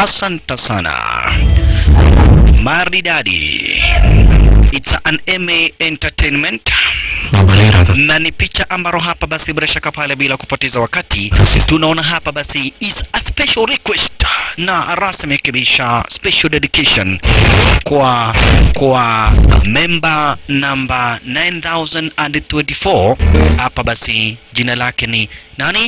Asante sana. Maridadi. It's an MA Entertainment Mabalera to na ni picha ambaro hapa basi bila shaka pale bila kupoteza wakati tunaona hapa basi is a special request na rasmi kabisa special dedication kwa kwa member number 9024 hapa basi jina lake ni nani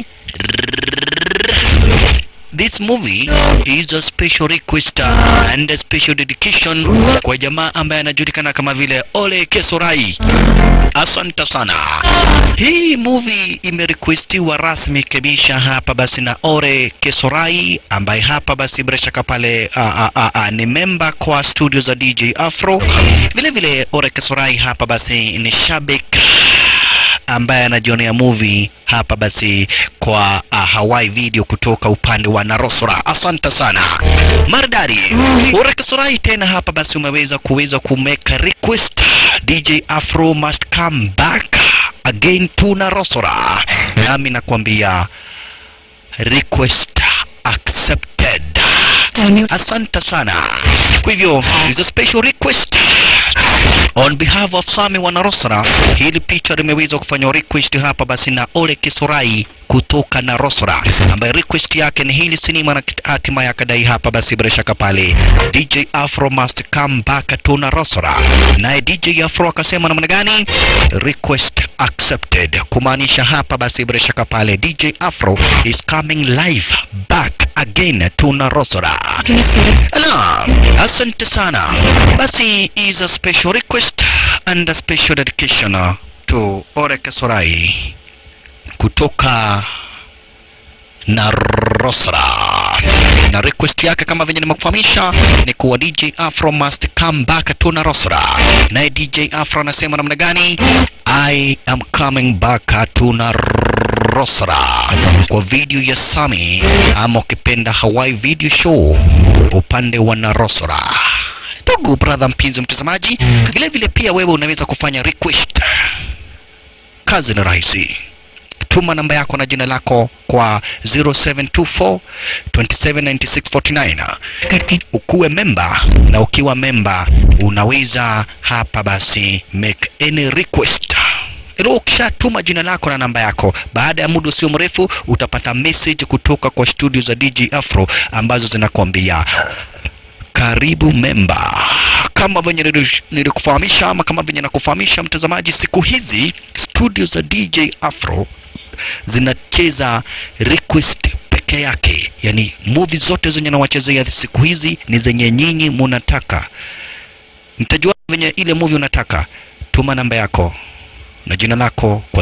This movie is a special request and a special dedication kwa jamaa ambaye anajulikana kama vile Ole Kesorai. Asante sana. Hii movie imerequestiwa rasmi kabisa hapa basi na Ore Kesorai ambaye hapa basi bila shaka pale a, a, a, a, ni member kwa studio za DJ Afro. Vile vile Ore Kesorai hapa basi ni shabik ambaye anajionea movie hapa basi kwa uh, Hawaii video kutoka upande wa Narosora. Asante sana maridadi. Urekesorai tena hapa basi umeweza kuweza kumeka request DJ Afro must come back again to Narosora, nami nakwambia request accepted. Tell me Asante sana. Kwa hivyo is a special request on behalf of Sami Wanarosara. Hili picha limeweza kufanywa request hapa basi na Ole Kisorai kutoka Narosara, ambaye request yake ni hili sinema na hatima ya kadai hapa basi bila shaka pale DJ Afro must come back to Narosara. Naye DJ Afro akasema namna gani? Request accepted, kumaanisha hapa basi bila shaka pale DJ Afro is coming live back again to Narosara. can you see it? Ala, asante sana. Basi is a special request and a special dedication uh, to Oreke Sorai kutoka Narosra. Na request yake kama venye nimekufahamisha ni kuwa DJ Afro must come back to Narosra. Naye DJ Afro anasema namna gani? I am coming back to Narosra kwa video ya Sami ama ukipenda Hawaii video show upande wa Narosra. Ndugu brother mpenzi mtazamaji, vile vile pia wewe unaweza kufanya request. Kazi ni rahisi tuma namba yako na jina lako kwa 0724 279649 करती ukuwe memba na ukiwa memba unaweza hapa basi make any request ilo ukishatuma jina lako na namba yako baada ya muda usio mrefu utapata message kutoka kwa studio za dj afro ambazo zinakuambia karibu memba kama venye nili- nilikufahamisha ama kama venye nakufahamisha mtazamaji siku hizi studio za dj afro zinacheza request peke yake yani movie zote zenye nawachezea siku hizi ni zenye nyinyi munataka mtajua venye ile movie unataka tuma namba yako na jina lako kwa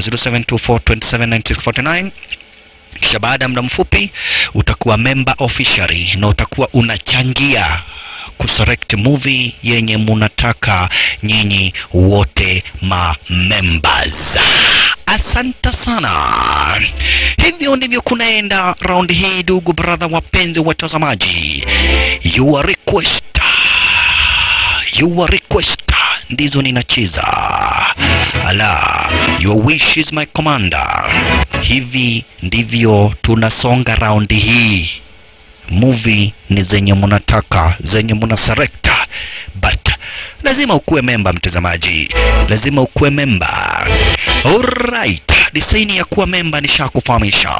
0724279649 kisha baada ya muda mfupi utakuwa member officially na utakuwa unachangia kuselect movie yenye munataka nyinyi wote ma members asante sana hivyo ndivyo kunaenda round hii ndugu brother wapenzi watazamaji your request your request ndizo ninacheza ala your wish is my commander hivi ndivyo tunasonga raundi hii movie ni zenye munataka zenye muna select but lazima ukuwe memba mtazamaji lazima ukuwe memba alright disaini ya kuwa memba nishakufahamisha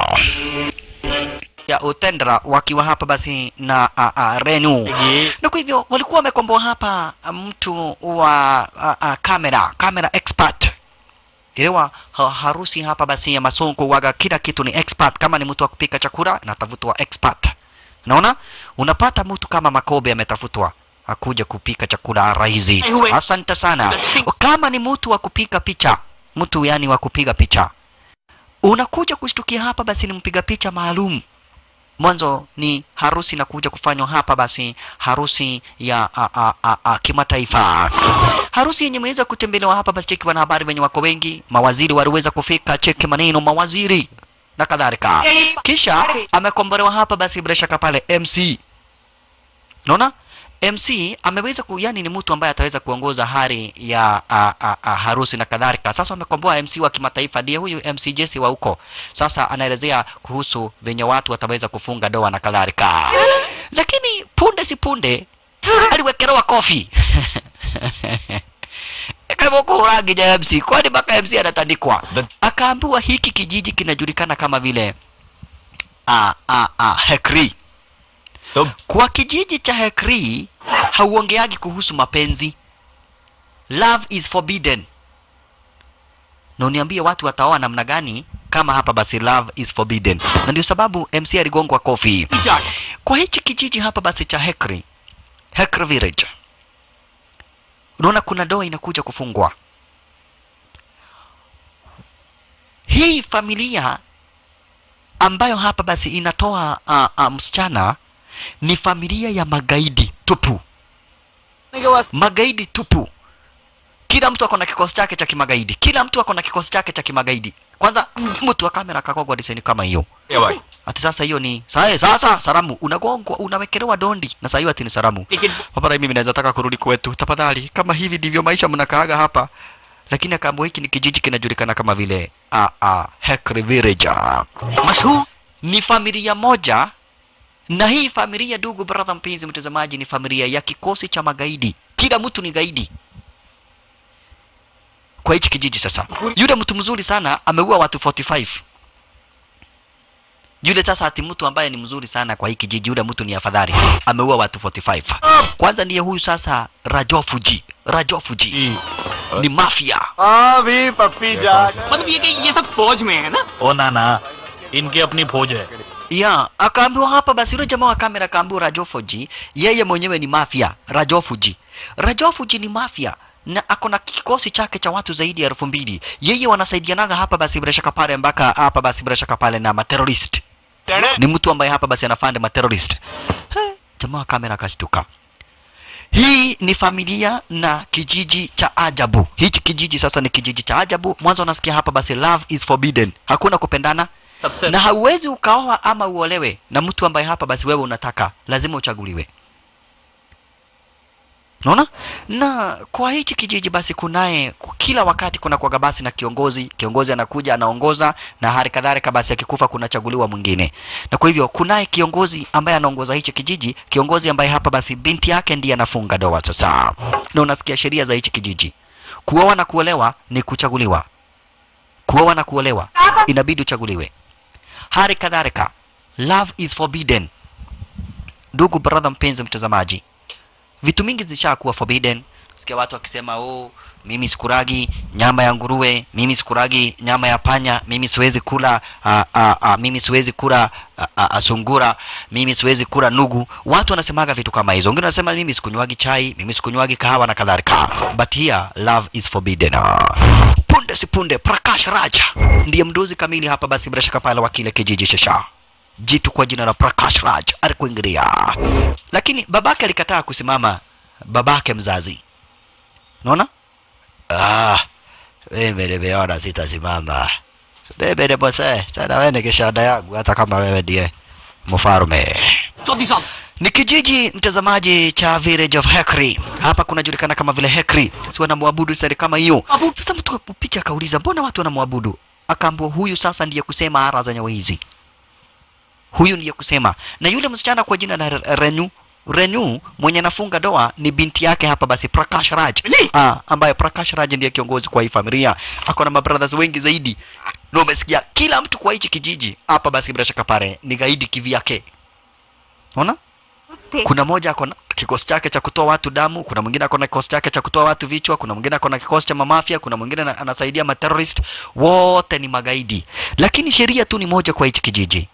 ya utendra wakiwa hapa basi na a, a, Renu na kwa hivyo walikuwa wamekomboa hapa a, mtu wa a, a, kamera kamera expert Ilewa ha, harusi hapa basi ya masonko waga kila kitu ni expert. Kama ni mtu wa kupika chakula natafutwa expert. Unaona, unapata mtu kama Makobe ametafutwa akuja kupika chakula rahisi. Asante sana. Kama ni mtu wa kupika picha, mtu yani wa kupiga picha, unakuja kushtukia hapa basi ni mpiga picha maalum mwanzo ni harusi na kuja kufanywa hapa basi harusi ya a, a, a, a, kimataifa harusi yenye imeweza kutembelewa hapa basi cheki wanahabari wenye wako wengi mawaziri waliweza kufika cheki maneno mawaziri na kadhalika kisha amekombolewa hapa basi bila shaka pale mc unaona MC ameweza ku, yani ni mtu ambaye ataweza kuongoza hali ya a, a, a, harusi na kadhalika. Sasa wamekomboa MC wa kimataifa, ndiye huyu MC Jesse wa huko. Sasa anaelezea kuhusu venye watu wataweza kufunga ndoa na kadhalika, lakini punde si punde aliwekelewa kofi kama uko rangi ya MC, kwani mpaka MC anatandikwa. Akaambiwa hiki kijiji kinajulikana kama vile a, a, a, Hekri. तो Kwa kijiji cha Hekri hauongeagi kuhusu mapenzi. Love is forbidden. Na uniambie watu wataoa namna gani kama hapa basi love is forbidden. Na ndio sababu MC aligongwa kofi. Kwa hichi kijiji hapa basi cha Hekri, Hekri village. Unaona kuna ndoa inakuja kufungwa. Hii familia ambayo hapa basi inatoa uh, uh, msichana ni familia ya magaidi tupu, magaidi tupu. Kila mtu ako na kikosi chake cha kimagaidi, kila mtu ako na kikosi chake cha kimagaidi. Kwanza mtu wa kamera akakogwa design kama hiyo, क्या भाई ati sasa hiyo ni sasa, sasa salamu unagongwa, unawekelewa dondi na sasa hiyo ati ni salamu. Ticket Papa mimi naweza taka kurudi kwetu, tafadhali. Kama hivi ndivyo maisha mnakaaga hapa. Lakini akaambiwa hiki ni kijiji kinajulikana kama vile a a Hekri Village. मशहूर Ni familia moja na hii familia, ndugu brother, mpenzi mtazamaji, ni familia ya kikosi cha magaidi. Kila mtu ni gaidi kwa hichi kijiji. Sasa yule mtu mzuri sana ameua watu 45 yule sasa ati mtu ambaye ni mzuri sana kwa hii kijiji, yule mtu ni afadhali, ameua watu 45. Kwanza ndiye huyu sasa Rajofuji. Rajofuji ni mafia. हाँ भी पप्पी जाट मतलब ये कि ये सब फौज में है ना ओ ना ना इनकी अपनी फौज है ya akaambiwa hapa basi yule jamaa wa kamera akaambiwa Rajofuji yeye mwenyewe ni mafia Rajofuji Rajofuji ni mafia na ako na kikosi chake cha watu zaidi ya elfu mbili yeye wanasaidianaga hapa basi bila shaka pale mpaka hapa basi bila shaka pale na materorist ni mtu ambaye hapa basi anafanda materorist He, jamaa wa kamera akashtuka hii ni familia na kijiji cha ajabu hichi kijiji sasa ni kijiji cha ajabu mwanzo unasikia hapa basi love is forbidden hakuna kupendana सबसे na hauwezi ukaoa ama uolewe na mtu ambaye hapa basi wewe unataka lazima uchaguliwe unaona na kwa hichi kijiji basi kunaye kila wakati kuna kwaga basi na kiongozi kiongozi anakuja anaongoza na hali kadhalika basi akikufa kunachaguliwa mwingine na kwa hivyo kunaye kiongozi ambaye anaongoza hichi kijiji kiongozi ambaye hapa basi binti yake ndiye anafunga ndoa sasa na unasikia sheria za hichi kijiji kuoa na kuolewa ni kuchaguliwa kuoa na kuolewa inabidi uchaguliwe hali kadhalika love is forbidden ndugu brother mpenzi mtazamaji vitu mingi zishakuwa forbidden sikia watu wakisema oh mimi sikuragi nyama ya nguruwe mimi sikuragi nyama ya panya mimi siwezi kula a, a, a, mimi siwezi kula a, a, a, sungura mimi siwezi kula nugu watu wanasemaga vitu kama hizo wengine wanasema mimi sikunywagi chai mimi sikunywagi kahawa na kadhalika but here love is forbidden punde si punde prakash raja ndiye mdozi kamili hapa basi bila shaka pale wa kile kijiji shasha jitu kwa jina la prakash raj alikuingilia lakini babake alikataa kusimama babake mzazi unaona ah mimi nimeona sitasimama mimi ni bose tena wewe ni kishada yangu hata kama wewe ndiye mfalme Chaudhary साहब ni kijiji mtazamaji cha village of Hekri. Hapa kunajulikana kama vile Hekri, si wanamwabudu sari kama hiyo. Abu- Sasa mtu picha akauliza, mbona watu wanamwabudu? Akaambiwa huyu sasa ndiye kusema ara za nyawa hizi, huyu ndiye kusema. Na yule msichana kwa jina la Re- Renu Renu mwenye anafunga doa ni binti yake hapa basi Prakash Raj ah, ambaye Prakash Raj ndiye kiongozi kwa hii familia. Ako na mabrothers wengi zaidi, na umesikia kila mtu kwa hichi kijiji hapa basi, bila shaka pale ni gaidi kivyake, unaona kuna moja ako na kikosi chake cha kutoa watu damu, kuna mwingine ako na kikosi chake cha kutoa watu vichwa, kuna mwingine ako na kikosi cha mamafia, kuna mwingine ana- anasaidia materrorist. Wote ni magaidi, lakini sheria tu ni moja kwa hichi kijiji,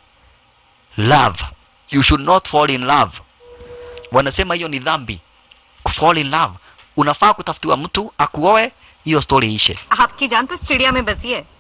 love. You should not fall in love. Wanasema hiyo ni dhambi, fall in love. Unafaa kutafutiwa mtu akuoe, hiyo story ishe. आपकी जान तो इस चिड़िया में बसी है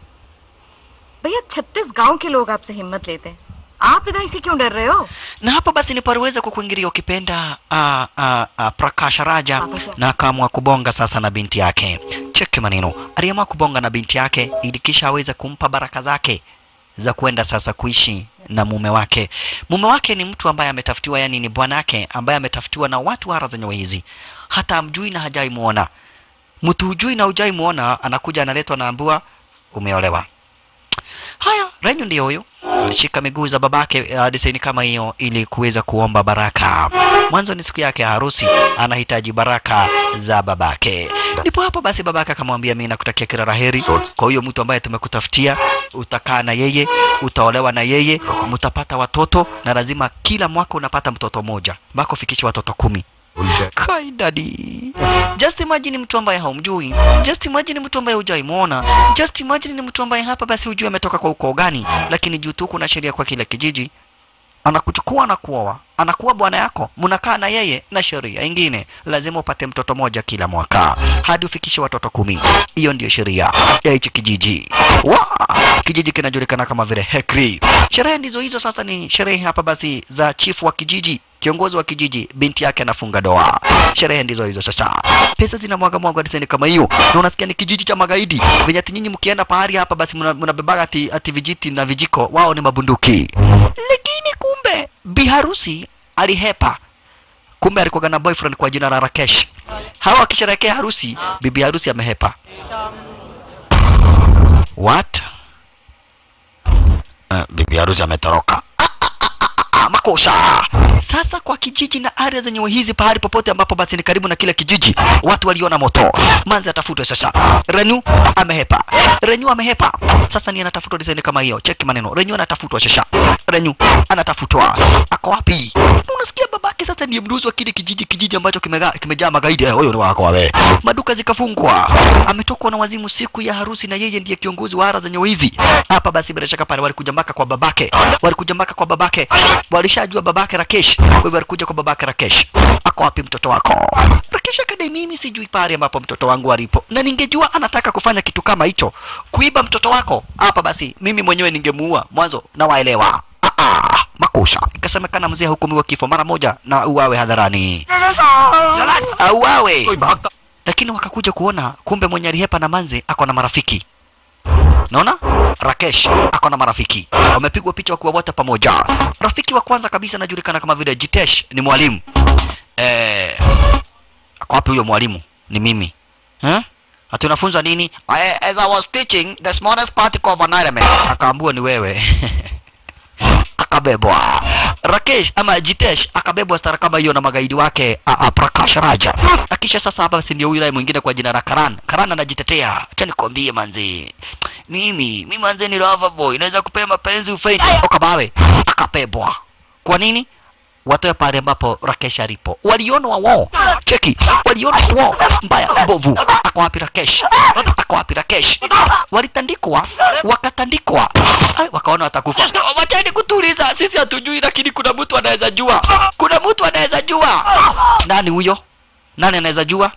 भैया छत्तीस गांव के लोग आपसे हिम्मत लेते हैं आप विदाई से क्यों डर रहे हो na hapo basi nipaliweza kukuingilia ukipenda uh, uh, uh, Prakash Raja na akaamua kubonga sasa na binti yake. Cheki maneno, aliamua kubonga na binti yake ili kisha aweze kumpa baraka zake za kwenda sasa kuishi na mume wake. Mume wake ni mtu ambaye ametafutiwa, yani ni bwanake ambaye ametafutiwa na watu hara za nyawa hizi, hata amjui na hajai muona. Mtu hujui na hujai muona, anakuja analetwa, naambua umeolewa. Haya, Renyu ndio huyo alishika miguu za babake uh, desaini kama hiyo ili kuweza kuomba baraka. Mwanzo ni siku yake ya harusi, anahitaji baraka za babake. Ndipo hapo basi babake akamwambia, mimi nakutakia kila laheri kwa huyo mtu ambaye tumekutafutia, utakaa na yeye, utaolewa na yeye, mtapata watoto na lazima kila mwaka unapata mtoto mmoja mpaka ufikishe watoto kumi. Kai dadi. Just imagine mtu ambaye haumjui. Just imagine mtu ambaye hujai muona. Just imagine ni mtu ambaye hapa basi hujui ametoka kwa ukoo gani, lakini juu tu kuna sheria kwa kila kijiji. Anakuchukua na kuoa, anakuwa bwana yako, mnakaa na yeye na sheria ingine, lazima upate mtoto moja kila mwaka hadi ufikishe watoto kumi. Hiyo ndiyo sheria ya hichi kijiji. Wa kijiji kinajulikana kama vile Hekri. Sherehe ndizo hizo. Sasa ni sherehe hapa basi za chifu wa kijiji kiongozi wa kijiji binti yake anafunga doa. Sherehe ndizo hizo sasa, pesa zina mwaga mwaga diseni kama hiyo, na unasikia ni kijiji cha magaidi venye ati nyinyi mkienda pahali hapa basi mna- mnabebaga ati, ati vijiti na vijiko, wao ni mabunduki. Lakini kumbe biharusi alihepa, kumbe alikuwa na boyfriend kwa jina la Rakesh. Hawa wakisherehekea harusi, bibi harusi amehepa. What? Uh, bibi harusi ametoroka Ah, makosa. Sasa kwa kijiji na area zenye hizi, pahali popote ambapo basi ni karibu na kile kijiji, watu waliona moto, manzi atafutwe sasa. Renu amehepa, Renu amehepa. Sasa ni anatafutwa design kama hiyo. Cheki maneno, Renu anatafutwa sasa. Renu anatafutwa, ako wapi? Unasikia babake sasa ndiye mduzi wa kile kijiji, kijiji ambacho kimega- kimejaa magaidi. Eh, Huyo ni wako wewe. Maduka zikafungwa, ametokwa na wazimu siku ya harusi, na yeye ndiye kiongozi wa ara zenye hizi hapa. Basi bila shaka pale walikuja mpaka kwa babake, walikuja mpaka kwa babake, walishajua babake Rakesh. Kwa hivyo walikuja kwa babake Rakesh, ako wapi mtoto wako? Rakesh akadai, mimi sijui pale ambapo mtoto wangu alipo, na ningejua anataka kufanya kitu kama hicho, kuiba mtoto wako hapa, basi mimi mwenyewe ningemuua mwanzo, na waelewa Ah, ah, makosa. Ikasemekana mzee hukumiwa kifo mara moja na uawe hadharani, auawe. Lakini wakakuja kuona kumbe mwenye alihepa na manzi ako na marafiki Naona Rakesh ako na marafiki wamepigwa picha wakiwa wote pamoja. Rafiki wa kwanza kabisa anajulikana kama vile Jitesh, ni mwalimu eh. Ako wapi huyo mwalimu? Ni mimi eh? Ati unafunza nini? I, as I was teaching the smallest particle of an element. Akaambua ni wewe akabebwa Rakesh ama Jitesh akabebwa stara kama hiyo na magaidi wake a, a, Prakash Raja. Akisha sasa hapa basi ndio yule mwingine kwa jina la Karan. Karan anajitetea. Acha nikwambie manzi. Mimi, mimi manzi ni lover boy. Naweza kupea mapenzi ufaini. Okabawe akabebwa. Kwa nini? Watoe pale ambapo Rakesh alipo. Waliona wao. Cheki. Waliona wao. Mbaya mbovu. Ako wapi Rakesh? Ako wapi Rakesh? Walitandikwa, wakatandikwa. Ai, wakaona watakufa. Wacheni kutuliza. Sisi hatujui lakini kuna mtu anaweza jua. Kuna mtu anaweza jua. Nani huyo? Nani anaweza jua?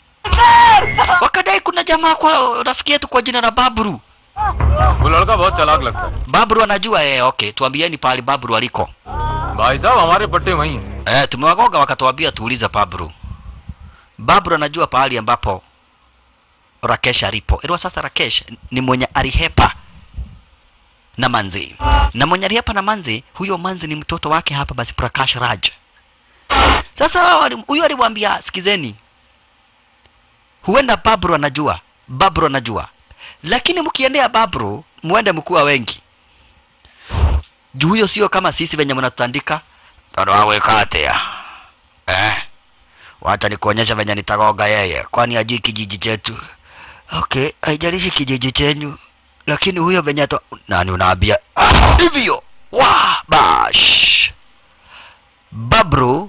Wakadai kuna jamaa kwa rafiki yetu kwa jina la Babru. वो लड़का बहुत चालाक लगता है Babru anajua eh, okay. Tuambieni pahali Babru aliko. भाई साहब हमारे पट्टे वही हैं Eh, tumewagoga wakatuambia tuulize Babru. Babru anajua pahali ambapo Rakesh alipo. Iliwa sasa Rakesh ni mwenye alihepa na Manzi. Na mwenye alihepa na Manzi, huyo Manzi ni mtoto wake hapa basi Prakash Raj. Sasa wali- huyo alimwambia sikizeni. Huenda Babru anajua, Babru anajua. Lakini mkiendea Babru, muende mkuwa wengi. Juu huyo sio kama sisi venye mnatutandika. Tano wawe katea. Eh. Wacha nikuonyesha venye nitagoga yeye, kwani ajui kijiji chetu. Okay, haijalishi kijiji chenyu, lakini huyo venye to... nani unaambia Ah, hivyo? Wa bash Babru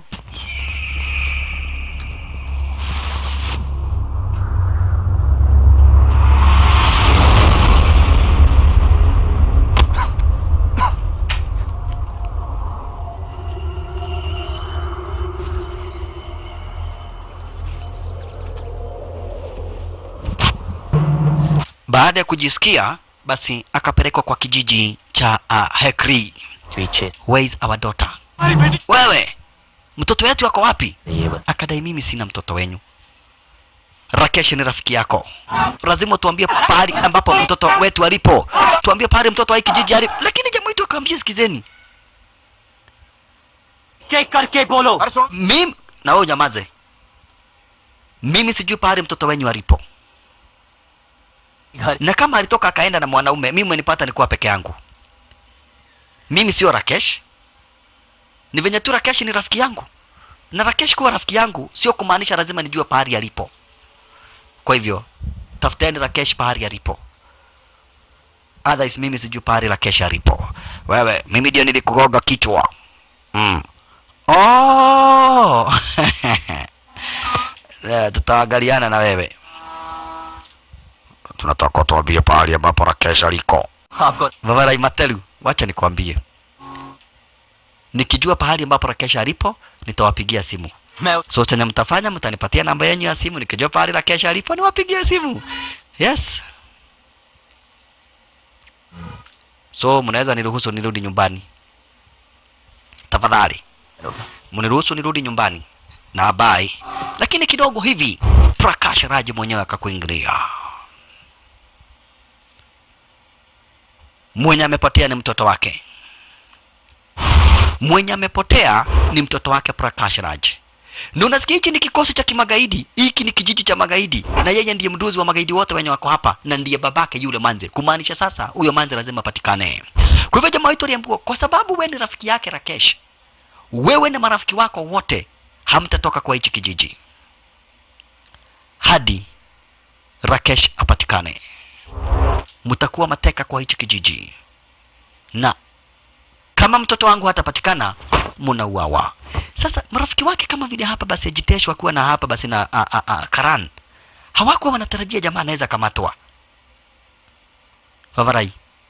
baada ya kujisikia basi akapelekwa kwa kijiji cha uh, Hekri. Where is our daughter? Wewe mtoto wetu yako wapi? Akadai mimi sina mtoto wenyu. Rakesh ni rafiki yako, lazima tuambie pahali ambapo mtoto wetu alipo, tuambie pahali mtoto wa hiki kijiji alipo. Lakini jamaa wetu akamwambia, sikizeni, के करके बोलो अरे सुन mimi na wewe nyamaze, mimi sijui pahali mtoto wenyu alipo, घर na kama alitoka akaenda na mwanaume, mimi mmenipata nikuwa peke yangu. Mimi sio Rakesh, ni venye tu Rakesh ni rafiki yangu, na Rakesh kuwa rafiki yangu sio kumaanisha lazima nijue pahali alipo. Kwa hivyo tafuteni Rakesh pahali alipo, otherwise mimi sijui pahali Rakesh alipo. Wewe, mimi ndio nilikugonga kichwa mm. Oh! Eh, tutaangaliana na wewe. Tunataka tuambie pahali ambapo Rakesh aliko. आपको Vavarai Matelu, wacha nikwambie, nikijua pahali ambapo Rakesh alipo nitawapigia simu. मैं So chenye mtafanya, mtanipatia namba yenu ya simu, nikijua pahali Rakesh alipo niwapigie simu. Yes. So mnaweza niruhusu nirudi nyumbani tafadhali, mniruhusu nirudi nyumbani na bye. Lakini kidogo hivi Prakash Raj mwenyewe akakuingilia. Mwenye amepotea ni mtoto wake, mwenye amepotea ni mtoto wake Prakash Raj. Na unasikia hiki ni kikosi cha kimagaidi, hiki ni kijiji cha magaidi, na yeye ndiye mduzi wa magaidi wote wenye wako hapa, na ndiye babake yule Manze. Kumaanisha sasa huyo Manze lazima apatikane. Kwa hivyo jamaa wetu aliambiwa, kwa sababu wewe ni rafiki yake Rakesh, wewe na marafiki wako wote hamtatoka kwa hichi kijiji hadi Rakesh apatikane. Mtakuwa mateka kwa hichi kijiji, na kama mtoto wangu hatapatikana munauawa. Sasa marafiki wake kama vile hapa basi Jitesh wakiwa na hapa basi na a, a, a, Karan hawakuwa wanatarajia jamaa anaweza kamatwa. Vavarai,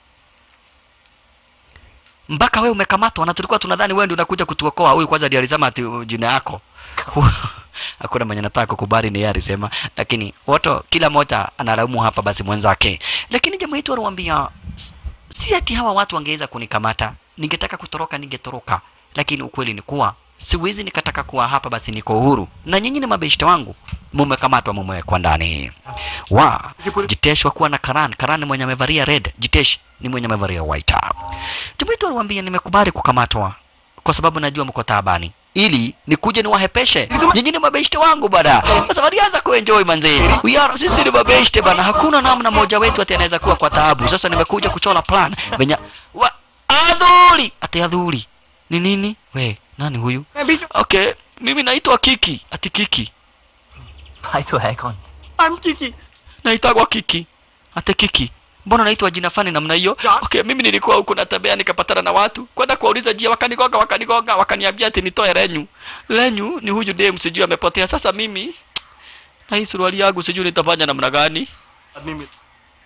mpaka wewe umekamatwa na tulikuwa tunadhani wewe ndio unakuja kutuokoa. Huyu kwanza ndiye alisema ati uh, jina yako hakuna mwenye nataka kukubali ni yeye alisema, lakini wote kila mmoja analaumu hapa basi mwenzake. Lakini jamaa yetu aliwaambia "S- si ati hawa watu wangeweza kunikamata, ningetaka kutoroka ningetoroka, lakini ukweli ni kuwa siwezi nikataka kuwa hapa basi niko uhuru, na nyinyi ni mabeshte wangu, mumekamatwa mumewekwa ndani. Wa Jitesh wakuwa na Karan, Karan ni mwenye amevalia red, Jitesh ni mwenye amevalia white. Jamaa yetu aliwaambia nimekubali kukamatwa kwa sababu najua mko taabani ili nikuje niwahepeshe nyinyi ni mabeshte wangu bana sasa walianza kuenjoy manzi we are sisi ni mabeshte bana hakuna namna moja wetu ati anaweza kuwa kwa taabu sasa nimekuja kuchora plan venye wa adhuri ati adhuri ni nini we nani huyu okay mimi naitwa kiki ati kiki भाई तो है कौन I'm Kiki. naitagwa kiki ate kiki mbona naitwa jina fani namna hiyo okay mimi nilikuwa huku natembea nikapatana na watu kwenda kuwauliza jia wakanigonga wakanigonga wakaniambia ati nitoe lenyu lenyu ni huyu dem sijui amepotea sasa mimi na hii suruali yangu sijui nitafanya namna gani आदमी मिल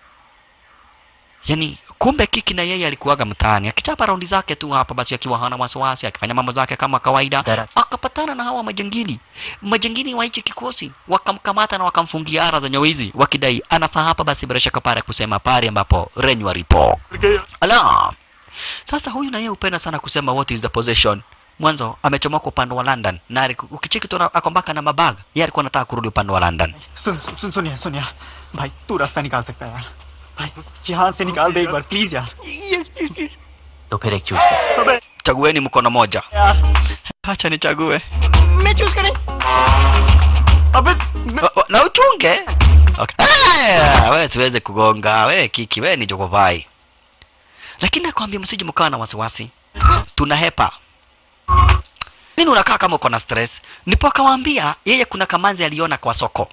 yani kumbe kiki na yeye alikuwaga mtaani akichapa raundi zake tu hapa basi akiwa hana wasiwasi akifanya mambo zake kama kawaida Dara. akapatana na hawa majangili majangili wa hichi kikosi wakamkamata na wakamfungia ara za nyawizi wakidai anafaa hapa basi bila shaka pale kusema pale ambapo renyu alipo गया ala sasa huyu na yeye hupenda sana kusema what is the possession mwanzo amechomoka upande wa london na aliku- ukicheki tu ako mpaka na mabag yeye alikuwa anataka kurudi upande wa london सुन सुन सुन सुन यार सुन यार भाई तू रास्ता निकाल सकता है यार भाई यहाँ से निकाल दे एक बार प्लीज यार तो फिर एक चूज कर अबे chagueni mkono moja यार acha nichague मैं चूज करें अबे मैं- O- o- na uchunge okay. Ah, we siweze kugonga we kiki we ni jogovai lakini nakwambia msije mkawa na wasiwasi tuna hepa nini unakaa kama uko na stress nipo akawaambia yeye kuna kamanzi aliona kwa soko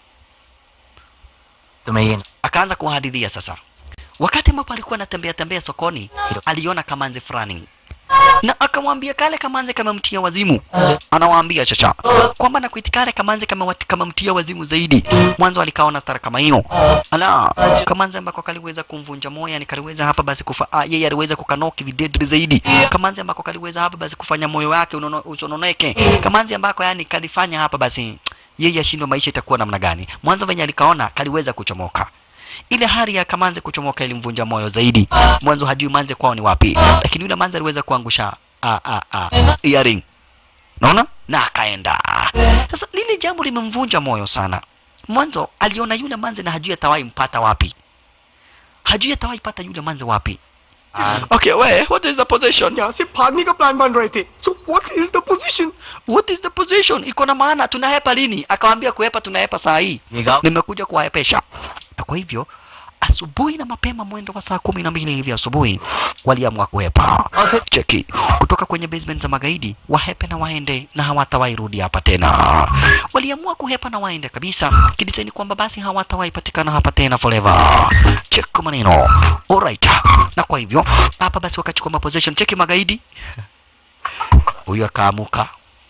तुम्हें ये akaanza kuwahadithia sasa wakati ambapo alikuwa anatembea tembea sokoni aliona kamanzi fulani na akamwambia kale kamanzi kamemtia wazimu anawaambia chacha kwamba na kuiti kale kamanzi kama kamemtia wazimu zaidi mwanzo alikaona stara kama hiyo ala kamanzi ambako kaliweza kumvunja moyo yani kaliweza hapa basi kufa ah, yeye aliweza kukanoki videdri zaidi kamanzi ambako kaliweza hapa basi kufanya moyo wake unono- usononeke kamanzi ambako yani kalifanya hapa basi yeye ashindwe maisha itakuwa namna gani mwanzo venye alikaona kaliweza kuchomoka ile hali ya kamanze kuchomoka ilimvunja moyo zaidi mwanzo hajui manze kwao ni wapi lakini yule manze aliweza kuangusha a, a, a, earring naona na akaenda sasa lile jambo limemvunja moyo sana mwanzo aliona yule manze na hajui atawahi mpata wapi hajui atawahi pata yule manze wapi okay we what is the position यहाँ से भागने का प्लान बन रहे थे so what is the position what is the position iko na maana tunahepa lini akawambia kuhepa tunahepa saa hii ये गाँव nimekuja kuwahepesha na kwa hivyo asubuhi na mapema mwendo wa saa kumi na mbili hivi asubuhi waliamua kuhepa cheki kutoka kwenye basement za magaidi wahepe na waende na hawatawahi rudi hapa tena waliamua kuhepa na waende kabisa kidisaini kwamba basi hawatawahi patikana hapa tena forever cheki maneno alright na kwa hivyo hapa basi wakachukua maposition cheki magaidi huyu akaamuka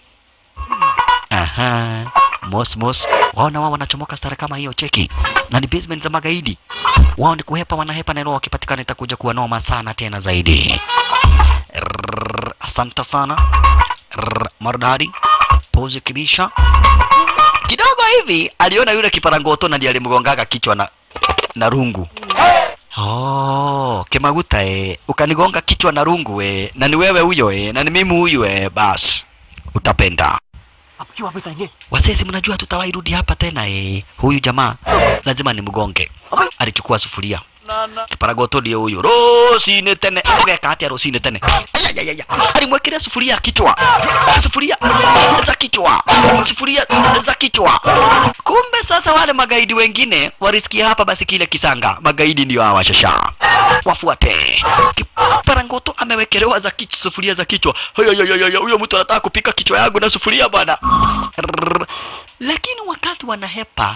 Aha. Mos mos. Waona wao wanachomoka stara kama hiyo cheki. Na ni basement za magaidi. Wao ni kuhepa wanahepa na roho wakipatikana itakuja kuwa noma sana tena zaidi. Rrrr, Asante sana. Rrrr, Maridadi. Pose kibisha. Kidogo hivi aliona yule kiparangoto na ndiye alimgongaga kichwa na na rungu. Oh, Kemaguta eh, ukanigonga kichwa na rungu eh, na ni wewe huyo eh, na ni mimi huyu eh, bas utapenda. अब क्यों वापस आएंगे Wasesi, mnajua tutawahi rudi hapa tena eh. Huyu jamaa lazima nimgonge. Alichukua sufuria kiparagoto ndio huyu rosine tene ageka atia rosine tene Ayayayaya. alimwekelea sufuria kichwa sufuria za kichwa sufuria za kichwa kumbe sasa wale magaidi wengine walisikia hapa basi kile kisanga magaidi ndio hawa shasha wafuate kiparangoto amewekelewa za kichwa sufuria za kichwa Ayayayaya, huyo mtu anataka kupika kichwa yangu na sufuria bwana Rrrr. lakini wakati wanahepa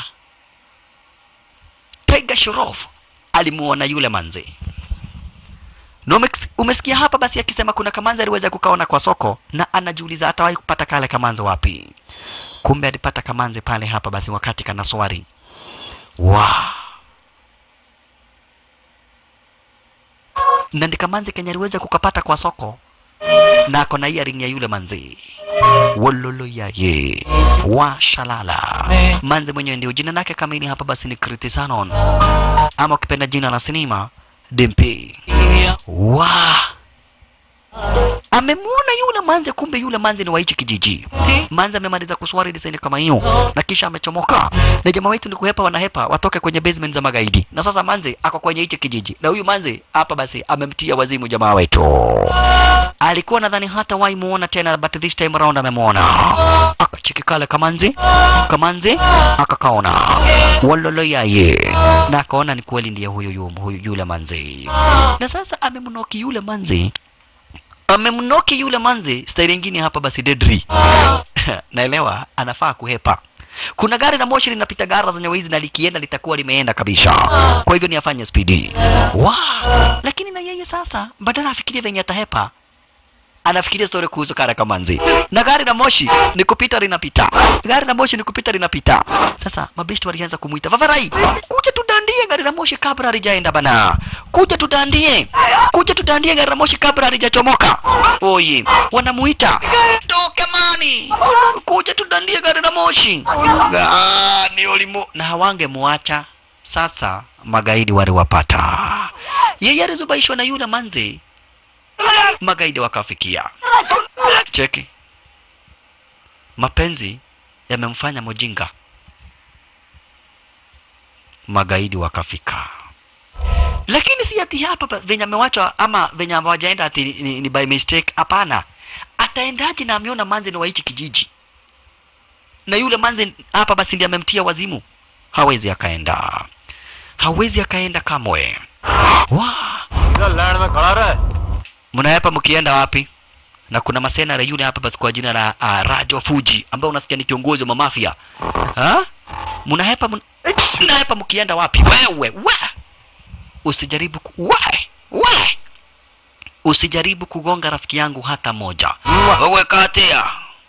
Tiger Shoroff alimuona yule manzi na umex- umesikia hapa basi akisema kuna kamanzi aliweza kukaona kwa soko na anajiuliza atawahi kupata kale kamanzi wapi kumbe alipata kamanzi pale hapa basi wakati kana swari wa na ndi kamanzi kenye aliweza kukapata kwa soko na ako na earring ya yule manzi wololo yaye wa shalala manzi mwenyewe ndio jina lake kamili hapa basi ni kritisanon ama ukipenda jina la sinema dimpi wa amemuona yule manze kumbe yule manze ni wa hichi kijiji manze amemaliza kuswari desaini kama hiyo na kisha amechomoka na jamaa wetu ni kuhepa wanahepa watoke kwenye basement za magaidi na sasa manze ako kwenye hichi kijiji na huyu manze hapa basi amemtia wazimu jamaa wetu alikuwa nadhani hata wai muona tena but this time around amemwona akacheki kale kamanzi kamanzi akakaona walolo yaye na akaona ni kweli ndiye huyu yu- huyu yule manzi na sasa amemnoki yule manzi amemnoki yule manzi staili ingine hapa basi dedri naelewa anafaa kuhepa kuna gari la moshi linapita gara zenye wizi na likienda litakuwa limeenda kabisa kwa hivyo ni afanye spidi wa lakini na yeye sasa badala afikirie venye atahepa anafikiria story kuhusu kara kamanzi na gari la moshi ni kupita linapita gari la moshi ni kupita linapita sasa mabeshti walianza kumuita vavarai kuja tudandie gari la moshi kabla halijaenda bana kuja tudandie kuja tudandie gari la moshi kabla halijachomoka oye wanamuita toke mani kuja tudandie gari la moshi Ah, ni ulimu na hawangemuacha sasa magaidi waliwapata yeye alizubaishwa na yule manzi magaidi wakafikia cheki mapenzi yamemfanya mujinga magaidi wakafika lakini si ati hapa pa- venye amewachwa ama venye hawajaenda ati ni, ni, ni by mistake hapana ataendaje na ameona manzi ni wa hichi kijiji na yule manzi hapa basi ndiye amemtia wazimu hawezi akaenda hawezi akaenda kamwe wa इधर land में खड़ा रहे mnahepa mkienda wapi na kuna masenare yule hapa basi kwa jina la uh, Rajo Fuji ambaye unasikia ni kiongozi wa mafia ha mnahepa mun... mnahepa mkienda wapi wewe we usijaribu ku... we we usijaribu kugonga rafiki yangu hata moja wewe katia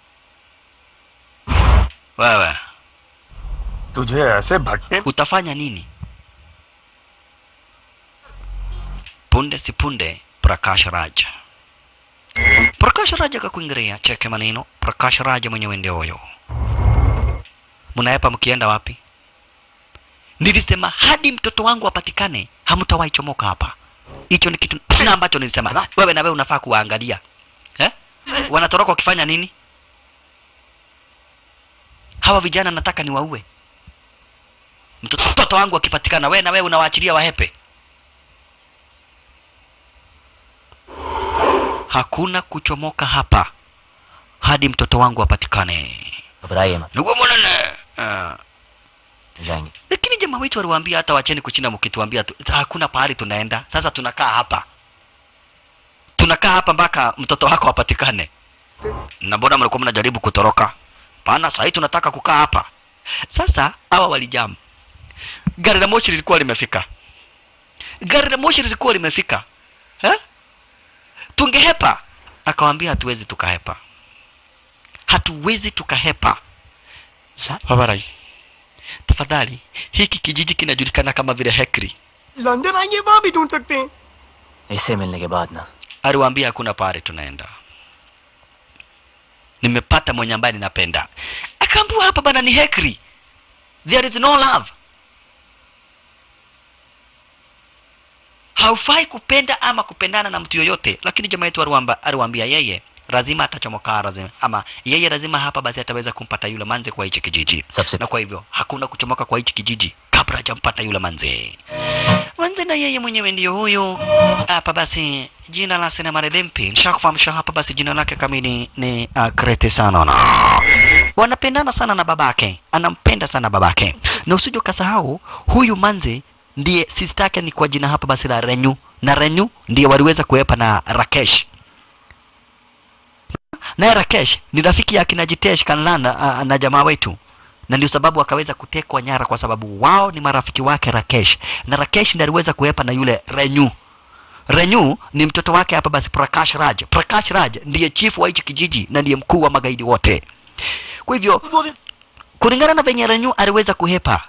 wewe तुझे ऐसे भट्टे utafanya nini punde si punde prakash raj prakash raj akakuingiria cheke maneno prakash raj mwenyewe ndio huyo mnaepa mkienda wapi nilisema hadi mtoto wangu apatikane hamtawahi chomoka hapa hicho ni kitu na ambacho nilisema wewe na wewe unafaa kuwaangalia eh? wanatoroka wakifanya nini hawa vijana nataka niwaue mtoto, mtoto wangu akipatikana we na wewe unawaachilia wahepe hakuna kuchomoka hapa hadi mtoto wangu apatikane घबराइए मत niguo munene uh, जाएंगे lakini jamaa wetu waliwaambia hata wacheni kuchinda mkituambia tu, hakuna pahali tunaenda sasa tunakaa hapa tunakaa hapa mpaka mtoto wako apatikane na mbona mlikuwa mnajaribu kutoroka pana sahii tunataka kukaa hapa sasa hawa walijamu gari la moshi lilikuwa limefika gari la moshi lilikuwa limefika eh? tungehepa akawambia hatuwezi tukahepa hatuwezi tukahepa babarai tafadhali hiki kijiji kinajulikana kama vile hekri London आएंगे वहां भी ढूंढ सकते हैं इससे मिलने के बाद ना aliwaambia hakuna pahali tunaenda nimepata mwenye ambaye ninapenda akaambua hapa bana ni hekri there is no love haufai kupenda ama kupendana na mtu yoyote lakini jamaa yetu aliwamba- aliwaambia yeye lazima atachomoka lazima ama yeye lazima hapa basi ataweza kumpata yule manze kwa hichi kijiji सबसे na kwa hivyo hakuna kuchomoka kwa hichi kijiji kabla hajampata yule manze manze na yeye mwenyewe ndiyo huyu hapa basi jina la sinema Limpi nishakufahamisha hapa basi jina lake kamili ni uh, Kreti Sanona wanapendana sana na babake anampenda sana babake na usije ukasahau huyu manze ndiye sister yake ni kwa jina hapa basi la Renyu na Renyu ndiye waliweza kuepa na Rakesh naye Rakesh ni rafiki ya kina Jitesh Kanlan uh, na jamaa wetu na ndio sababu akaweza kutekwa nyara kwa sababu wao ni marafiki wake Rakesh na Rakesh ndiye aliweza kuepa na yule Renyu Renyu ni mtoto wake hapa basi Prakash Raj Prakash Raj ndiye chief wa hichi kijiji na ndiye mkuu wa magaidi wote kwa hivyo kulingana na venye Renyu aliweza kuhepa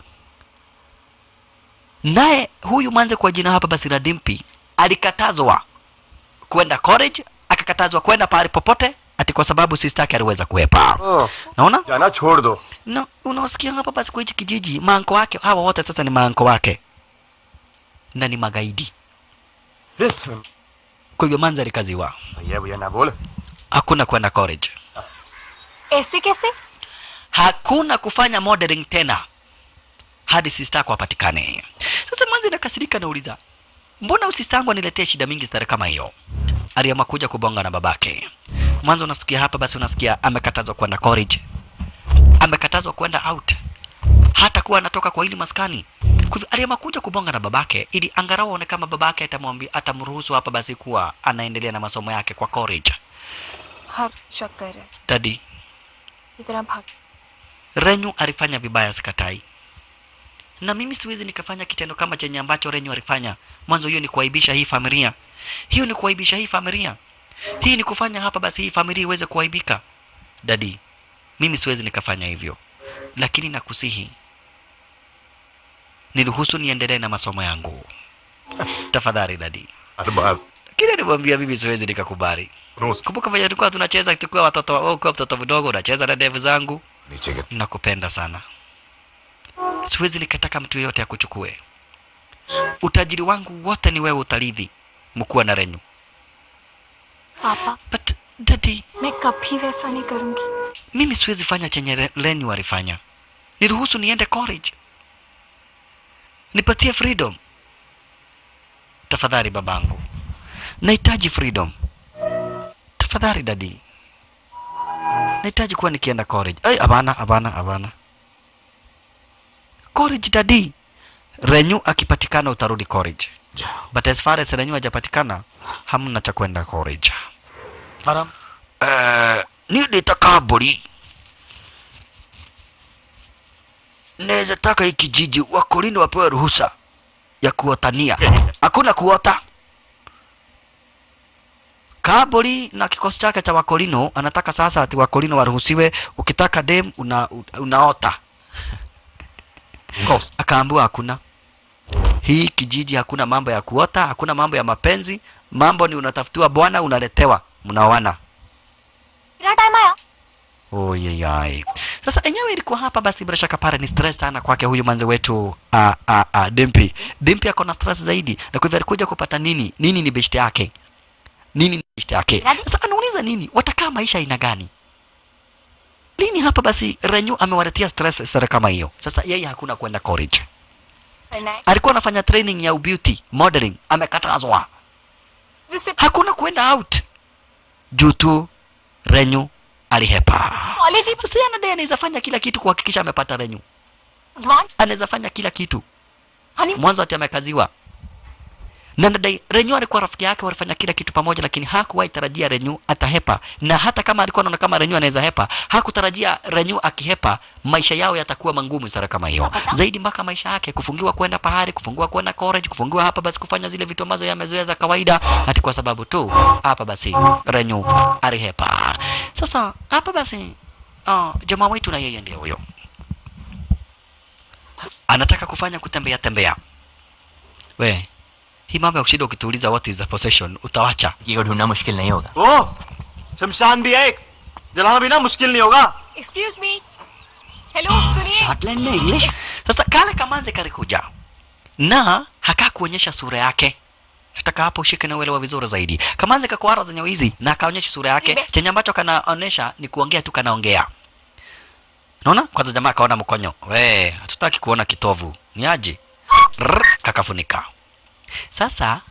naye huyu manze kwa jina hapa basi la Dimpi alikatazwa kwenda college akakatazwa kwenda pahali popote ati kwa sababu sister yake aliweza kuhepa हाँ, naona जाना छोड़ दो no, unaosikia hapa basi kwa hichi kijiji maanko wake hawa wote sasa ni maanko wake na ni magaidi Listen. kwa hivyo manza alikaziwa भैया भैया ना बोल hakuna kwenda college ऐसे कैसे hakuna kufanya modeling tena hadi sister yako apatikane sasa manzi nakasirika nauliza mbona usista yangu aniletee shida mingi stare kama hiyo aliamua kuja kubonga na babake mwanzo unasikia hapa basi unasikia amekatazwa kwenda college amekatazwa kwenda out hata kuwa anatoka kwa hili maskani kwa hivyo aliamua kuja kubonga na babake ili angalau aone kama babake atamwambia atamruhusu hapa basi kuwa anaendelea na masomo yake kwa college हाँ शक कर रहे dadi इतना भाग Renyu alifanya vibaya, sikatai, na mimi siwezi nikafanya kitendo kama chenye ambacho Renyu alifanya mwanzo. Hiyo ni kuaibisha hii familia, hiyo ni kuaibisha hii familia, hii ni kufanya hapa basi hii familia iweze kuaibika. Dadi, mimi siwezi nikafanya hivyo, lakini nakusihi niruhusu niendelee na masomo yangu tafadhali dadi. Lakini nimwambia mimi siwezi nikakubali. Kumbuka vile tulikuwa tunacheza tukiwa watoto, wewe ukiwa mtoto mdogo unacheza na ndevu zangu nakupenda sana siwezi nikataka mtu yeyote akuchukue utajiri wangu wote ni wewe utarithi mkuwa na renyu पापा but daddy मैं कभी वैसा नहीं करूंगी mimi siwezi fanya chenye Re- renyu alifanya niruhusu niende college nipatie freedom tafadhali babangu nahitaji freedom tafadhali dadi nahitaji kuwa nikienda college ai hapana hapana hapana college dadi renyu akipatikana utarudi college but as far as renyu hajapatikana hamna cha kwenda college आराम Eh, ni nitaka mburi naweza taka hii kijiji wakolini wapewe ruhusa ya kuotania hakuna kuota kaburi na kikosi chake cha wakolino anataka sasa ati wakolino waruhusiwe ukitaka dem una, unaota akaambiwa hakuna hii kijiji hakuna mambo ya kuota hakuna mambo ya mapenzi mambo ni unatafutiwa bwana unaletewa mnaoana मेरा time आया Oyeyai. Sasa enyewe ilikuwa hapa basi bila shaka pale ni stress sana kwake huyu manze wetu a a a Dimpi. Dimpi ako na stress zaidi na kwa hivyo alikuja kupata nini? Nini ni best yake? Nini ni best yake? Sasa anauliza nini? Watakaa maisha aina gani? Lini hapa basi Renyu amewaletea stress sare kama hiyo. Sasa yeye hakuna kwenda college. करना है alikuwa anafanya training ya beauty modeling amekatazwa जिससे hakuna kuenda out juu tu renyu alihepa college ही sasa yeye anadai anaweza fanya kila kitu kuhakikisha amepata renyu भगवान anaweza fanya kila kitu honey mwanzo ati amekaziwa na nadai renyu alikuwa rafiki yake walifanya kila kitu pamoja lakini hakuwahi tarajia renyu atahepa na hata kama alikuwa anaona kama renyu anaweza hepa hakutarajia renyu akihepa maisha yao yatakuwa mangumu sana kama hiyo zaidi mpaka maisha yake kufungiwa kwenda pahari kufungiwa kwenda college kufungiwa hapa basi kufanya zile vitu ambazo yamezoea za kawaida hati kwa sababu tu hapa basi renyu alihepa sasa hapa basi uh, jamaa wetu na yeye ndio huyo anataka kufanya kutembea tembea we hii mambo ya kushinda ukituuliza what is the possession utawacha की को ढूंढना मुश्किल नहीं होगा ओ शमशान भी है एक जलाना भी ना मुश्किल नहीं होगा एक्सक्यूज मी हेलो सुनिए स्कॉटलैंड में English sasa kale kamanze kalikuja na hakaa kuonyesha sura yake nataka hapo ushike na uelewa vizuri zaidi kamanze kakwara zenye hizi na akaonyesha sura yake Ibe. chenye ambacho kanaonyesha ni kuongea tu kanaongea naona kwanza jamaa akaona mkonyo we hatutaki kuona kitovu ni aje Rrr, kakafunika sasa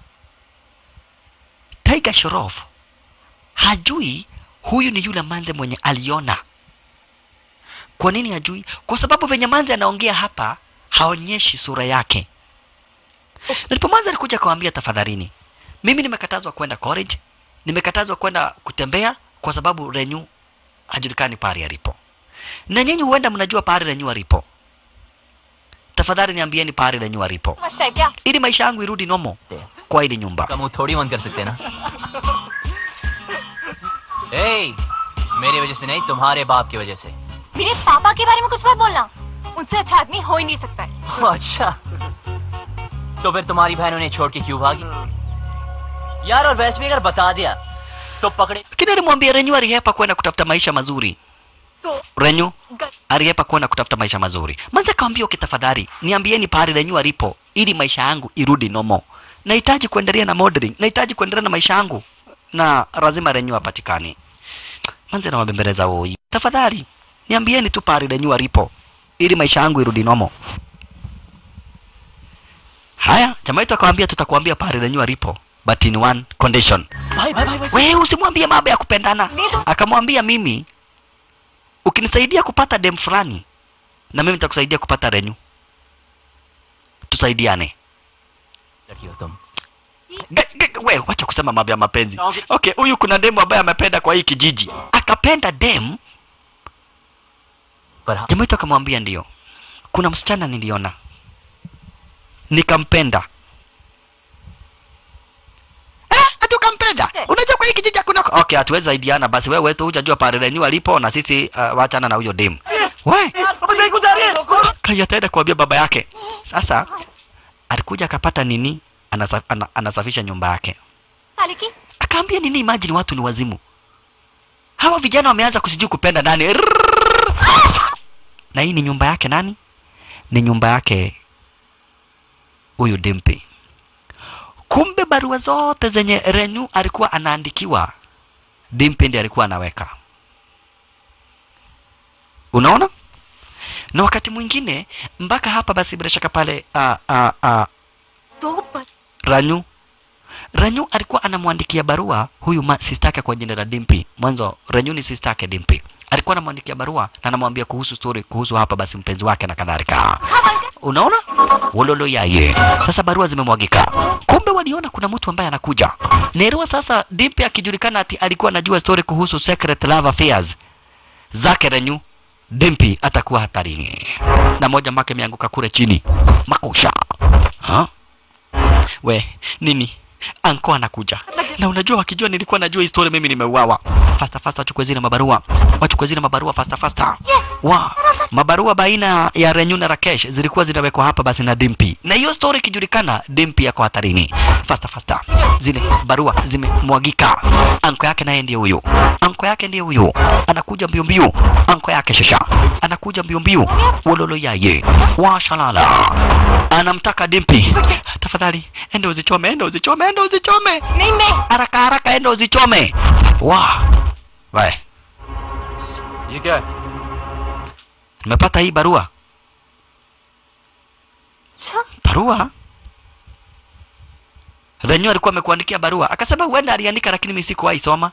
Tiger Shoroff hajui huyu ni yule manze mwenye aliona kwa nini hajui? Kwa sababu venye Manzi anaongea hapa haonyeshi sura yake. Nilipo Manzi alikuja akawambia, tafadhalini, mimi nimekatazwa kwenda college, nimekatazwa kwenda kutembea kwa sababu Renyu hajulikani pahali alipo, na nyinyi huenda mnajua pahali Renyu alipo. Tafadhali niambieni pahali Renyu alipo, समझता है क्या ili maisha yangu irudi nomo kwa ili nyumba. का मुंह थोड़ी बंद कर सकते ना ए, मेरी वजह से नहीं तुम्हारे बाप की वजह से मेरे पापा के बारे में कुछ मत बोलना उनसे अच्छा आदमी हो ही नहीं सकता है अच्छा तो फिर तुम्हारी बहन उन्हें छोड़ के क्यों भागी यार और वैसे भी अगर बता दिया तो पकड़े Lakini alimwambia Renyu alihepa kwenda kutafuta maisha mazuri. तो Renyu गल- aliyepa kwenda kutafuta maisha mazuri. Manze akamwambia okay, tafadhali niambieni pahali Renyu alipo ili maisha yangu irudi nomo. Nahitaji kuendelea na modeling, nahitaji kuendelea na maisha yangu na lazima Renyu apatikane. Manze anawabembeleza woi, tafadhali niambieni tu pahali Renyu alipo ili maisha yangu irudi nomo. Haya, jamaa wetu akamwambia tutakwambia pahali Renyu alipo but in one condition. भाई भाई भाई, भाई Wewe usimwambie mambo ya kupendana. Lido. Akamwambia mimi ukinisaidia kupata dem fulani na mimi nitakusaidia kupata Renyu. Tusaidiane. लड़की हो तुम Ge- ge- We, wacha kusema mambo ya mapenzi. Okay. Okay, huyu kuna demu ambaye amependa kwa hii kijiji. Akapenda dem, पर हाँ, jamaa wetu akamwambia ndio. Kuna msichana niliona. Nikampenda. Eh, ati ukampenda? Unajua kwa hii kijiji hakuna Okay, hatuwezi saidiana basi wewe tu hujajua pale Renyu alipo na sisi uh, wachana na huyo dem. We, अब नहीं गुजारिए Kai ataenda kuambia baba yake. Sasa alikuja akapata nini? Anasa, ana, anasafisha nyumba yake. साले की Akaambia nini? Imagine watu ni wazimu. Hawa vijana wameanza kusijui kupenda nani. Rrrr. Na hii ni nyumba yake nani? Ni nyumba yake huyu Dimpi. Kumbe barua zote zenye Renyu alikuwa anaandikiwa, Dimpi ndiye alikuwa anaweka. Unaona? Na wakati mwingine mpaka hapa basi bila shaka pale uh, uh, uh, दो पर Ranyu Ranyu alikuwa anamwandikia barua huyu ma- sister yake kwa jina la Dimpi. Mwanzo Ranyu ni sister yake Dimpi. Alikuwa anamwandikia barua na anamwambia kuhusu story kuhusu hapa basi mpenzi wake na kadhalika. Unaona? Wololo yaye. Sasa barua zimemwagika. Kumbe waliona kuna mtu ambaye anakuja. Nerua sasa Dimpi akijulikana ati alikuwa anajua story kuhusu secret love affairs zake Ranyu. Dimpi atakuwa hatarini. Na moja make imeanguka kule chini. Makusha. Ha? We, nini? Anko anakuja. Na unajua wakijua nilikuwa najua hii story mimi nimeuawa. Fasta fasta wachukue zile mabarua. Wachukue zile mabarua fasta fasta. Wa, mabarua baina ya Renyu na Rakesh zilikuwa zinawekwa hapa basi na Dimpi. Na hiyo story ikijulikana, Dimpi yako hatarini. Fasta fasta. Zile barua zimemwagika. Anko yake naye ndiye huyo. Anko yake ndiye huyo. Anakuja mbio mbio. Anko yake shasha. Anakuja mbio mbio. Wololo yaye. Washalala. Anamtaka Dimpi. Tafadhali, enda uzichome, enda uzichome, enda uzichome. नहीं मैं Haraka haraka enda uzichome. Wa. We, ये क्या है nimepata hii barua. अच्छा barua Renyo alikuwa amekuandikia barua akasema huenda aliandika lakini mimi sikuwahi soma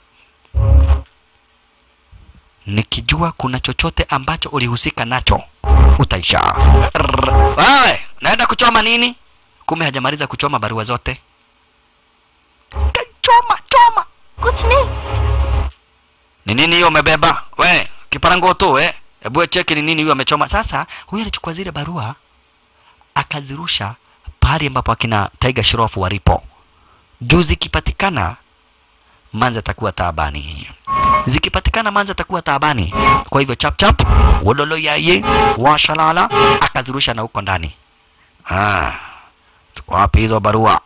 nikijua kuna chochote ambacho ulihusika nacho utaisha Rrrr. wewe naenda kuchoma nini kumbe hajamaliza kuchoma barua zote kaichoma choma कुछ नहीं ni nini hiyo umebeba we kiparango tu eh hebu we cheki ni nini hiyo amechoma sasa huyu alichukua zile barua akazirusha pahali ambapo akina Tiger Shroff walipo juu zikipatikana manza atakuwa taabani zikipatikana manza atakuwa taabani kwa hivyo chap chap wololo yaye washalala akazirusha na huko ndani ah ziko wapi hizo barua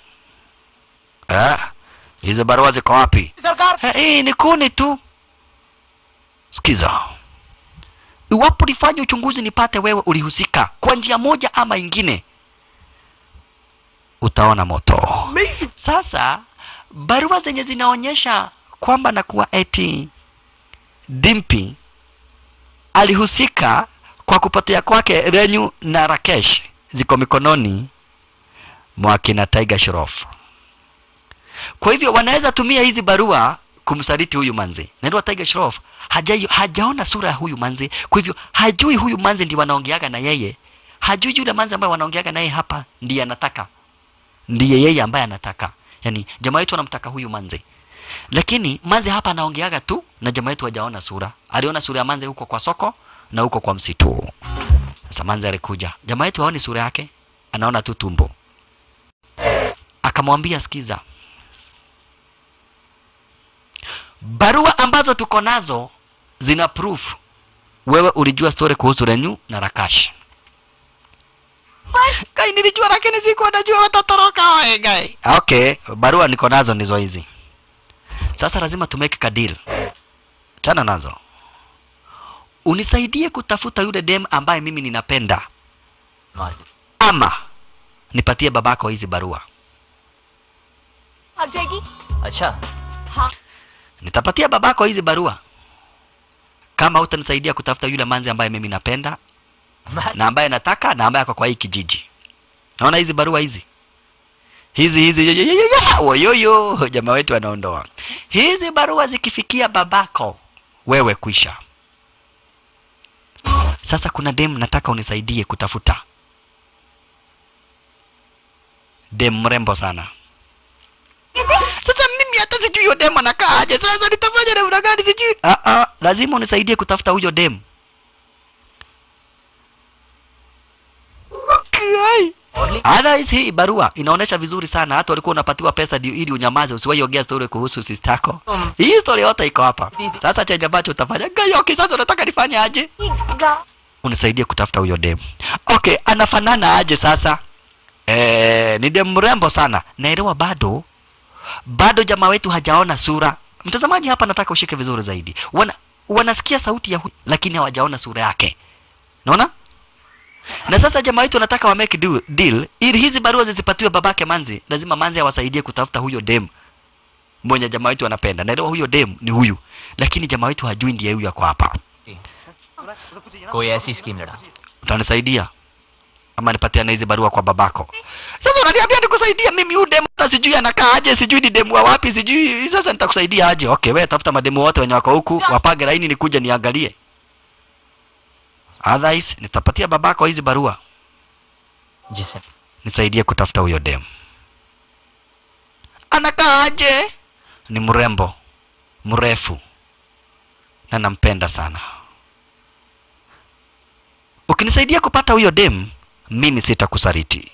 eh hizo barua ziko wapi सरकार Eh, hii ni kuni tu. Sikiza, iwapo nifanye uchunguzi nipate wewe ulihusika kwa njia moja ama ingine, utaona moto. Sasa barua zenye zinaonyesha kwamba nakuwa eti Dimpi alihusika kwa kupotea kwake Renyu na Rakesh ziko mikononi mwa kina Tiger Shroff. Kwa hivyo wanaweza tumia hizi barua kumsaliti huyu manzi. Naitwa Tiger Shroff hajai, hajaona sura ya huyu manzi, kwa hivyo hajui huyu manzi ndiye wanaongeaga na yeye, hajui yule manzi ambaye wanaongeaga naye hapa ndiye anataka, ndiye yeye ambaye anataka. Yani jamaa wetu anamtaka huyu manzi, lakini manzi hapa anaongeaga tu na jamaa wetu hajaona sura. Aliona sura ya manzi huko kwa soko na huko kwa msitu. Sasa manzi alikuja, jamaa wetu haoni sura yake, anaona tu tumbo. Akamwambia, sikiza, barua ambazo tuko nazo zina proof wewe ulijua story kuhusu Renyu na Rakash. Kai nilijua lakini sikuwa najua watatoroka wae gai. Okay, barua niko nazo ndizo hizi. Sasa lazima tumeke ka deal. Chana nazo. Unisaidie kutafuta yule dem ambaye mimi ninapenda मार दे ama nipatie babako hizi barua. भाग जाएगी अच्छा Nitapatia babako hizi barua kama utanisaidia kutafuta yule manzi ambaye mimi napenda मैं na ambaye nataka na ambaye ako kwa hii kijiji. Naona hizi barua hizi hizi hizi ye- ye- ye- ye- ye- oyoyo, jamaa wetu anaondoa hizi barua. Zikifikia babako wewe, kwisha. Sasa kuna dem nataka unisaidie kutafuta, dem mrembo sana. Sasa mimi hata sijui huyo dem anakaa aje. Sasa nitafanya namna gani? Sijui. Ah, ah, lazima unisaidie kutafuta huyo dem. Okay. Otherwise hii barua inaonyesha vizuri sana, hata ulikuwa unapatiwa pesa ndio ili unyamaze, usiwahi ongea story kuhusu sistako. Hii story yote iko hapa. Sasa chenye ambacho utafanya gayo, okay, sasa unataka nifanye aje? Unisaidie kutafuta huyo dem. Okay, anafanana aje sasa? Eh, ni dem mrembo sana. Naelewa bado bado jamaa wetu hajaona sura. Mtazamaji hapa nataka ushike vizuri zaidi. Wana, wanasikia sauti ya huyu lakini hawajaona sura yake. Naona? Na sasa jamaa wetu wanataka wa make deal, deal ili hizi barua zisipatiwe babake Manzi. Lazima Manzi awasaidie kutafuta huyo dem mwenye jamaa wetu anapenda. Naelewa huyo dem ni huyu, lakini jamaa wetu hajui ndiye huyu ako hapa. कोई ऐसी स्कीम लड़ा Utanisaidia ama nipatiane hizi barua kwa babako? Sasa unaniambia nikusaidia mimi huyu demu hata sijui anakaa aje, sijui ni demu wa wapi, sijui sasa nitakusaidia aje? Okay, wewe tafuta mademu wote wenye wako huku, wapage laini nikuja niangalie. Otherwise nitapatia babako hizi barua, जिसे nisaidie kutafuta huyo demu. Anakaa aje? Ni mrembo, mrefu na nampenda sana. Ukinisaidia kupata huyo dem, mimi sitakusaliti.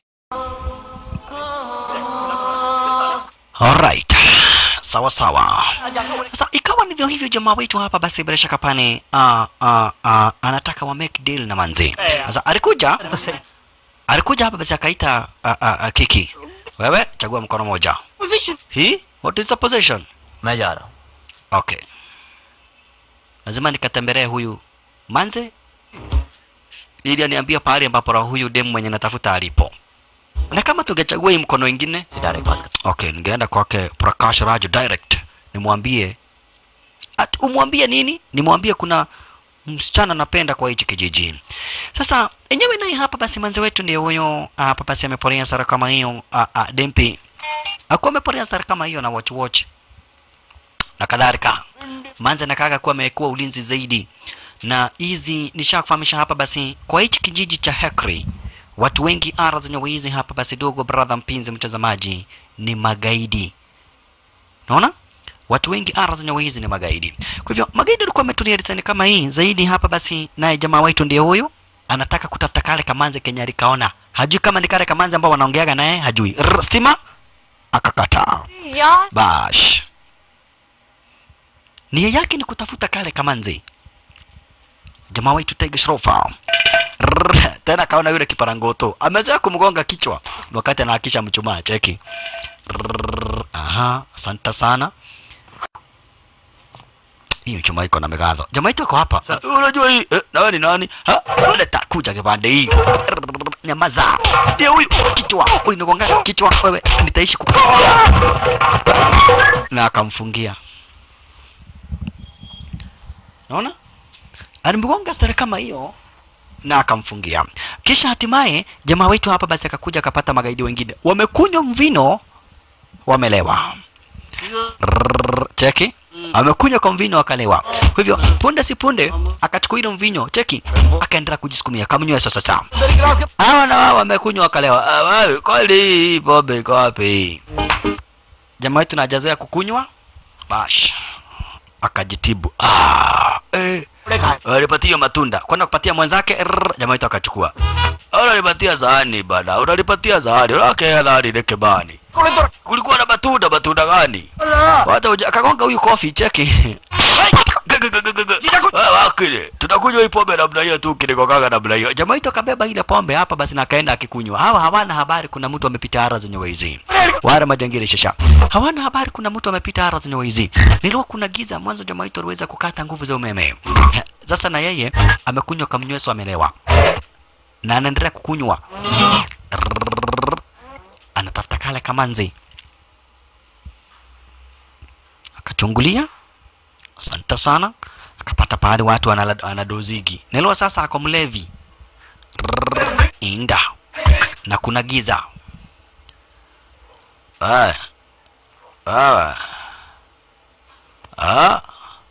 Alright. Sawa sawa. Sasa ikawa ndivyo hivyo, jamaa wetu hapa basi bila shaka pane uh, uh, uh, anataka wa make deal na manzi. Sasa alikuja तो सही alikuja hapa basi akaita uh, uh, uh, Kiki. Wewe chagua mkono moja. Position. Hii? What is the position? मैं जा रहा हूँ Okay. Lazima nikatembelee huyu manze ili aniambia pahali ambapo roho huyu demu mwenye natafuta alipo. Na kama tungechagua hii mkono ingine, से direct बात कर okay, ningeenda kwake Prakash Raj direct nimwambie at umwambie nini? Nimwambie kuna msichana napenda kwa hichi kijiji. Sasa enyewe naye hapa basi manzi wetu ndio huyo hapa basi ameporea sara kama hiyo a, a, Dempi akuwa ameporea sara kama hiyo na watch watch na kadhalika. Manzi anakaga kuwa amekuwa ulinzi zaidi, na hizi nishakufahamisha hapa basi kwa hichi kijiji cha Hekri watu wengi ara zenye wizi hapa basi dogo brother mpinzi mtazamaji ni magaidi naona watu wengi ara zenye wizi ni magaidi kwa hivyo magaidi walikuwa wametulia design kama hii zaidi hapa basi naye jamaa wetu ndiye huyo anataka kutafuta kale kamanzi kenye alikaona hajui kama ni kale kamanzi ambao wanaongeaga naye hajui Rrr, stima akakataa यार bash nia yake ni kutafuta kale kamanzi jamaa wetu Tiger Shrofa Rrrr, tena kaona yule kiparangoto amezoea kumgonga kichwa wakati anahakisha mchumaa cheki Rrrr, aha asante sana hii mchumaa iko na megadho jamaa wetu ako hapa Uh, unajua hii eh, nawe ni nani ha leta kuja kipande hii Rrrr, nyamaza ndio huyu kichwa ulinigonga kichwa wewe nitaishi ku na akamfungia naona alimgonga stare kama hiyo na akamfungia kisha hatimaye jamaa wetu hapa basi akakuja akapata magaidi wengine wamekunywa mvino wamelewa Rrrr, cheki amekunywa kwa mvinyo akalewa kwa hivyo punde si punde akachukua ile mvinyo cheki akaendelea kujisukumia kamnywe sasa sasa hawa na wao wamekunywa wakalewa Ah, wewe kweli hii pombe iko wapi jamaa wetu najazoea kukunywa bash akajitibu ah, eh. alipatia matunda kwenda kupatia mwenzake rrr, jamaa wetu akachukua unalipatia sahani bana unalipatia sahani unakea sahani lekebani kulikuwa na matunda matunda gani wacha uja- akagonga huyu kofi cheki Wewe wakili tunakunywa hii pombe namna hiyo tu kinikokaga namna hiyo jamaa wetu akabeba ile pombe hapa basi na akaenda akikunywa hawa hawana habari kuna mtu amepita ara zenye waizi wale majangili shasha hawana habari kuna mtu amepita ara zenye waizi nilikuwa kuna giza mwanzo jamaa wetu aliweza kukata nguvu za umeme sasa na yeye amekunywa kamnyweso amelewa na anaendelea kukunywa Rrrr. anatafuta kale kamanzi akachungulia asante sana akapata pahali watu wanala- wanadozigi nelewa sasa ako mlevi Rrrr. inda na kuna giza ah. Ah. Ah.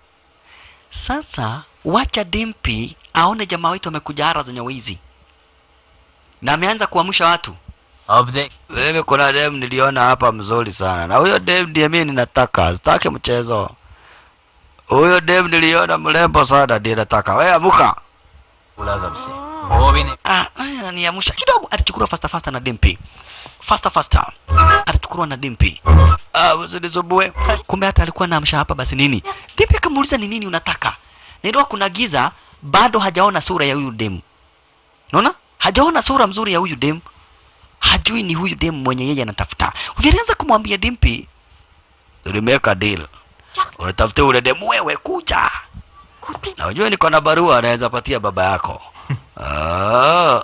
Sasa wacha Dimpi aone jamaa wetu amekuja ara zenye wizi na ameanza kuamsha watu. अब देख Mimi kuna dem niliona hapa mzuri sana, na huyo dem ndiye mimi ninataka, sitaki mchezo. Huyo dem niliona mrembo sana, ndiye nataka. Wewe amuka. बोला सबसे वो भी नहीं Ah, aya, niamsha kidogo. Alichukuliwa fasta fasta na Dimpi, fasta fasta alichukuliwa na Dimpi. Ah, usinisumbue. Kumbe hata alikuwa naamsha hapa. Basi nini? Dimpi akamuuliza ni nini unataka. Nilikuwa kuna giza, bado hajaona sura ya huyu dem. Unaona? Hajaona sura mzuri ya huyu dem. Hajui ni huyu dem mwenye yeye anatafuta. Vilianza kumwambia Dimpi, tulimeweka deal. Unatafuta ule dem wewe kuja. Na unajua niko na barua anaweza patia baba yako. Ah.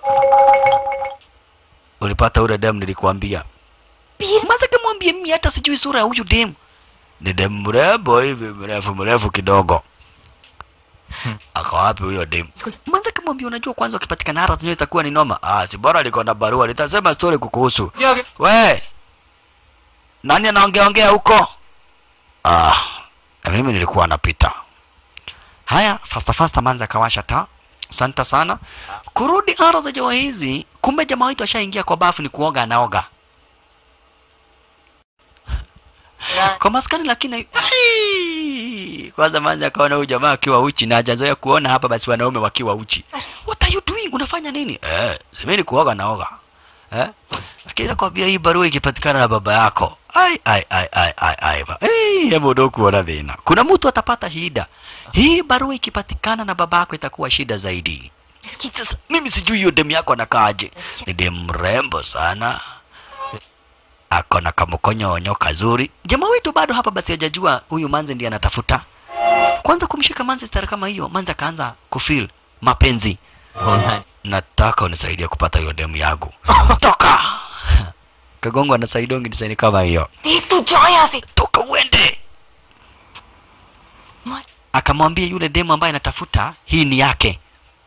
Ulipata ule dem nilikuambia. Maza kamwambie mimi hata sijui sura ya huyu dem. Ni dem mrembo hivi mrefu mrefu kidogo. Ako wapi huyo dem? Maza kamwambia unajua kwanza ukipatikana hara zenyewe itakuwa ni noma. Ah, si bora liko na barua nitasema story kukuhusu. We. Nani anaongea ongea huko? Ah, na mimi nilikuwa napita. Haya, fasta fasta manza akawasha taa. Asante sana. Kurudi ara za jamaa hizi, kumbe jamaa wetu ashaingia kwa bafu ni kuoga anaoga. Kwa maskani lakini Ai! kwanza manza akaona huyu jamaa akiwa uchi na hajazoea kuona hapa basi wanaume wakiwa uchi. What are you doing? Unafanya nini? Eh, semeni kuoga naoga. Eh? Lakini nakwambia hii barua ikipatikana na baba yako. Ai ai ai ai ai ai. ba- Eh, hebu ndo kuona dhina. Kuna mtu atapata shida. Hii barua ikipatikana na baba yako itakuwa shida zaidi. Sasa mimi sijui hiyo demu yako anakaaje. Ni demu mrembo sana. Ako na kamkonyonyo kazuri. Jamaa wetu bado hapa basi hajajua huyu manzi ndiye anatafuta. Kwanza kumshika manzi stara kama hiyo, manzi akaanza kufeel mapenzi. होना Nataka unisaidie kupata hiyo demu yangu. Toka. Kagongo anasaidia design kama hiyo. देख तू जा यहाँ से Toka uende. akamwambia yule demu ambaye anatafuta hii ni yake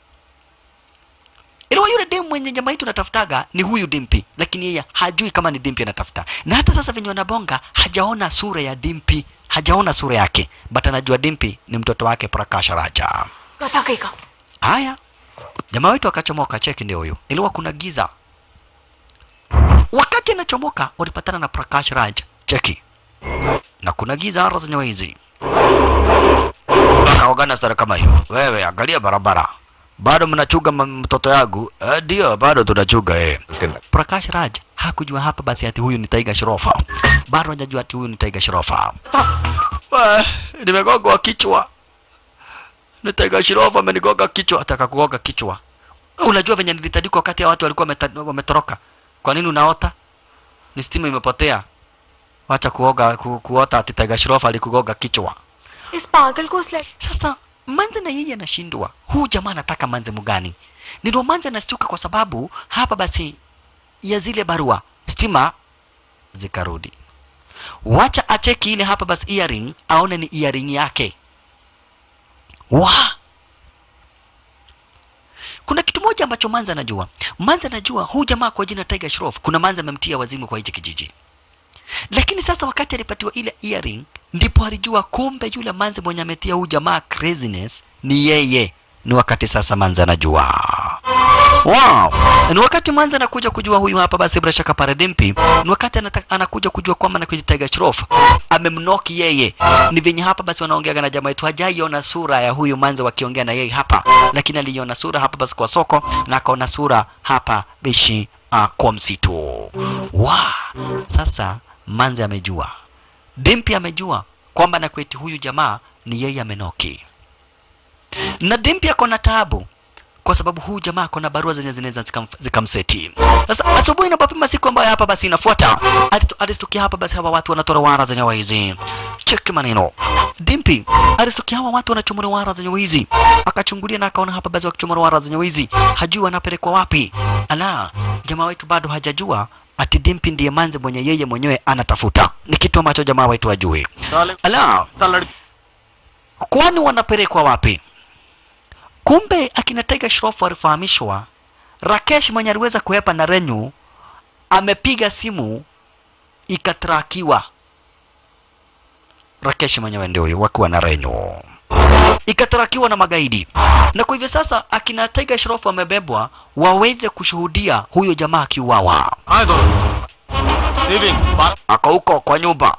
Iliwa yule demu mwenye jamaa yetu anatafutaga ni huyu Dimpi, lakini yeye hajui kama ni Dimpi anatafuta. Na hata sasa venye wanabonga hajaona sura ya Dimpi, hajaona sura yake, but anajua Dimpi ni mtoto wake Prakash Raja. गधा कहीं का Haya, jamaa wetu akachomoka, cheki ndio huyo. Iliwa kuna giza. Wakati anachomoka walipatana na Prakash Raj, cheki, na kuna giza ara zenyewe hizi. Akaogana stara kama hiyo, wewe angalia barabara, bado mnachuga m- mtoto yangu? Eh, Ndio, bado tunachuga eh. Prakash Raj hakujua hapa basi ati huyu ni Taiga Shrofa, bado hajajua ati huyu ni Taiga Shrofa. Ah, nimegongwa kichwa Nitaiga Shrofa amenigonga kichwa, ataka kugonga kichwa. Unajua venye nilitandikwa wakati ya watu walikuwa wameta- wametoroka. Kwa nini unaota? Ni stima imepotea. Wacha kuoga ku, kuota ati Taiga Shrofa alikugonga kichwa. इस पागल को उस लड़की Sasa Manze na yeye anashindwa, huu jamaa anataka Manze mgani? Ndio Manze anastuka kwa sababu hapa basi ya zile barua stima zikarudi. Wacha acheki ile hapa basi earring, aone ni earring yake. Wa kuna kitu moja ambacho Manze anajua. Manze anajua huu jamaa kwa jina Tiger Shroff, kuna Manze amemtia wazimu kwa hichi kijiji. Lakini sasa wakati alipatiwa ile earring ndipo alijua kumbe yule manze mwenye ametia huyu jamaa craziness ni yeye. Ni wakati sasa manze anajua. Wow! Ni wakati manze anakuja kujua huyu hapa basi bila shaka Paradimpi. Ni wakati anata, anakuja kujua kwamba na kujitega Shroff amemnoki yeye. Ni venye hapa basi wanaongea na jamaa yetu hajaiona sura ya huyu manze wakiongea na yeye hapa, lakini aliona sura hapa basi kwa soko na akaona sura hapa bishi uh, kwa msitu. Wow! Sasa manze amejua Dimpi amejua kwamba na kweti huyu jamaa ni yeye amenoki, na Dimpi ako na taabu kwa sababu huyu jamaa ako na barua zenye zinaweza zikam- zikamseti. Sasa asubuhi inapopima siku ambayo hapa basi inafuata, alitu- alistukia hapa basi hawa watu wanatoa wara zenye wizi. Cheki maneno. Dimpi alistukia hawa watu wanachomora wara zenye wizi, akachungulia na akaona hapa basi wakichomora wara zenye wizi, hajui wanapelekwa wapi. Ala, jamaa wetu bado hajajua ati Dimpi ndiye manze mwenye yeye mwenyewe anatafuta. Ni kitu ambacho jamaa wetu hajui. साले Ala, का लड़की kwani wanapelekwa wapi? Kumbe akina Tiger Shroff walifahamishwa Rakesh mwenye aliweza kuhepa na Renyu amepiga simu ikatrakiwa. Rakesh mwenyewe ndio huyo wakiwa na Renyu ikatrakiwa na magaidi, na kwa hivyo sasa akina Tiger Shroff wamebebwa waweze kushuhudia huyo jamaa akiuawa. आए दो सेविंग बारह ako huko kwa nyumba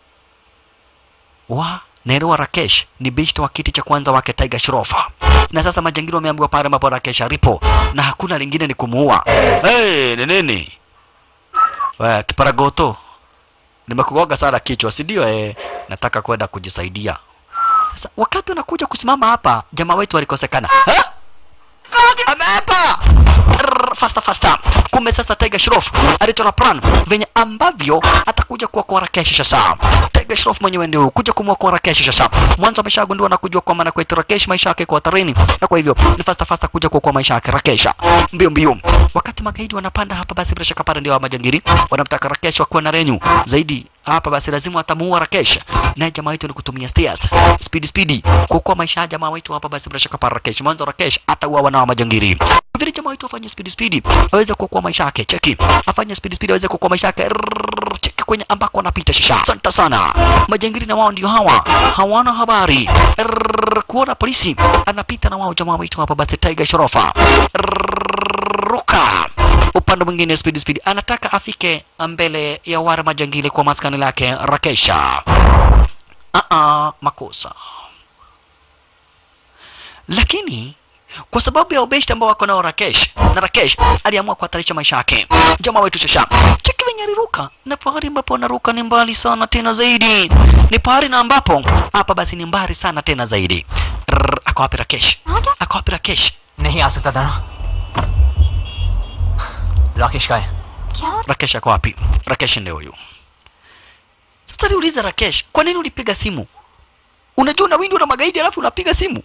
wa Nero Rakesh ni bishto wa kiti cha kwanza wake Tiger Shrofa, na sasa majangili wameambiwa pale ambapo Rakesh alipo na hakuna lingine ni kumuua. Hey, ni nini? Wewe kiparagoto, nimekugoga sana kichwa, si ndio? Eh, nataka kwenda kujisaidia. Sasa wakati unakuja kusimama hapa, jamaa wetu walikosekana. Ha? Ameapa! Rrrr, Faster faster. Kumbe sasa Tiger Shroff alichora plan venye ambavyo atakuja kuokoa Rakesh sasa. Tiger Shroff mwenyewe ndio kuja kumwokoa Rakesh sasa. Mwanzo ameshagundua na kujua kwamba na kwetu Rakesh maisha yake kwa hatarini, na kwa hivyo ni faster faster kuja kuokoa maisha yake Rakesh. Mbio mbio. Wakati magaidi wanapanda hapa, basi bila shaka pale ndio wa majangili wanamtaka Rakesh wakuwa na renyu zaidi hapa, basi lazima atamuua Rakesh. Naye jamaa wetu ni kutumia stairs speed speed kuokoa maisha ya jamaa wetu hapa, basi bila shaka pale Rakesh. Mwanzo Rakesh atauawa na wa majangili vile jamaa wetu afanye speed speed aweze kuokoa maisha yake. Cheki, afanye speed speed aweze kuokoa maisha yake. Rrrr, Cheki kwenye ambako anapita shisha. Asante sana. Majangili na wao ndio hawa, hawana habari. Rrrr, Kuona polisi anapita na wao jamaa wetu hapa, basi Tiger Shorofa Rrrr, ruka upande mwingine speed speed anataka afike mbele ya wale majangili kwa maskani lake Rakesha. Ah ah, makosa lakini kwa sababu ya ubeshti ambao wako nao Rakesh na Rakesh aliamua kuhatarisha maisha yake. Jamaa wetu Shasha cheki venye aliruka, na pahali ambapo anaruka ni mbali sana tena zaidi, ni pahali na ambapo hapa basi ni mbali sana tena zaidi. Rrrr, Ako wapi Rakesh? Ako wapi Rakesh? नहीं आ सकता दाना राकेश का है Rakesh ako wapi? Rakesh ndio huyu. Sasa niulize Rakesh, kwa nini ulipiga simu? Unajua unawindwa na magaidi alafu unapiga simu?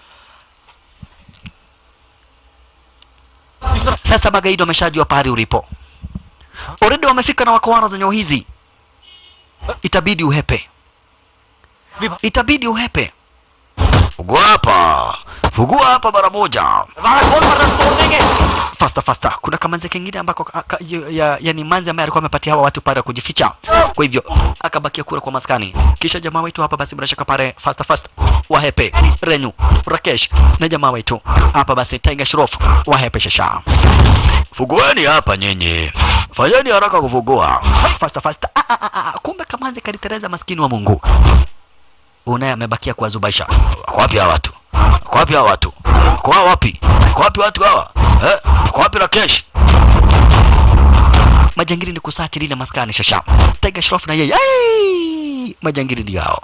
Sasa magaidi wameshajua pahali ulipo. Already wamefika na wakawara zenye hizi. Itabidi uhepe. Itabidi uhepe. fugua hapa fugua hapa mara moja तुम्हारा कौन मर्डर तोड़ देंगे fasta fasta kuna kamanzi kengine ambako ka- ka- ya- ya, yani manzi ambaye alikuwa amepatia hawa watu pale kujificha kwa hivyo akabakia kura kwa maskani kisha jamaa wetu hapa basi bila shaka pale fasta fasta wahepe renyu rakesh na jamaa wetu hapa basi tiger shrof wahepe shasha fugueni hapa nyinyi fanyeni haraka kufugua fasta fasta ah, ah, ah, ah. kumbe kamanzi kalitereza maskini wa mungu unaye amebakia kuwazubaisha wako wapi hawa watu wako wapi hawa watu wako hawa wapi wako wapi watu hawa eh wako wapi rakesh majangili ni kusati lile maskani shasha tega shrof na yeye Ai! majangili ndio hao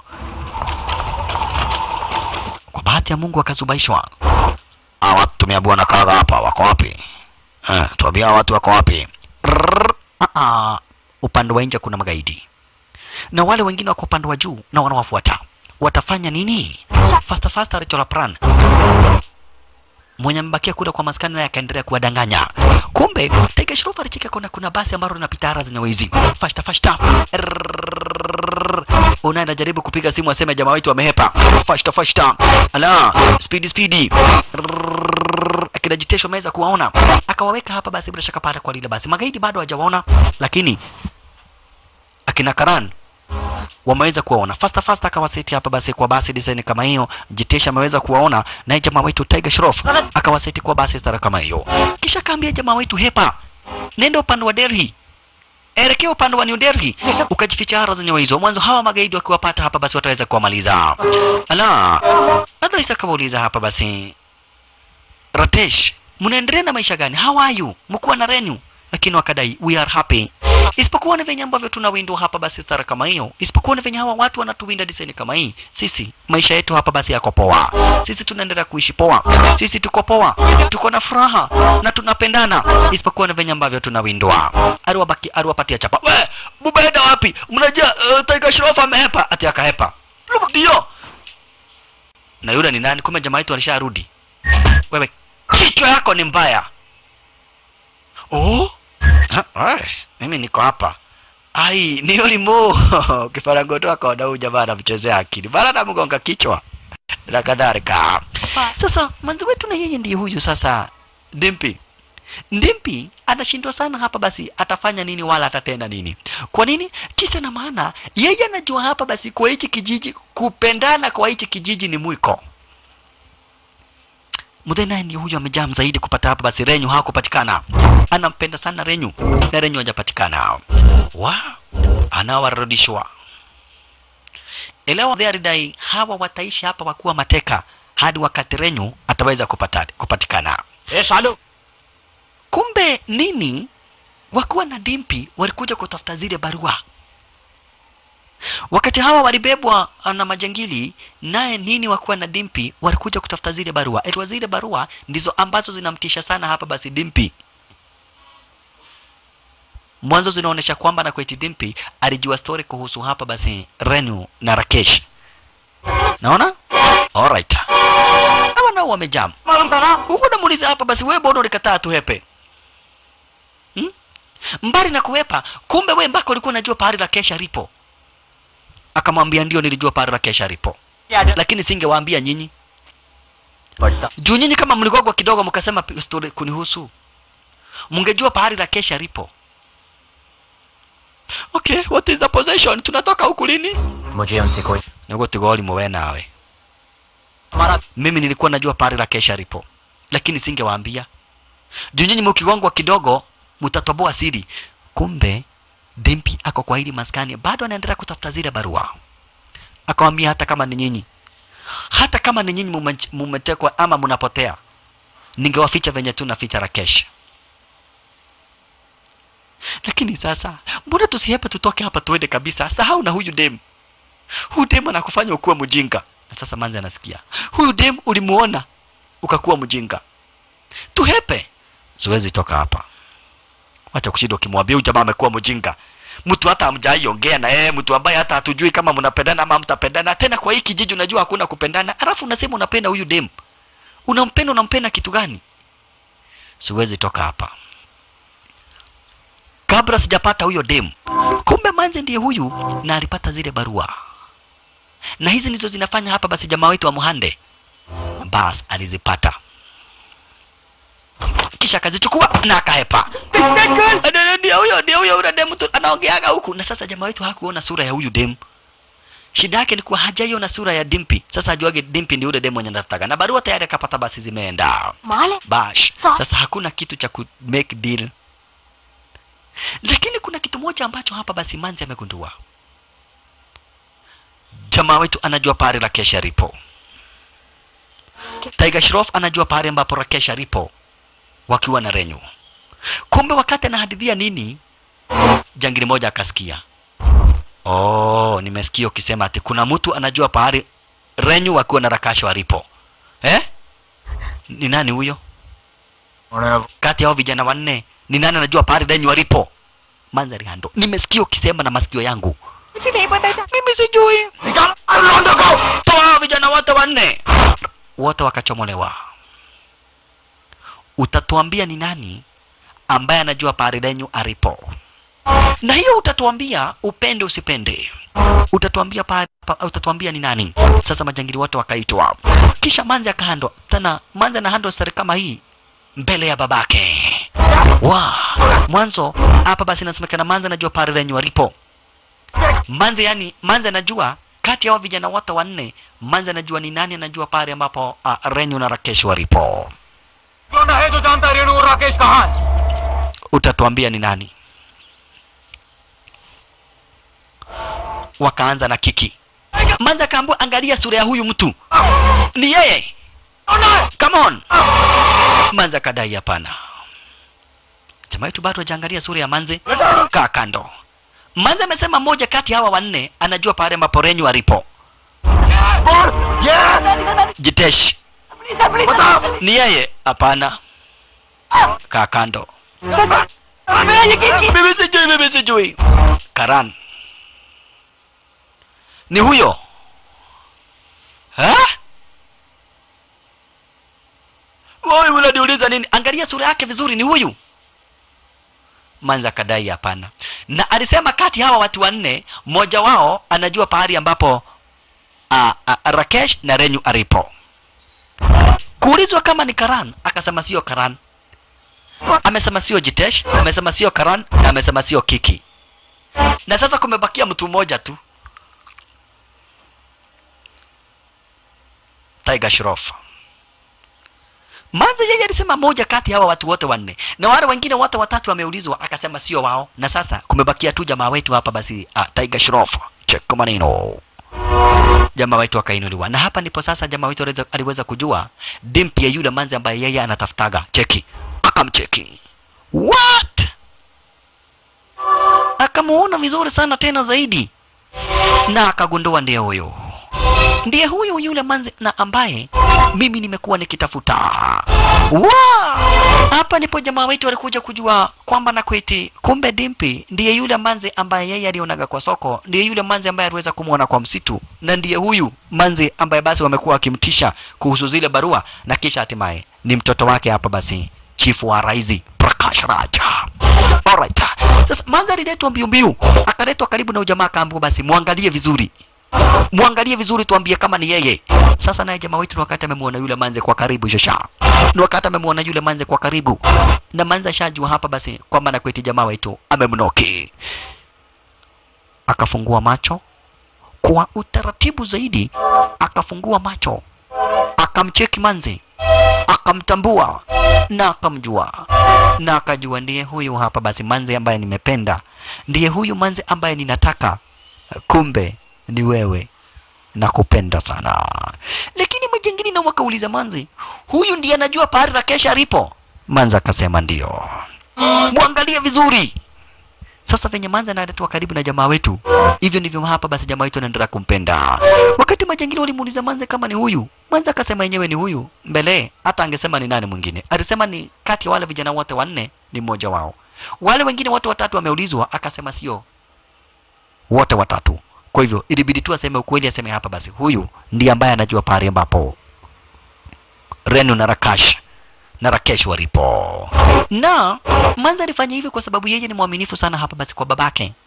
kwa bahati ya mungu akazubaishwa hawa watu tumeabua na kaga hapa wako wapi eh, tuambia hawa watu wako wapi Rrrr, ah, ah. upande wa nje kuna magaidi na wale wengine wako upande wa juu na wanawafuata watafanya nini fasta fasta Rachel Pran mwenye amebakia kule kwa maskani naye akaendelea kuwadanganya kumbe Tiger Shroff alicheka kuna kuna basi ambalo linapita ara zenye wizi fasta fasta Rrrr. unaye anajaribu kupiga simu aseme jamaa wetu wamehepa fasta fasta ala speedy speedy Rrrr. akina Jitesho ameweza kuwaona akawaweka hapa basi bila shaka pale kwa lile basi magaidi bado hawajawaona lakini akina Karan wameweza kuwaona fasta fasta akawaseti hapa basi kwa basi design kama hiyo jitesha ameweza kuwaona naye jamaa wetu Tiger Shroff akawaseti kwa basi stara kama hiyo kisha kaambia jamaa wetu hepa nenda upande wa Delhi elekea upande wa New Delhi ukajificha hara zenye hizo mwanzo hawa magaidi wakiwapata hapa basi wataweza kuwamaliza ala Otherwise akawauliza hapa basi Ratesh mnaendelea na maisha gani how are you mkuwa na renu lakini wakadai we are happy isipokuwa ni venye ambavyo tunawindwa hapa basi stara kama hiyo isipokuwa ni venye hawa watu wanatuwinda diseni kama hii sisi maisha yetu hapa basi yako poa sisi tunaendelea kuishi poa sisi tuko poa tuko na furaha na tunapendana isipokuwa ni venye ambavyo tunawindwa aliwabaki aliwapatia chapa we bubaenda wapi mnajua uh, Tiger Shroff amehepa ati akahepa ndio na yule ni nani kumbe jamaa yetu alisharudi wewe kichwa yako ni mbaya oh Ha, ai, mimi niko hapa ai ni ulimo kifarangoto akaona huyu jamaa anamchezea akili bana anamgonga kichwa na kadhalika sasa manzi wetu na yeye ndiye huyu sasa dimpi ndimpi anashindwa sana hapa basi atafanya nini wala atatenda nini kwa nini kisa na maana yeye anajua hapa basi kwa hichi kijiji kupendana kwa hichi kijiji ni mwiko Mudhe naye ndiye huyu amejaa zaidi kupata hapa basi Renyu hakupatikana. Anampenda sana Renyu na Renyu hajapatikana. Wa anawarudishwa. Elewa alidai hawa wataishi hapa wakuwa mateka hadi wakati Renyu ataweza kupata, kupatikana. A Shalu Kumbe nini wakuwa na dimpi walikuja kutafuta zile barua. Wakati hawa walibebwa na majangili, naye nini wakuwa na dimpi walikuja kutafuta zile barua. Etwa zile barua ndizo ambazo zinamtisha sana hapa basi dimpi. Mwanzo zinaonyesha kwamba na kweti dimpi alijua story kuhusu hapa basi Renu na Rakesh. Naona? Alright. Hawa nao wamejam. मालूम था ना Huko namuuliza hapa basi wewe mbona ulikataa tuhepe? Hmm? Mbali na kuhepa, kumbe wewe mpaka ulikuwa unajua pahali la kesha lipo. Akamwambia ndio nilijua pahali la kesha lipo. क्या डर Lakini singewaambia nyinyi. पड़ता Juu nyinyi kama mligogwa kidogo mkasema pi- story kunihusu. Mngejua pahali la kesha lipo. Okay, what is the possession? Tunatoka huku lini? मुझे उनसे कोई Niko tigoli mwe nawe. हमारा Mimi nilikuwa najua pahali la kesha lipo. Lakini singewaambia. Juu nyinyi mkigongwa kidogo mtatoboa siri. Kumbe Dimpi ako kwa hili maskani bado anaendelea kutafuta zile barua. Akamwambia hata kama ni nyinyi, hata kama ni nyinyi mume- mumetekwa ama mnapotea, ningewaficha venye tu naficha Rakesh. Lakini sasa mbona tusihepe tutoke hapa tuende kabisa? Sahau na huyu dem. Huyu dem anakufanya ukuwe mjinga. Na sasa manzi anasikia. Huyu dem ulimuona ukakuwa mjinga. Tuhepe. Siwezi toka hapa. Wacha kushinda ukimwambia huyu jamaa amekuwa mjinga. Mtu hata hamjaiongea na yeye, mtu ambaye hata hatujui kama mnapendana ama mtapendana. Tena kwa hii kijiji unajua hakuna kupendana. Alafu unasema unapenda huyu dem. Unampenda unampenda kitu gani? Siwezi toka hapa. Kabla sijapata huyo dem. Kumbe manze ndiye huyu na alipata zile barua. Na hizi ndizo zinafanya hapa basi jamaa wetu wa Muhande bas alizipata kisha akazichukua na akahepa Ndio- ndio huyo ndio huyo yule demu tu anaongeaga huku na sasa jamaa wetu hakuona sura ya huyu demu shida yake ni kuwa hajaiona sura ya dimpi sasa ajuage dimpi ndio yule demu mwenye anataka na barua tayari akapata basi zimeenda माले bash Sa- sasa hakuna kitu cha ku make deal lakini kuna kitu moja ambacho hapa basi manzi amegundua jamaa wetu anajua pahali rakesha ripo Tiger Shroff anajua pahali ambapo rakesha ripo wakiwa na renyu kumbe wakati anahadithia nini jangili moja akasikia oh nimesikia ukisema ati kuna mtu anajua pahali renyu wakiwa na rakasha waripo eh ni nani huyo kati ya hao vijana wanne ni nani anajua pahali renyu walipo mandhari hando nimesikia ukisema na masikio yangu मुझे नहीं पता चा mimi sijui toa hao vijana wote wanne wote wakachomolewa utatuambia ni nani ambaye anajua pahali renyu alipo na hiyo utatuambia upende usipende utatuambia pa, pa, utatuambia ni nani sasa majangili wote wakaitwa kisha manzi akahandwa tena manzi anahandwa sare kama hii mbele ya babake wa mwanzo hapa basi inasemekana manzi anajua pale renyu alipo manzi yani manzi anajua kati ya hao vijana wote wanne manzi anajua ni nani anajua pale ambapo uh, renyu na rakesh walipo कौन है जो जानता है रेणु और राकेश कहाँ है utatuambia ni nani wakaanza na kiki manza akaambua angalia sura ya huyu mtu ni yeye come on manza akadai hapana jamaa yetu bado hajaangalia sura ya manze kaa kando manze amesema mmoja kati ya hawa wanne anajua pale ambapo renyu alipo jitesh ni yeye hapana kaa kando mimi sijui mimi sijui karan ni huyo ha? Wewe unaniuliza nini? Angalia sura yake vizuri, ni huyu. Manza kadai hapana, na alisema kati hawa watu wanne mmoja wao anajua pahali ambapo a, a, Rakesh na Renyu aripo. Kuulizwa kama ni Karan, akasema sio Karan. Amesema sio Jitesh, amesema sio Karan, na amesema sio Kiki. Na sasa kumebakia mtu mmoja tu, Tiger Shroff. Manza yeye alisema moja kati ya hawa watu wote wanne, na wale wengine wote watatu wameulizwa, akasema sio wao, na sasa kumebakia tu jamaa wetu hapa basi, uh, Tiger Shroff. Check maneno jamaa wetu akainuliwa, na hapa ndipo sasa jamaa wetu aliweza, aliweza kujua dimpi ya yule manzi ambaye yeye anatafutaga. Cheki, akamcheki what, akamuona vizuri sana tena zaidi, na akagundua ndiye huyo ndiye huyu yule manzi na ambaye mimi nimekuwa nikitafuta. Wa! Hapa ndipo jamaa wetu alikuja kujua kwamba na kweti, kumbe Dimpi ndiye yule manzi ambaye yeye alionaga kwa soko, ndiye yule manzi ambaye aliweza kumwona kwa msitu, na ndiye huyu manzi ambaye basi wamekuwa wakimtisha kuhusu zile barua, na kisha hatimaye ni mtoto wake hapa basi, chifu wa Raizi Prakash Raja. Alright. Sasa manzi aliletwa mbio mbio, akaletwa karibu na ujamaa, akaambiwa basi muangalie vizuri mwangalie vizuri, tuambie kama ni yeye. Sasa naye jamaa wetu, ni wakati amemwona yule manze kwa karibu, shasha ni wakati amemwona yule manze kwa karibu, na manze ashajua hapa basi kwamba na kweti jamaa wetu amemnoki. Akafungua macho kwa utaratibu zaidi, akafungua macho, akamcheki manze, akamtambua na akamjua na akajua ndiye huyu hapa basi manze ambaye nimependa, ndiye huyu manze ambaye ninataka. Kumbe ni wewe nakupenda sana. Lakini majengini na wakauliza Manzi, huyu ndiye anajua pahali Rakesh alipo? Manzi akasema ndio. Mwangalie vizuri. Sasa venye Manzi analetwa karibu na jamaa wetu, hivyo ndivyo hapa basi jamaa wetu anaendelea kumpenda. Wakati majengini walimuuliza Manzi kama ni huyu, Manzi akasema yenyewe ni huyu. Mbele hata angesema ni nani mwingine, alisema ni kati ya wale vijana wote wanne ni mmoja wao. Wale wengine wote watatu wameulizwa, akasema sio wote watatu. Kwa hivyo ilibidi tu aseme ukweli, aseme hapa basi, huyu ndiye ambaye anajua pahali ambapo Renu na Rakash na Rakesh walipo. Na Manza alifanya hivyo kwa sababu yeye ni mwaminifu sana hapa basi kwa babake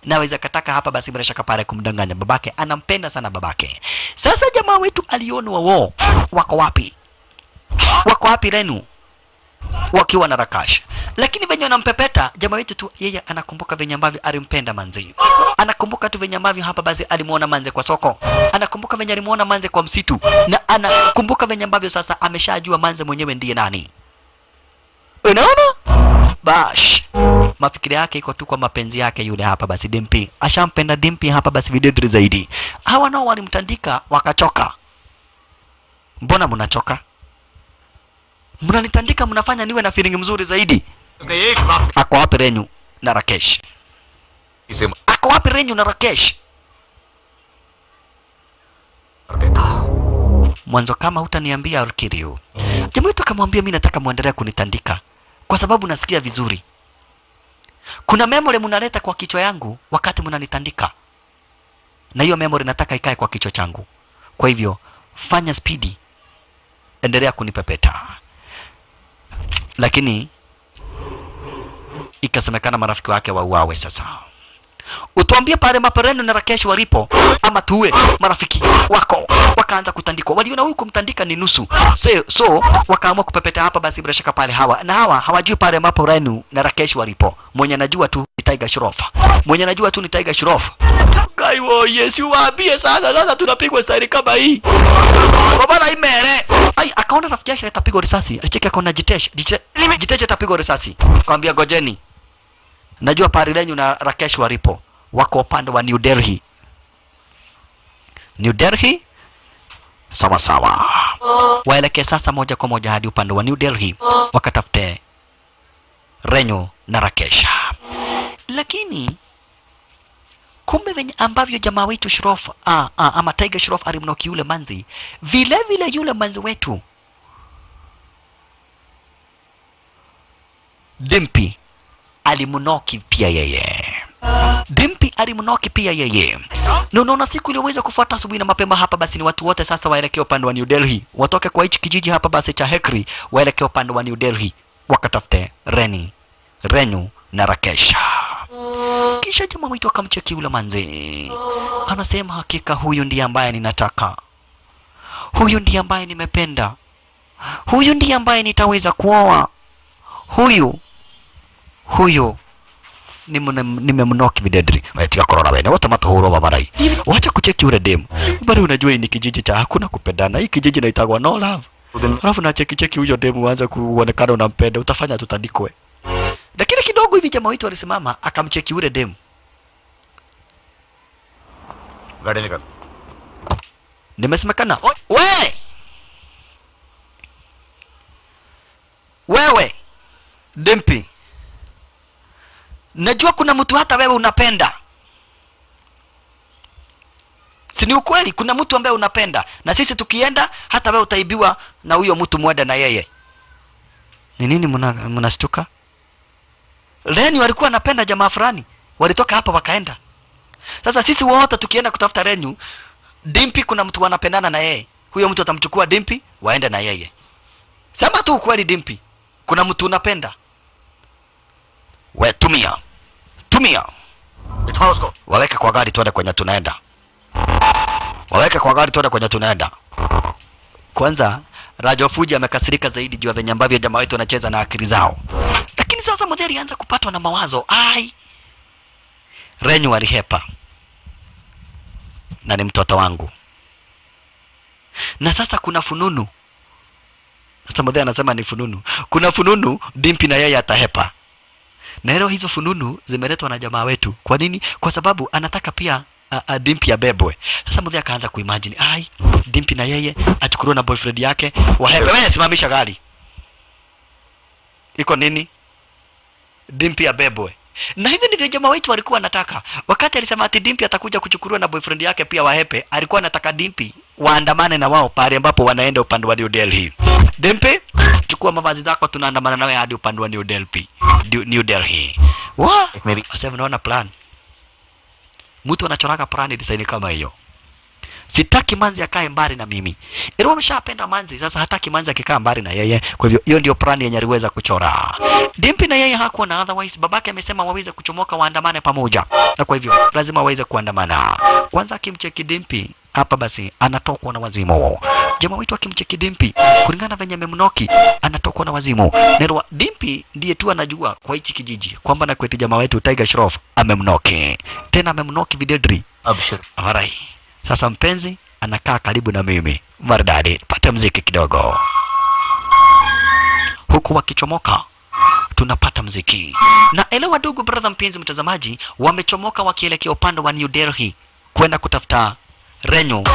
naweza kataka hapa basi bila shaka pale kumdanganya babake anampenda sana babake sasa jamaa wetu alionwa wo wako wapi wako wapi renu wakiwa na rakash lakini venye wanampepeta jamaa wetu tu yeye anakumbuka venye ambavyo alimpenda manzi anakumbuka tu venye ambavyo hapa basi alimuona manze kwa soko anakumbuka venye alimuona manze kwa msitu na anakumbuka venye ambavyo sasa ameshajua manze mwenyewe ndiye nani unaona bash mafikiri yake iko tu kwa mapenzi yake yule hapa basi dimpi ashampenda dimpi hapa basi videdri zaidi hawa nao walimtandika wakachoka mbona mnachoka mnanitandika mnafanya niwe na feeling mzuri zaidi उसने एक बात ako wapi renyu na rakesh इसे ako wapi renyu na rakesh मार देता mwanzo kama hutaniambia Arkiriu. Jamaa wetu akamwambia mimi nataka muendelee kunitandika kwa sababu nasikia vizuri. Kuna memory mnaleta kwa kichwa yangu wakati mnanitandika, na hiyo memory nataka ikae kwa kichwa changu. Kwa hivyo fanya spidi, endelea kunipepeta. Lakini ikasemekana marafiki wake wauawe sasa utuambie pale mapereno na Rakesh walipo ama tuwe marafiki wako wakaanza kutandikwa waliona huyu kumtandika ni nusu so, so wakaamua kupepeta hapa basi bila shaka pale hawa na hawa hawajui pale mapereno na Rakesh walipo mwenye anajua tu ni Tiger Shroff mwenye anajua tu ni Tiger Shroff Kaiwo Yesu waambie sasa sasa tunapigwa staili kama hii Baba imere ai akaona rafiki yake atapigwa risasi alicheki akaona Jitesh Jitesh Jitesh atapigwa risasi akamwambia gojeni najua Parilenyu na Rakesh walipo wako upande wa New Delhi. New Delhi, sawa sawa, waelekee sasa moja kwa moja hadi upande wa New Delhi wakatafute Renyu na Rakesh. Lakini kumbe venye ambavyo jamaa wetu Shroff ah, ah, ama Tiger Shroff alimnoki yule manzi, vile vile yule manzi wetu Dimpi alimnoki pia yeye. Dimpi alimnoki pia yeye. Na unaona siku iliyoweza kufuata asubuhi na mapema hapa basi ni watu wote sasa waelekea upande wa New Delhi. Watoke kwa hichi kijiji hapa basi cha Hekri waelekea upande wa New Delhi wakatafute Reni, Renyu na Rakesha. Kisha jamaa mwitu akamcheki yule manzi. Anasema hakika huyu ndiye ambaye ninataka. Huyu ndiye ambaye nimependa. Huyu ndiye ambaye nitaweza kuoa. Huyu huyo nimemnoki videdri wetika korora wene wote matuhurwo babarai wacha kucheki ule demu bali unajua hii ni kijiji cha hakuna kupendana hii kijiji naitagwa no love alafu na cheki cheki huyo demu uanze kuonekana unampenda utafanya tutandikwe lakini kidogo hivi jamaa wetu alisimama akamcheki ule demu गाड़ी निकल nimesemekana we wewe dimpi najua kuna mtu hata wewe unapenda si ni ukweli kuna mtu ambaye unapenda na sisi tukienda hata wewe utaibiwa na huyo mtu mwenda na yeye ni nini mna- mnastuka Reni walikuwa wanapenda jamaa fulani walitoka hapa wakaenda sasa sisi wote tukienda kutafuta Renu Dimpi kuna mtu wanapendana na yeye huyo mtu atamchukua Dimpi waende na yeye sema tu ukweli Dimpi kuna mtu unapenda we tumia tumia बिठाओ उसको waweke kwa gari tuende kwenye tunaenda waweke kwa gari tuende kwenye tunaenda kwanza Rajo Fuji amekasirika zaidi juu ya venye ambavyo jamaa wetu wanacheza na akili zao lakini sasa Mudheri alianza kupatwa na mawazo ai Renyu alihepa na ni mtoto wangu na sasa kuna fununu sasa Mudheri anasema ni fununu kuna fununu Dimpi na yeye atahepa na leo hizo fununu zimeletwa na jamaa wetu. Kwa nini? Kwa sababu anataka pia a, a, Dimpi abebwe. Sasa Mudhia akaanza kuimagine, ai, Dimpi na yeye achukuliwe na boyfriend yake wahepe. Wewe simamisha gari, iko nini? Dimpi abebwe. Na hivyo ndivyo jamaa wetu walikuwa wanataka. Wakati alisema ati Dimpi atakuja kuchukuliwa na boyfriend yake pia wahepe, alikuwa anataka Dimpi waandamane na wao pale ambapo wanaenda upande wa New Delhi. Dimpi, chukua mavazi zako, tunaandamana nawe hadi upande wa New Delhi. New- New Delhi. Wa? Maybe. Sasa unaona plan. Mtu anachoraga plan design kama hiyo. sitaki manzi akae mbali na mimi ilikuwa ameshapenda manzi sasa hataki manzi akikaa mbali na yeye kwa hivyo hiyo ndio plani yenye aliweza kuchora dimpi na yeye hakuwa na otherwise babake amesema waweze kuchomoka waandamane pamoja na kwa hivyo lazima waweze kuandamana kwanza akimcheki dimpi hapa basi anatokwa na wazimu jamaa wetu akimcheki dimpi kulingana na venye memnoki anatokwa na wazimu nerwa dimpi ndiye tu anajua kwa hichi kijiji kwamba na kwetu jamaa wetu tiger shroff amemnoki tena amemnoki videdri अब शुरू Alright. Sasa mpenzi anakaa karibu na mimi. Maridadi, pata mziki kidogo. Huku wakichomoka tunapata mziki. Na elewa ndugu brother mpenzi mtazamaji, wamechomoka wakielekea upande wa New Delhi kwenda kutafuta Renyu.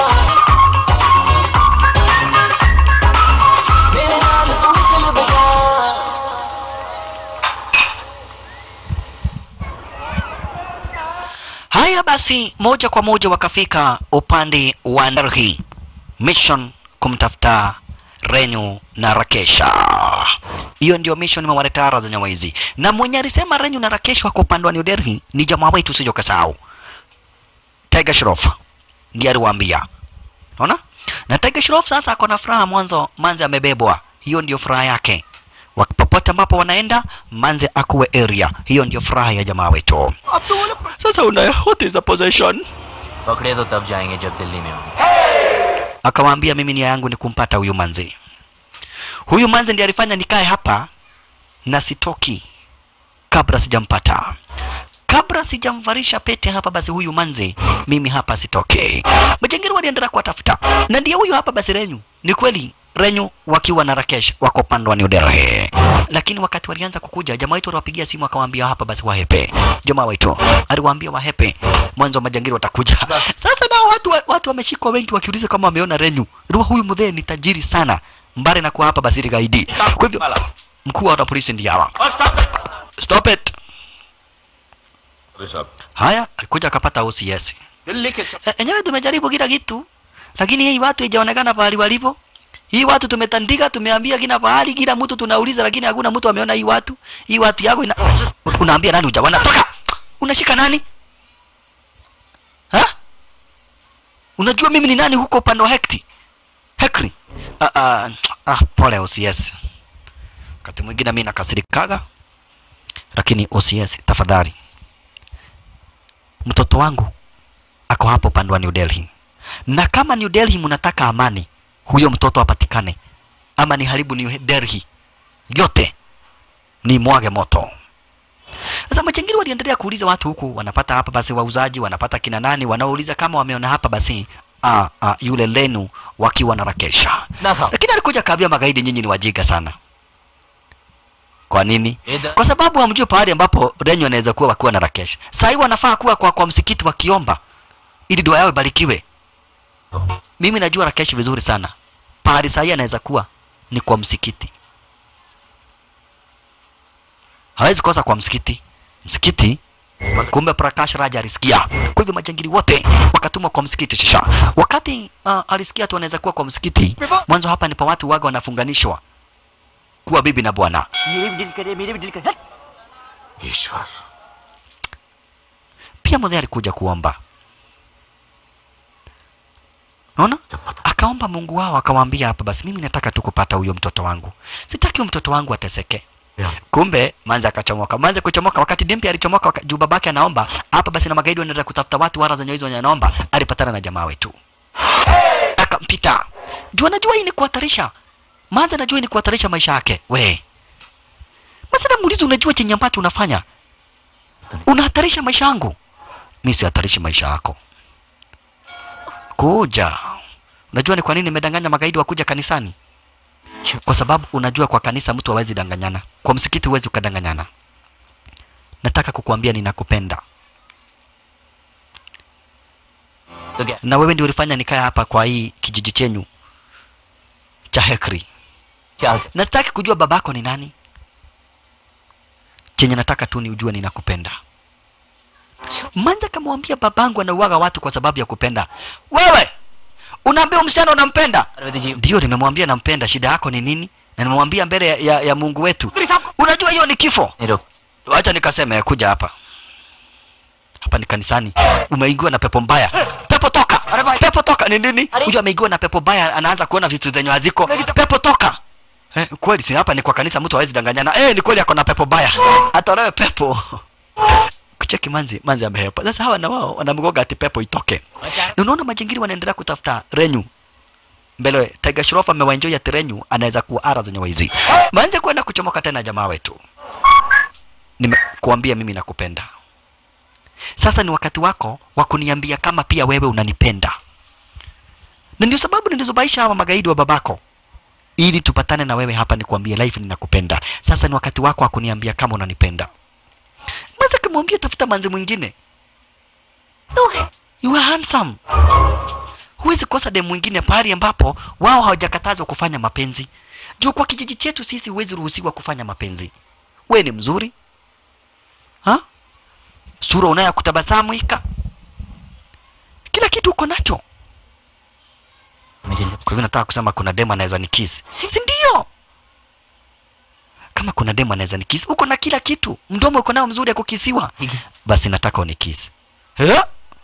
Haya basi, moja kwa moja wakafika upande wa Delhi, mission kumtafuta Renyu na Rakesha. Hiyo ndio mission imewaleta ara za nyama hizi, na mwenye alisema Renyu na Rakesha wako upande wa New Delhi ni jamaa wetu, usije ukasahau Tiger Shroff ndiye aliwaambia. Unaona? Na Tiger Shroff sasa ako na furaha mwanzo, Manze amebebwa. Hiyo ndio furaha yake. Wak- Popote ambapo wanaenda, Manze akuwe area. Hiyo ndio furaha ya jamaa wetu. Sasa una what is the possession? पकड़े तो तब जाएंगे जब दिल्ली में होंगे Akamwambia mimi nia yangu ni kumpata huyu manzi. Huyu manzi ndiye alifanya nikae hapa na sitoki kabla sijampata. Kabla sijamvarisha pete hapa basi huyu manzi mimi hapa sitoke. Majangili waliendelea kuwatafuta. Na ndiye huyu hapa basi Renyu. Ni kweli Renyu wakiwa na Rakesh wako upande wa New Delhi. Lakini wakati walianza kukuja jamaa wetu aliwapigia simu akawaambia hapa basi wahepe. Jamaa wetu aliwaambia wahepe mwanzo majangili watakuja. Sasa nao watu wa- watu wameshikwa wengi wakiuliza kama wameona Renyu. Ndio huyu mzee ni tajiri sana. Mbali na kuwa hapa basi gaidi. Kwa hivyo mkuu wa polisi ndiye hawa. Stop it. Haya, alikuja akapata OCS. Delhi के E, enyewe tumejaribu kila kitu, lakini hii watu haijaonekana pahali walipo. Hii watu tumetandika, tumeambia kila pahali, kila mtu tunauliza, lakini hakuna mtu ameona hii watu. Hii watu yako ina... Unaambia nani hujaona? Toka! Unashika nani? Ha? Unajua mimi ni nani huko upande wa Hekti? Hekri. Ah, ah, ah, pole OCS. Wakati mwingine mimi nakasirikaga, lakini OCS tafadhali, mtoto wangu ako hapo upande wa New Delhi, na kama New Delhi mnataka amani, huyo mtoto apatikane, ama ni haribu New Delhi yote, ni mwage moto. Sasa majangili waliendelea kuuliza watu huku, wanapata hapa basi wauzaji, wanapata kina nani, wanaouliza kama wameona hapa basi ah, ah, yule Lenu wakiwa na Rakesha, ना था lakini alikuja kaambia magaidi, nyinyi ni wajinga sana. Kwa nini? इधर kwa sababu hamjui pahali ambapo Renyo anaweza kuwa wakiwa na Rakesh. Saa hii wanafaa kuwa kwa, kwa msikiti wakiomba ili dua yao ibarikiwe. Mimi najua Rakesh vizuri sana, pahali saa hii anaweza kuwa ni kwa msikiti, hawezi kosa kwa msikiti. Msikiti kumbe Prakash Raja alisikia. Kwa hivyo majangili wote wakatumwa kwa msikiti shisha. Wakati uh, alisikia tu anaweza kuwa kwa msikiti, mwanzo hapa ndipo watu waga wanafunganishwa kuwa bibi na bwana. मेरे भी दिल करे मेरे भी दिल करे ईश्वर pia mzee alikuja kuomba naona akaomba mungu wao akawaambia hapa basi mimi nataka tu kupata huyo mtoto wangu sitaki huyo mtoto wangu ateseke Yeah. kumbe manze akachomoka manze kuchomoka wakati dimpi alichomoka waka, juu babake anaomba hapa basi na magaidi wanaenda kutafuta watu wara zenye hizo wenye anaomba alipatana na jamaa wetu akampita juu anajua hii ni kuhatarisha manze anajua hii ni kuhatarisha maisha yake we manze namuuliza unajua chenye ambacho unafanya unahatarisha maisha yangu mi sihatarishi maisha yako kuja unajua ni kwa nini nimedanganya magaidi wakuja kanisani kwa sababu unajua kwa kanisa mtu hawezi danganyana kwa msikiti huwezi ukadanganyana nataka kukuambia ninakupenda तो क्या na wewe ndio ulifanya nikae hapa kwa hii kijiji chenyu cha hekri क्या na sitaki kujua babako ni nani chenye nataka tu ni ujue ninakupenda manza kamwambia babangu anauaga watu kwa sababu ya kupenda wewe unaambia msichana unampenda Arvind जी ndio nimemwambia nampenda shida yako ni nini na nimemwambia mbele ya, ya, ya mungu wetu unajua hiyo ni kifo नहीं रुक wacha nikaseme kuja hapa hapa ni kanisani umeingiwa na pepo mbaya pepo toka pepo toka kutoka ni nini huyo ameigiwa na pepo baya anaanza kuona vitu zenye haziko pepo toka eh, kweli si hapa ni kwa kanisa mtu hawezi danganyana eh, ni kweli ako na pepo baya atolewe pepo kucheki manzi manzi amehepa sasa hawa na wao wanamgoga ati pepo itoke na unaona majingiri wanaendelea kutafuta renyu mbele Tiger Shroff amewaenjoy ati renyu anaweza kuwa ara zenye waizi manze kwenda kuchomoka tena jamaa wetu nimekuambia mimi nakupenda sasa ni wakati wako wa kuniambia kama pia wewe unanipenda na ndio sababu nilizobaisha hawa magaidi wa babako ili tupatane na wewe hapa nikuambie life ninakupenda sasa ni wakati wako wa kuniambia kama unanipenda Mwanza kamwambia tafuta manzi mwingine no, you are handsome huwezi kosa demu mwingine pahali ambapo wao hawajakatazwa kufanya mapenzi juu kwa kijiji chetu sisi huwezi ruhusiwa kufanya mapenzi we ni mzuri ha? sura unayo ya kutabasamu ika kila kitu uko nacho मेरे lips kwa hivyo nataka kusema kuna demu anaweza ni kiss si si ndio kama kuna demu anaweza ni kiss uko na kila kitu mdomo uko nao mzuri ya kukisiwa basi nataka unikisi Eh?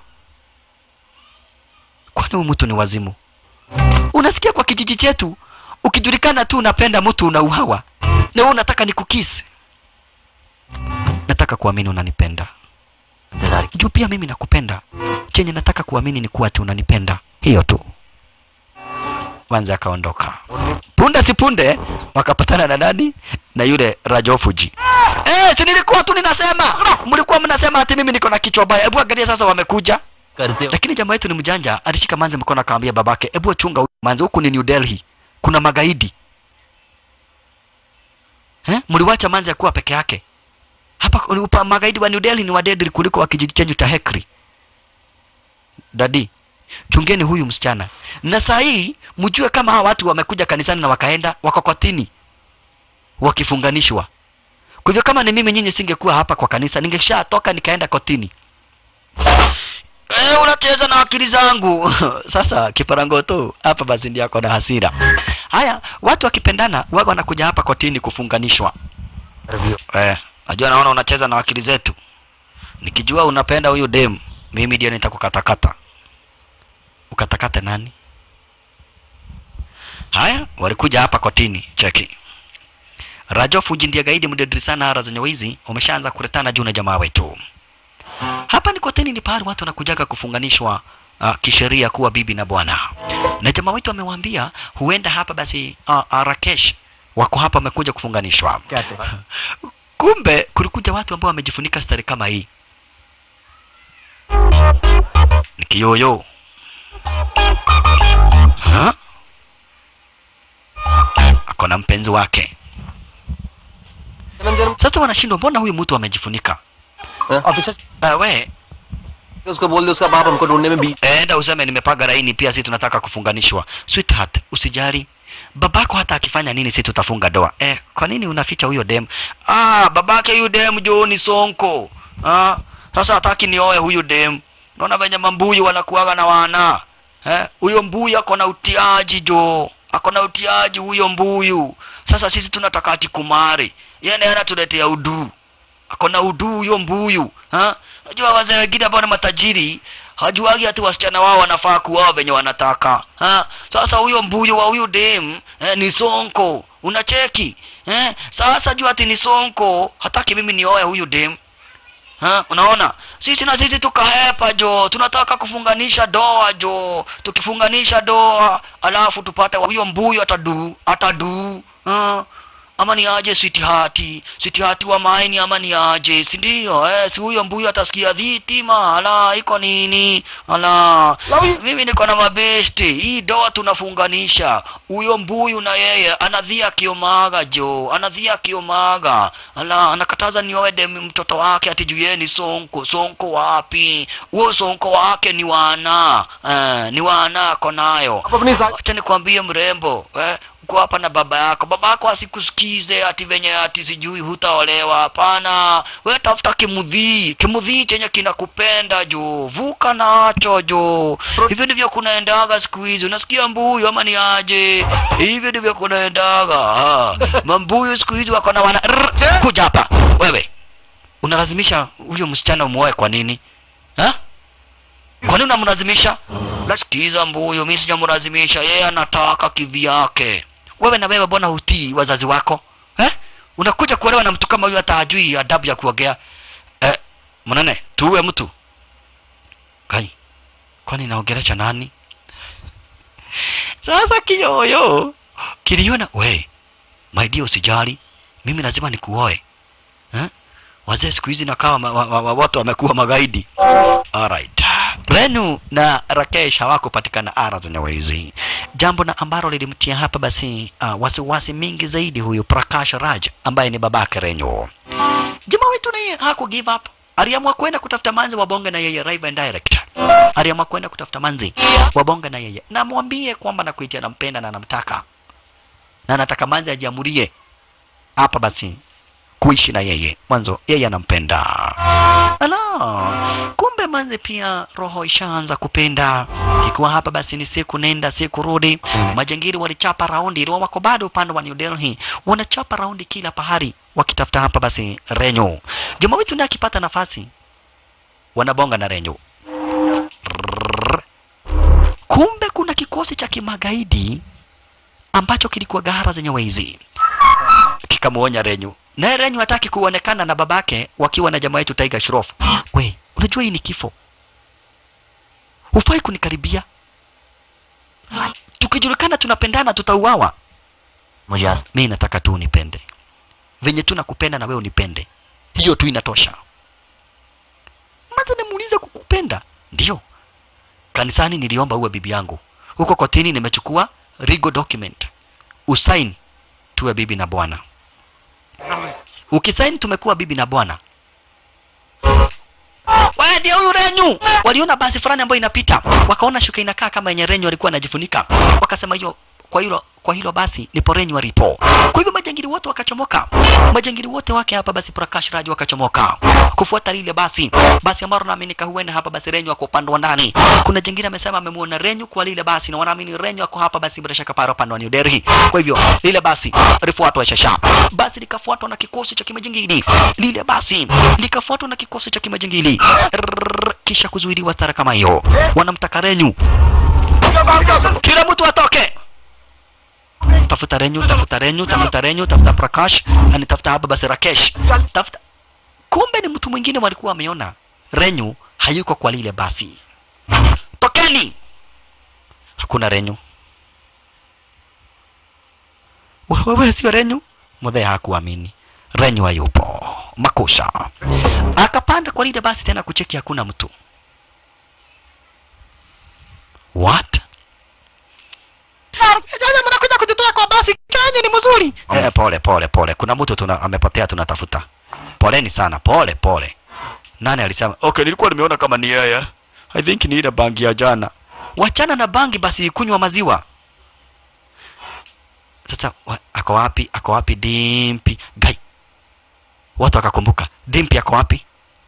kwani huyu mtu ni wazimu unasikia kwa kijiji chetu ukijulikana tu unapenda mtu unauhawa na wewe unataka nikukisi nataka kuamini unanipenda इंतजार juu pia mimi nakupenda chenye nataka kuamini ni kuwa ati unanipenda hiyo tu wanza akaondoka punde si punde wakapatana na nani na yule rajofuji eh si nilikuwa tu ninasema mlikuwa mnasema ati mimi niko na kichwa baya hebu angalia sasa wamekuja करते हो lakini jamaa wetu ni mjanja alishika manzi mkono akamwambia babake hebu chunga huyu manzi huku ni New Delhi kuna magaidi eh mliwacha manzi akuwa peke yake hapa upa, magaidi wa New Delhi ni wadedri kuliko wa kijiji chenyu cha Hekri dadi chungeni huyu msichana na saa hii mjue kama hawa watu wamekuja kanisani na wakaenda wakokotini wakifunganishwa kwa hivyo kama ni mimi nyinyi singekuwa hapa kwa kanisa ningeshatoka nikaenda kotini Eh, unacheza na akili zangu sasa kiparangoto hapa basi ndio ako na hasira haya watu wakipendana waga wanakuja hapa kotini kufunganishwa eh, najua naona unacheza na akili zetu nikijua unapenda huyu dem mimi ndio nitakukatakata ukatakate nani haya walikuja hapa kotini cheki rajo fuji ndiye gaidi mdedri sana ara zenye wizi umeshaanza kuretana juu na jamaa wetu hapa ni kotini ni pahali watu wanakujaga kufunganishwa uh, kisheria kuwa bibi na bwana na jamaa wetu amewaambia huenda hapa basi uh, uh, rakesh wako hapa wamekuja kufunganishwa कहते kumbe kulikuja watu ambao wamejifunika stari kama hii ni kiyoyo Ha? ako na mpenzi wake sasa wanashindwa mbona huyu mtu amejifunika officer uh, we उसको बोल दे उसका बाप हमको ढूंढने में बीच enda useme nimepaga laini pia si tunataka kufunganishwa sweetheart usijali babako hata akifanya nini si tutafunga doa eh, kwa nini unaficha huyo dem ah, babake huyu dem jo ni sonko ah, sasa hataki nioe huyu dem naona venye mambuyu wanakuaga na wana eh, huyo mbuyu ako na utiaji jo ako na utiaji huyo mbuyu sasa sisi tunataka ati kumari yeye anatuletea uduu ako na uduu huyo mbuyu ha? Najua wazee wengine ambao ni matajiri hajuagi ati wasichana wao wanafaa kuoa venye wanataka ha? Sasa huyo mbuyu wa huyu dem eh, ni sonko unacheki eh? Sasa jua ati ni sonko hataki mimi nioe huyu dem Ha, unaona sisi na sisi tukahepa jo tunataka kufunganisha doa jo tukifunganisha doa alafu tupate huyo mbuyu atadu atadu ha? ama ni aje switihati switihati wa maini ama ni aje si ndio eh, si huyo mbuyu atasikia dhitima ala iko nini ala mimi niko na mabesti hii doa tunafunganisha huyo mbuyu na yeye anadhia kiomaga jo anadhia kiomaga ala anakataza nioe dem mtoto wake ati juu yeye ni sonko sonko wapi huo sonko wake ni wana eh, ni wana ako nayo आप अपनी साथ acha nikwambie mrembo eh, uko hapa na baba yako baba yako asikusikize ati venye ati sijui hutaolewa hapana we tafuta kimudhii kimudhii chenye kinakupenda jo vuka nacho jo hivyo ndivyo kunaendaga siku hizi unasikia mbuyu ama ni aje hivyo ndivyo kunaendaga ah. mambuyu siku hizi wako na wana Rrr, kuja hapa wewe unalazimisha huyo msichana umuoe kwa nini ha? kwani unamlazimisha sikiza mbuyu mi sijamlazimisha yeye anataka kivyake wewe na wewe mbona hutii wazazi wako eh? unakuja kuolewa na mtu kama huyu hata hajui adabu ya kuongea eh, mnane tuue mtu kai kwani naongelesha nani sasa kiyoyo kiliona we my dear usijali mimi lazima nikuoe eh? wazee siku hizi nakawa ma, wa, wa, wa, watu wamekuwa magaidi Alright. Renu na Rakesh hawakupatikana ara zenye wizi, jambo na ambalo lilimtia hapa basi uh, wasiwasi mingi zaidi huyu Prakash Raj ambaye ni babake Renu. Jamaa wetu naye haku give up, aliamua kwenda kutafuta manzi wabonge na yeye live and direct. Aliamua kwenda kutafuta manzi wabonge na yeye, na mwambie kwamba nakuitia nampenda na namtaka na nataka manzi ajiamurie hapa basi kuishi na yeye mwanzo yeye anampenda ala kumbe manzi pia roho ishaanza kupenda ikiwa hapa basi ni siku nenda siku rudi majangiri walichapa raundi iliwa wako bado upande wa New Delhi wanachapa raundi kila pahari wakitafuta hapa basi renyo jamaa wetu ndiye akipata nafasi wanabonga na renyo Rrrr. kumbe kuna kikosi cha kimagaidi ambacho kilikuwa gahara zenye wezi kikamuonya Renyu. Naye Renyu hataki kuonekana na babake wakiwa na jamaa yetu Tiger Shroff. We, unajua hii ni kifo. Hufai kunikaribia. Tukijulikana tunapendana tutauawa. मुझे आज Mimi nataka tu unipende. Venye tu nakupenda na wewe unipende. Hiyo tu inatosha. Maza nimuuliza kukupenda. Ndio. Kanisani niliomba uwe bibi yangu. Huko kotini nimechukua legal document. Usain tuwe bibi na bwana. Ukisaini tumekuwa bibi na bwana. Wewe ndio huyu Renyu. Waliona basi fulani ambayo inapita, wakaona shuka inakaa kama yenye Renyu alikuwa anajifunika, wakasema hiyo kwa hilo kwa hilo basi nipo Renyu alipo. Kwa hivyo majangili wote wakachomoka, majangili wote wake hapa basi Prakash Raj wakachomoka kufuata lile basi basi ambalo naaminika huenda hapa basi Renyu ako upande wa ndani. Kuna jingine amesema amemuona Renyu kwa lile basi na wanaamini Renyu ako hapa basi bila shaka para upande wa New Delhi. Kwa hivyo lile basi lifuatwa shasha, basi likafuatwa na kikosi cha kimajingili, lile basi likafuatwa na kikosi cha kimajingili, Rrrr, kisha kuzuiliwa stara kama hiyo. Wanamtaka Renyu, kila mtu atoke tafuta Renyu, tafuta Renyu, tafuta Renyu, tafuta Prakash, ani tafuta hapa basi Rakesh, tafuta. Kumbe ni mtu mwingine walikuwa wameona Renyu hayuko kwa lile basi. Tokeni! Hakuna Renyu. We- Wewe sio Renyu? Mudhee hakuamini. Renyu hayupo. Makosa. Akapanda kwa lile basi tena kucheki, hakuna mtu. What? Sasa mnakuja kututoa kwa basi kenyu ni mzuri. Eh, pole pole pole. Kuna mtu tuna amepotea tunatafuta. Poleni sana. Pole pole. Nani alisema? Okay, nilikuwa nimeona kama ni yeye. I think ni ile bangi ya jana. Wachana na bangi basi kunywa maziwa. Sasa wa, ako wapi? Ako wapi Dimpi? Gai. Watu wakakumbuka. Dimpi ako wapi?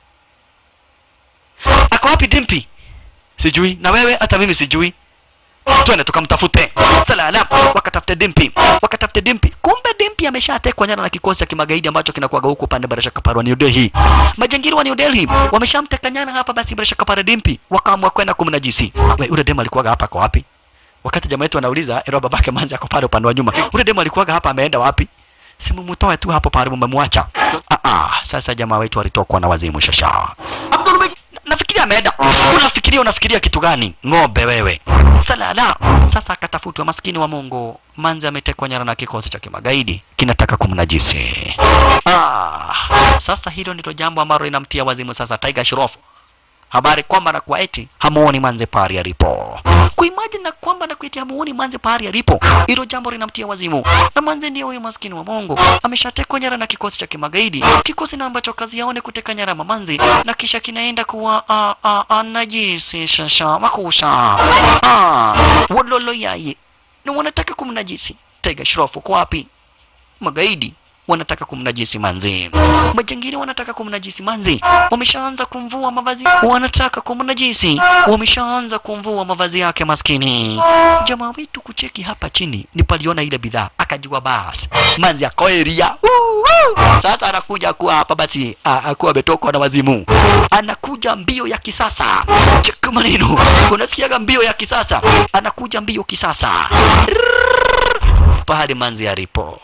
Ako wapi Dimpi? Sijui. Na wewe hata mimi sijui twende tukamtafute salala wakatafute dimpi wakatafute dimpi kumbe dimpi ameshatekwa nyara na kikosi cha kimagaidi ambacho kinakuwaga huko upande barasha kapara wa New Delhi majangili wa New Delhi wameshamteka nyara hapa basi barasha kapara dimpi wakaamua kwenda kumnajisi we ule demo alikuwaga hapa kwa wapi wakati jamaa yetu anauliza ero babake manzi ako pale upande wa nyuma ule demo alikuwaga hapa ameenda wapi simu mtoe tu hapo pale mmemwacha ah ah sasa jamaa wetu alitokwa na wazimu shasha nafikiria ameenda. Unafikiria unafikiria kitu gani? Ng'ombe wewe. Salala. Sasa akatafutwa maskini wa Mungu. Manzi ametekwa nyara na kikosi cha kimagaidi kinataka kumnajisi. Ah, sasa hilo ndilo jambo ambalo linamtia wazimu sasa Tiger Shroff. Habari kwamba na kwa eti hamuoni manze pari alipo. Kuimagine na kwamba na kuiti hamuoni manze pari alipo. Hilo jambo linamtia wazimu. Na manze ndiye huyo maskini wa Mungu. Ameshatekwa nyara na kikosi cha kimagaidi. Kikosi na ambacho kazi yao ni kuteka nyara mamanzi na kisha kinaenda kuwa a a a najisi shasha makusha. Ah, wololo yaye. Na wanataka kumnajisi. Tiger Shroff uko wapi? Magaidi wanataka kumnajisi manzi, majangili wanataka kumnajisi manzi, wameshaanza kumvua mavazi, wanataka kumnajisi, wameshaanza kumvua mavazi yake maskini. Jamaa wetu kucheki hapa chini, ni paliona ile bidhaa, akajua basi manzi akoeria sasa anakuja kuwa hapa basi, a- akuwa ametokwa na wazimu, anakuja mbio ya kisasa. Cheki maneno, unasikiaga mbio ya kisasa, anakuja mbio kisasa pahali manzi alipo.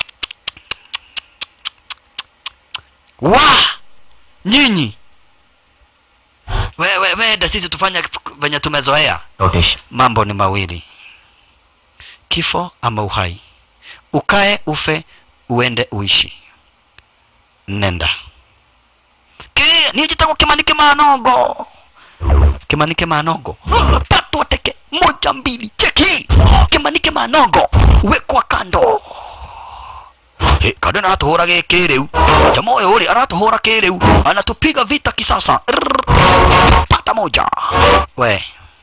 Wa nyinyi wewe wenda sisi tufanye venye tumezoea. Notice Mambo ni mawili, kifo ama uhai. Ukae ufe, uende uishi. Nenda ki nijitako kimanike manogo kimanike manogo tatu wateke moja mbili cheki kimanike manogo wekwa kando Eh, kado aratuhura giki riu jamaa uyu ri aratuhura kiriu anatupiga vita kisasa Rrrr. pata moja we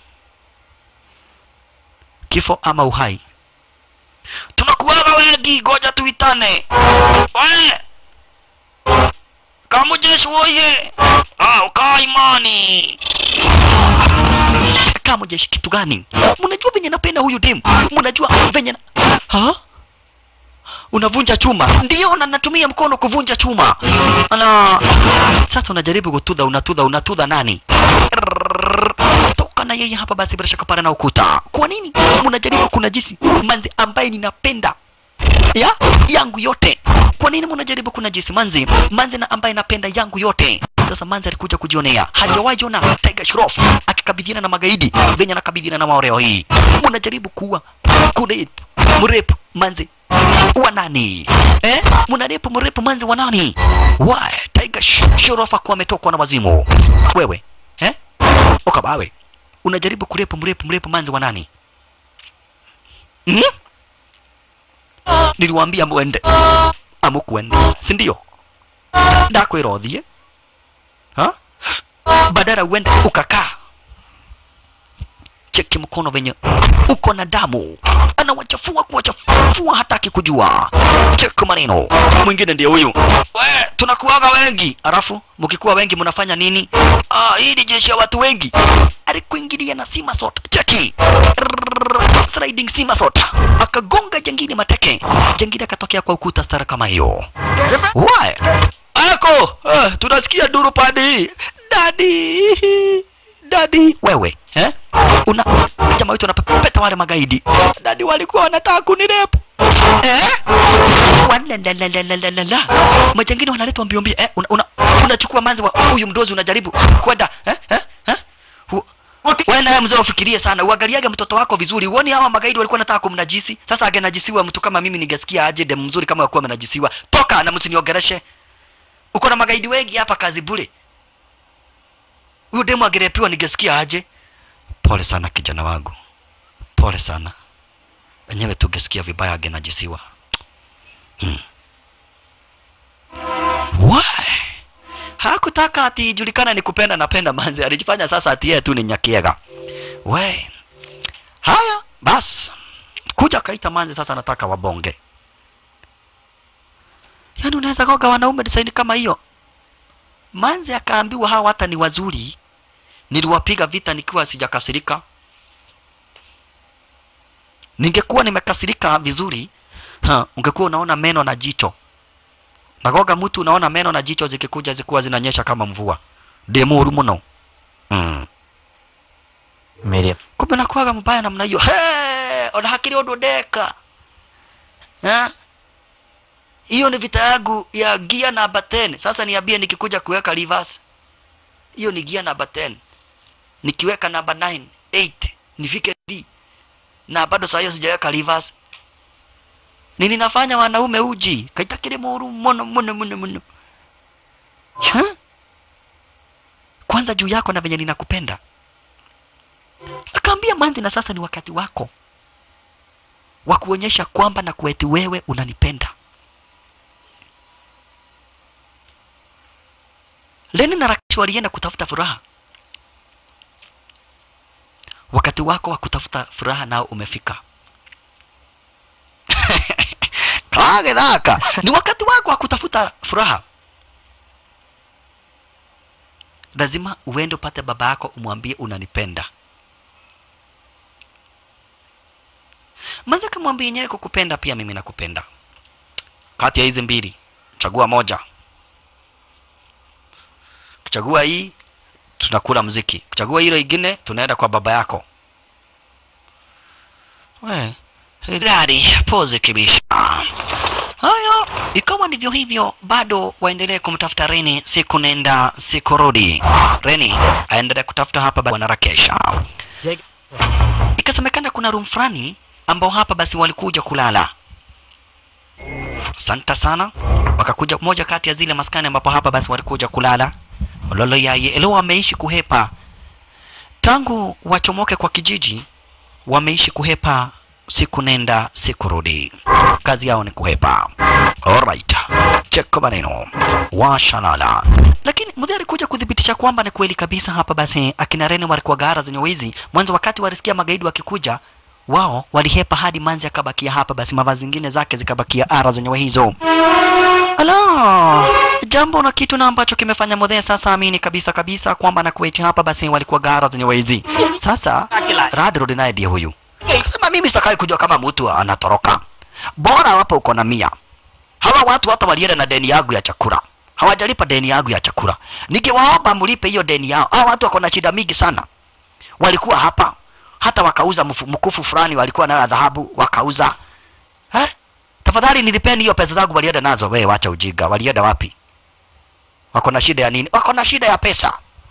kifo ama uhai tunakuaga wengi ngoja tuitane we kamujeshi woye ah, ukaa imani kamujeshi kitu gani mnajua venye napenda huyu dem mnajua venye na... ha? unavunja chuma ndio na natumia mkono kuvunja chuma na sasa unajaribu kutudha unatudha unatudha nani toka na yeye hapa basi bila shaka para na ukuta kwa nini mnajaribu kunajisi manzi ambaye ninapenda ya yangu yote kwa nini mnajaribu kunajisi manzi manzi na ambaye napenda yangu yote sasa manzi alikuja kujionea hajawahi ona Tiger Shroff akikabidhiana na magaidi venye anakabidhiana na maoreo hii mnajaribu kuwa kurep mrep manzi wa nani eh mnarepu mrepu manzi wa nani why Tiger Sh- Shroff akuwa ametokwa na wazimu wewe eh ukabawe unajaribu kurepu mrepu mrepu manzi wa nani hmm? niliwaambia mwende amukwende si ndio ndakwira uthie ha badala uende ukakaa cheki mkono venye uko na damu anawachafua kuwachafua hataki kujua cheki maneno mwingine ndio huyu we tunakuaga wengi alafu mkikuwa wengi mnafanya nini ah, hii ni jeshi ya watu wengi alikuingilia na simasot cheki Rrrr, sliding simasot akagonga jengine mateke jengine akatokea kwa ukuta stara kama hiyo Why? ako uh, tunasikia duru padi dadi dadi wewe eh? una jamaa wetu anapepeta wale magaidi dadi walikuwa wanataka kunirepu eh? Walalalalala. majangini wanaletwa mbio mbio eh? una, una, unachukua manzi wa huyu mdozi unajaribu kwenda eh? eh? eh? Hu- wewe naye mzee ufikirie sana uangaliage mtoto wako vizuri uoni hawa magaidi walikuwa nataka kumnajisi sasa angenajisiwa mtu kama mimi ningesikia aje dem mzuri kama akuwa amenajisiwa toka na msiniongereshe uko na magaidi wengi hapa kazi bure huyu demu angerepiwa ningesikia aje pole sana kijana wangu pole sana wenyewe tungesikia vibaya angenajisiwa hmm. Why? hakutaka ati ijulikana ni kupenda napenda manzi alijifanya sasa ati yeye tu ni nyakiega we haya bas kuja kaita manzi sasa nataka wabonge yaani unaweza goga wanaume desaini kama hiyo manzi akaambiwa hawa hata ni wazuri niliwapiga vita nikiwa sijakasirika ningekuwa nimekasirika vizuri ha, ungekuwa unaona meno na jicho nagoga mtu unaona meno na jicho zikikuja zikuwa zinanyesha kama mvua demuru muno mm. मेरे kumbe nakuaga mbaya namna hiyo Hey, ona hakiri undu ndeka Ha? hiyo ni vita yangu ya gia namba 10 sasa niambie nikikuja kuweka reverse hiyo ni gia namba 10 nikiweka namba 9 8 nifike D na bado saa hiyo sijaweka reverse nini nafanya wanaume uji kaitakire moru mono mono mono mono Ha? kwanza juu yako na venye ninakupenda akaambia manzi na sasa ni wakati wako wa kuonyesha kwamba na kueti wewe unanipenda leni na rakish walienda kutafuta furaha wakati wako wa kutafuta furaha nao umefika agethaka ni wakati wako wa kutafuta furaha lazima uende upate baba yako umwambie unanipenda manze kamwambie yenyewe kukupenda pia mimi nakupenda kati ya hizi mbili chagua moja kuchagua hii tunakula mziki kuchagua hilo ingine tunaenda kwa baba yako we Hilari, pose kibisha. Haya, ikawa ndivyo hivyo, bado waendelee kumtafuta Reni, siku nenda siku rudi. Reni aendelea kutafuta hapa bwana Rakesha. Ikasemekana kuna room fulani ambao hapa basi walikuja kulala. Santa sana, wakakuja moja kati ya zile maskani ambapo hapa basi walikuja kulala. Lolo yaye leo wameishi kuhepa tangu wachomoke kwa kijiji, wameishi kuhepa siku nenda siku rudi, kazi yao ni kuhepa. Alright, cheko maneno washalala, lakini mudhi alikuja kuthibitisha kwamba ni kweli kabisa. Hapa basi akina Rene walikuwa gara zenye wizi mwanzo, wakati walisikia magaidi wakikuja wao walihepa hadi manzi akabakia hapa, basi mavazi zingine zake zikabakia ara zenyewe hizo. Ala, jambo na kitu na ambacho kimefanya Mudhee sasa amini kabisa kabisa kwamba na Kuwait hapa basi walikuwa gara zenye wizi. Sasa Radrod naye ndiye huyu Sema mimi sitakai kujua kama mtu anatoroka. Bora hapo uko na mia. Hawa watu hata walienda na deni yangu ya chakula. Hawajalipa deni yangu ya chakula. Nikiwaomba mlipe hiyo deni yao. Hawa watu wako na shida mingi sana. Walikuwa hapa hata wakauza mfu- mkufu fulani walikuwa nayo ya dhahabu wakauza. Eh? Tafadhali nilipeni hiyo pesa zangu walienda nazo. Wewe wacha ujinga. Walienda wapi? Wako na shida ya nini? Wako na shida ya pesa.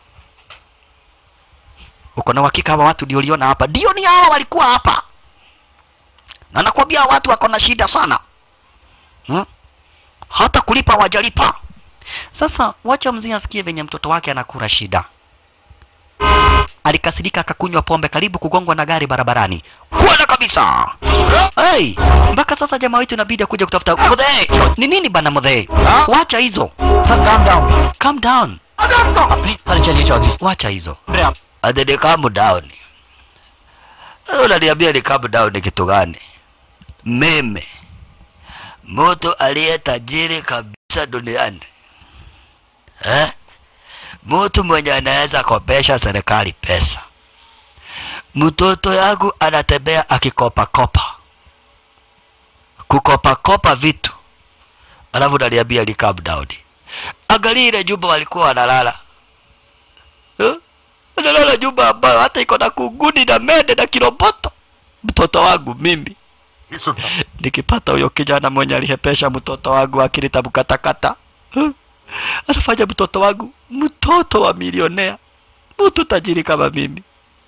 Uko na uhakika hawa watu ndio uliona hapa? Ndio ni hawa walikuwa hapa. Na nakwambia hawa watu wako na shida sana. Hmm? Hata kulipa wajalipa. Sasa wacha mzee asikie venye mtoto wake anakura shida. Alikasirika akakunywa pombe karibu kugongwa na gari barabarani. Kwenda kabisa. Hey, mpaka sasa jamaa wetu inabidi akuja kutafuta Mudhee. Ni nini bana Mudhee? Wacha hizo. Sir calm down Calm down. Please sir चलिए Chaudhary Wacha hizo. मेरे आप Ati ni calm down. Wewe Unaniambia ni calm down ni kitu gani? Mimi mtu aliye tajiri kabisa duniani eh? Mtu mwenye anaweza kopesha serikali pesa. Mtoto yangu anatembea akikopa kopa, kukopa kopa vitu, alafu unaniambia ni calm down. Angalia ile nyumba walikuwa wanalala eh? analala nyumba ambayo hata iko na kunguni na mende na kiroboto. Mtoto wangu mimi nikipata huyo kijana mwenye alihepesha mtoto wangu akilita mkatakata, huh? anafanya mtoto wangu mtoto wa milionea, mtu tajiri kama mimi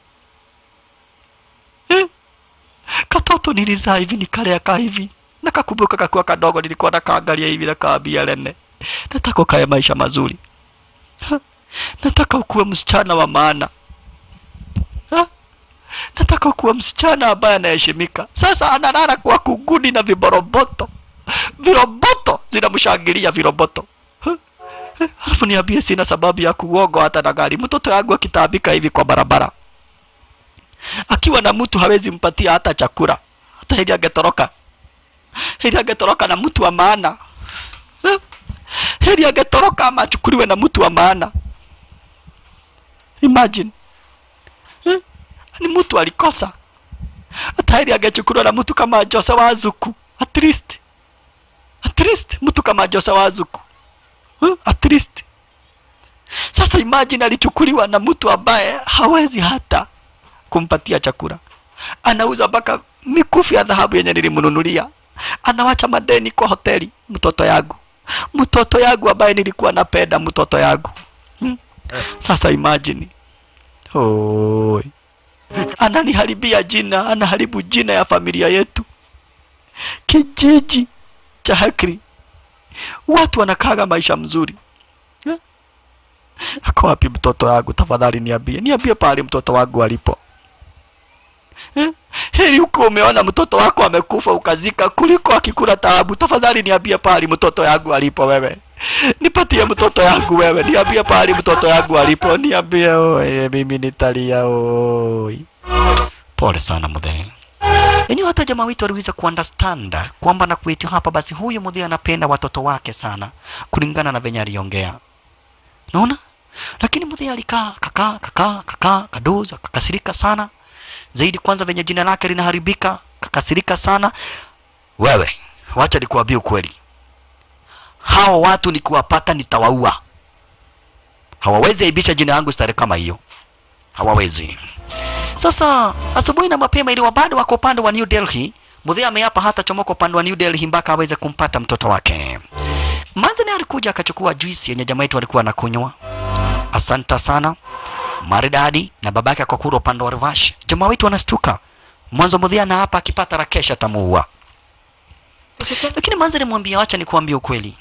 eh? Katoto nilizaa hivi nikalea ka hivi, nakakumbuka kakuwa kadogo, nilikuwa nakaangalia hivi nakaambia Lene, nataka ukae maisha mazuri Ha? nataka ukuwe msichana wa maana Ha? nataka ukuwe msichana ambaye anaheshimika. Sasa analala kwa kunguni na viboroboto, viroboto zinamshangilia viroboto. Ha? Eh, Alafu niambie, sina sababu ya kuogo hata na gari. Mtoto yangu akitaabika hivi kwa barabara, akiwa na mtu hawezi mpatia hata chakula, hata hili angetoroka, hili angetoroka na mtu wa maana Eh? heri angetoroka ama achukuliwe na mtu wa maana. Imagine eh? ni mtu alikosa, hata heri angechukuliwa na mtu kama Jose Wazuku, at least at least mtu kama Jose Wazuku eh? at least. Sasa imagine alichukuliwa na mtu ambaye hawezi hata kumpatia chakula, anauza mpaka mikufu ya dhahabu yenye nilimnunulia, anawacha madeni kwa hoteli. Mtoto yangu mtoto yangu ambaye nilikuwa napenda mtoto yangu hmm? Sasa imagine Oi. Ananiharibia jina, anaharibu jina ya familia yetu, kijiji cha Hakri. Watu wanakaga maisha mzuri eh? Ako wapi mtoto wangu? Tafadhali niambie, niambie pale mtoto wangu alipo eh? Heri huko umeona mtoto wako amekufa ukazika kuliko akikula taabu. Tafadhali niambie pahali mtoto yangu alipo wewe. Nipatie mtoto yangu wewe, niambie pahali mtoto yangu alipo, niambie oye, mimi nitalia oi. Pole sana mudhee. Yaani hata jamaa wetu aliweza kuunderstand kwamba na kwetu hapa basi huyu mudhi anapenda watoto wake sana kulingana na venye aliongea. Unaona? Lakini mudhi alikaa kakaa kakaa kakaa kadoza kakasirika sana zaidi kwanza venye jina lake linaharibika kakasirika sana wewe wacha nikuambie ukweli hao watu nikiwapata nitawaua hawawezi aibisha jina yangu stare kama hiyo hawawezi sasa asubuhi na mapema iliwa bado wako upande wa New Delhi mudhi ameapa hata chomoka upande wa New Delhi mpaka aweze kumpata mtoto wake Manzani alikuja akachukua juisi yenye jamaa yetu alikuwa anakunywa asanta sana maridadi na babake akakura upande wa Rivash. Jamaa wetu anastuka. Mwanzo mudhia na hapa akipata Rakesh atamuua. Lakini Manzi alimwambia wacha nikuambie ukweli.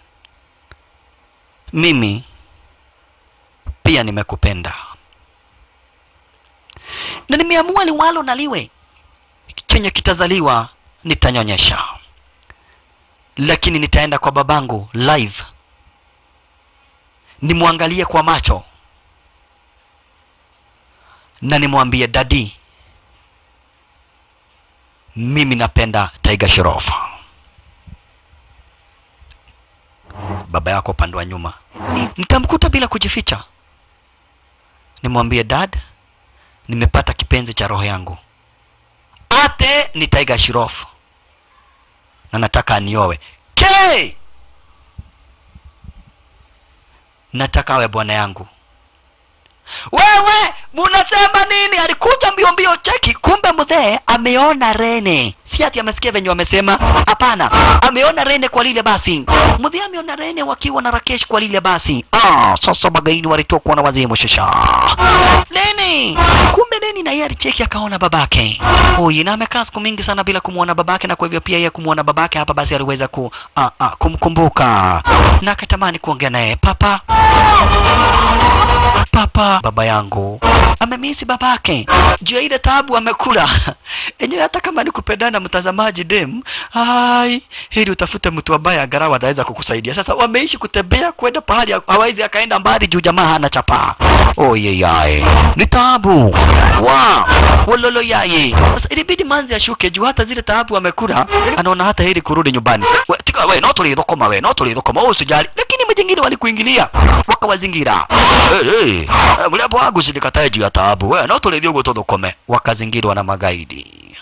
Mimi pia nimekupenda. Na nimeamua liwalo na liwe. Chenye kitazaliwa nitanyonyesha. Lakini nitaenda kwa babangu live. Nimwangalie kwa macho na nimwambie dadi, mimi napenda Tiger Shroff. Baba yako upande wa nyuma, nitamkuta bila kujificha, nimwambie dad, nimepata kipenzi cha roho yangu, ate ni Tiger Shroff na nataka aniowe. K, nataka awe bwana yangu wewe munasema nini? Alikuja mbio mbio, cheki, kumbe mzee ameona Rene, si ati amesikia venye wamesema. Hapana, ameona Rene kwa lile basi. Mzee ameona Rene wakiwa na Rakesh kwa lile basi. Ah, sasa magaini walitokwa na wazimu shasha. Leni, kumbe Leni na yeye alicheki akaona babake huyu, na amekaa siku mingi sana bila kumwona babake, na kwa hivyo pia yeye kumwona babake hapa basi aliweza ku, ah, ah, kumkumbuka na akatamani kuongea naye papa papa baba yangu amemisi babake juu ya ile tabu amekula enyewe hata kama ni kupendana mtazamaji dem ai hili utafute mtu ambaye angalau ataweza kukusaidia sasa wameishi kutembea kwenda pahali hawezi akaenda mbali juu jamaa hana chapa oyeyaye ni tabu wa wololo yaye sasa ilibidi manzi ashuke juu hata zile taabu amekula anaona hata hili kurudi nyumbani we, tika we no tulithokoma we no tulithokoma usijali lakini majingine walikuingilia wakawazingira hey, hey. mliapo wangu silikatae juu ya taabu we no tulithio guo tuthukome wakazingirwa na magaidi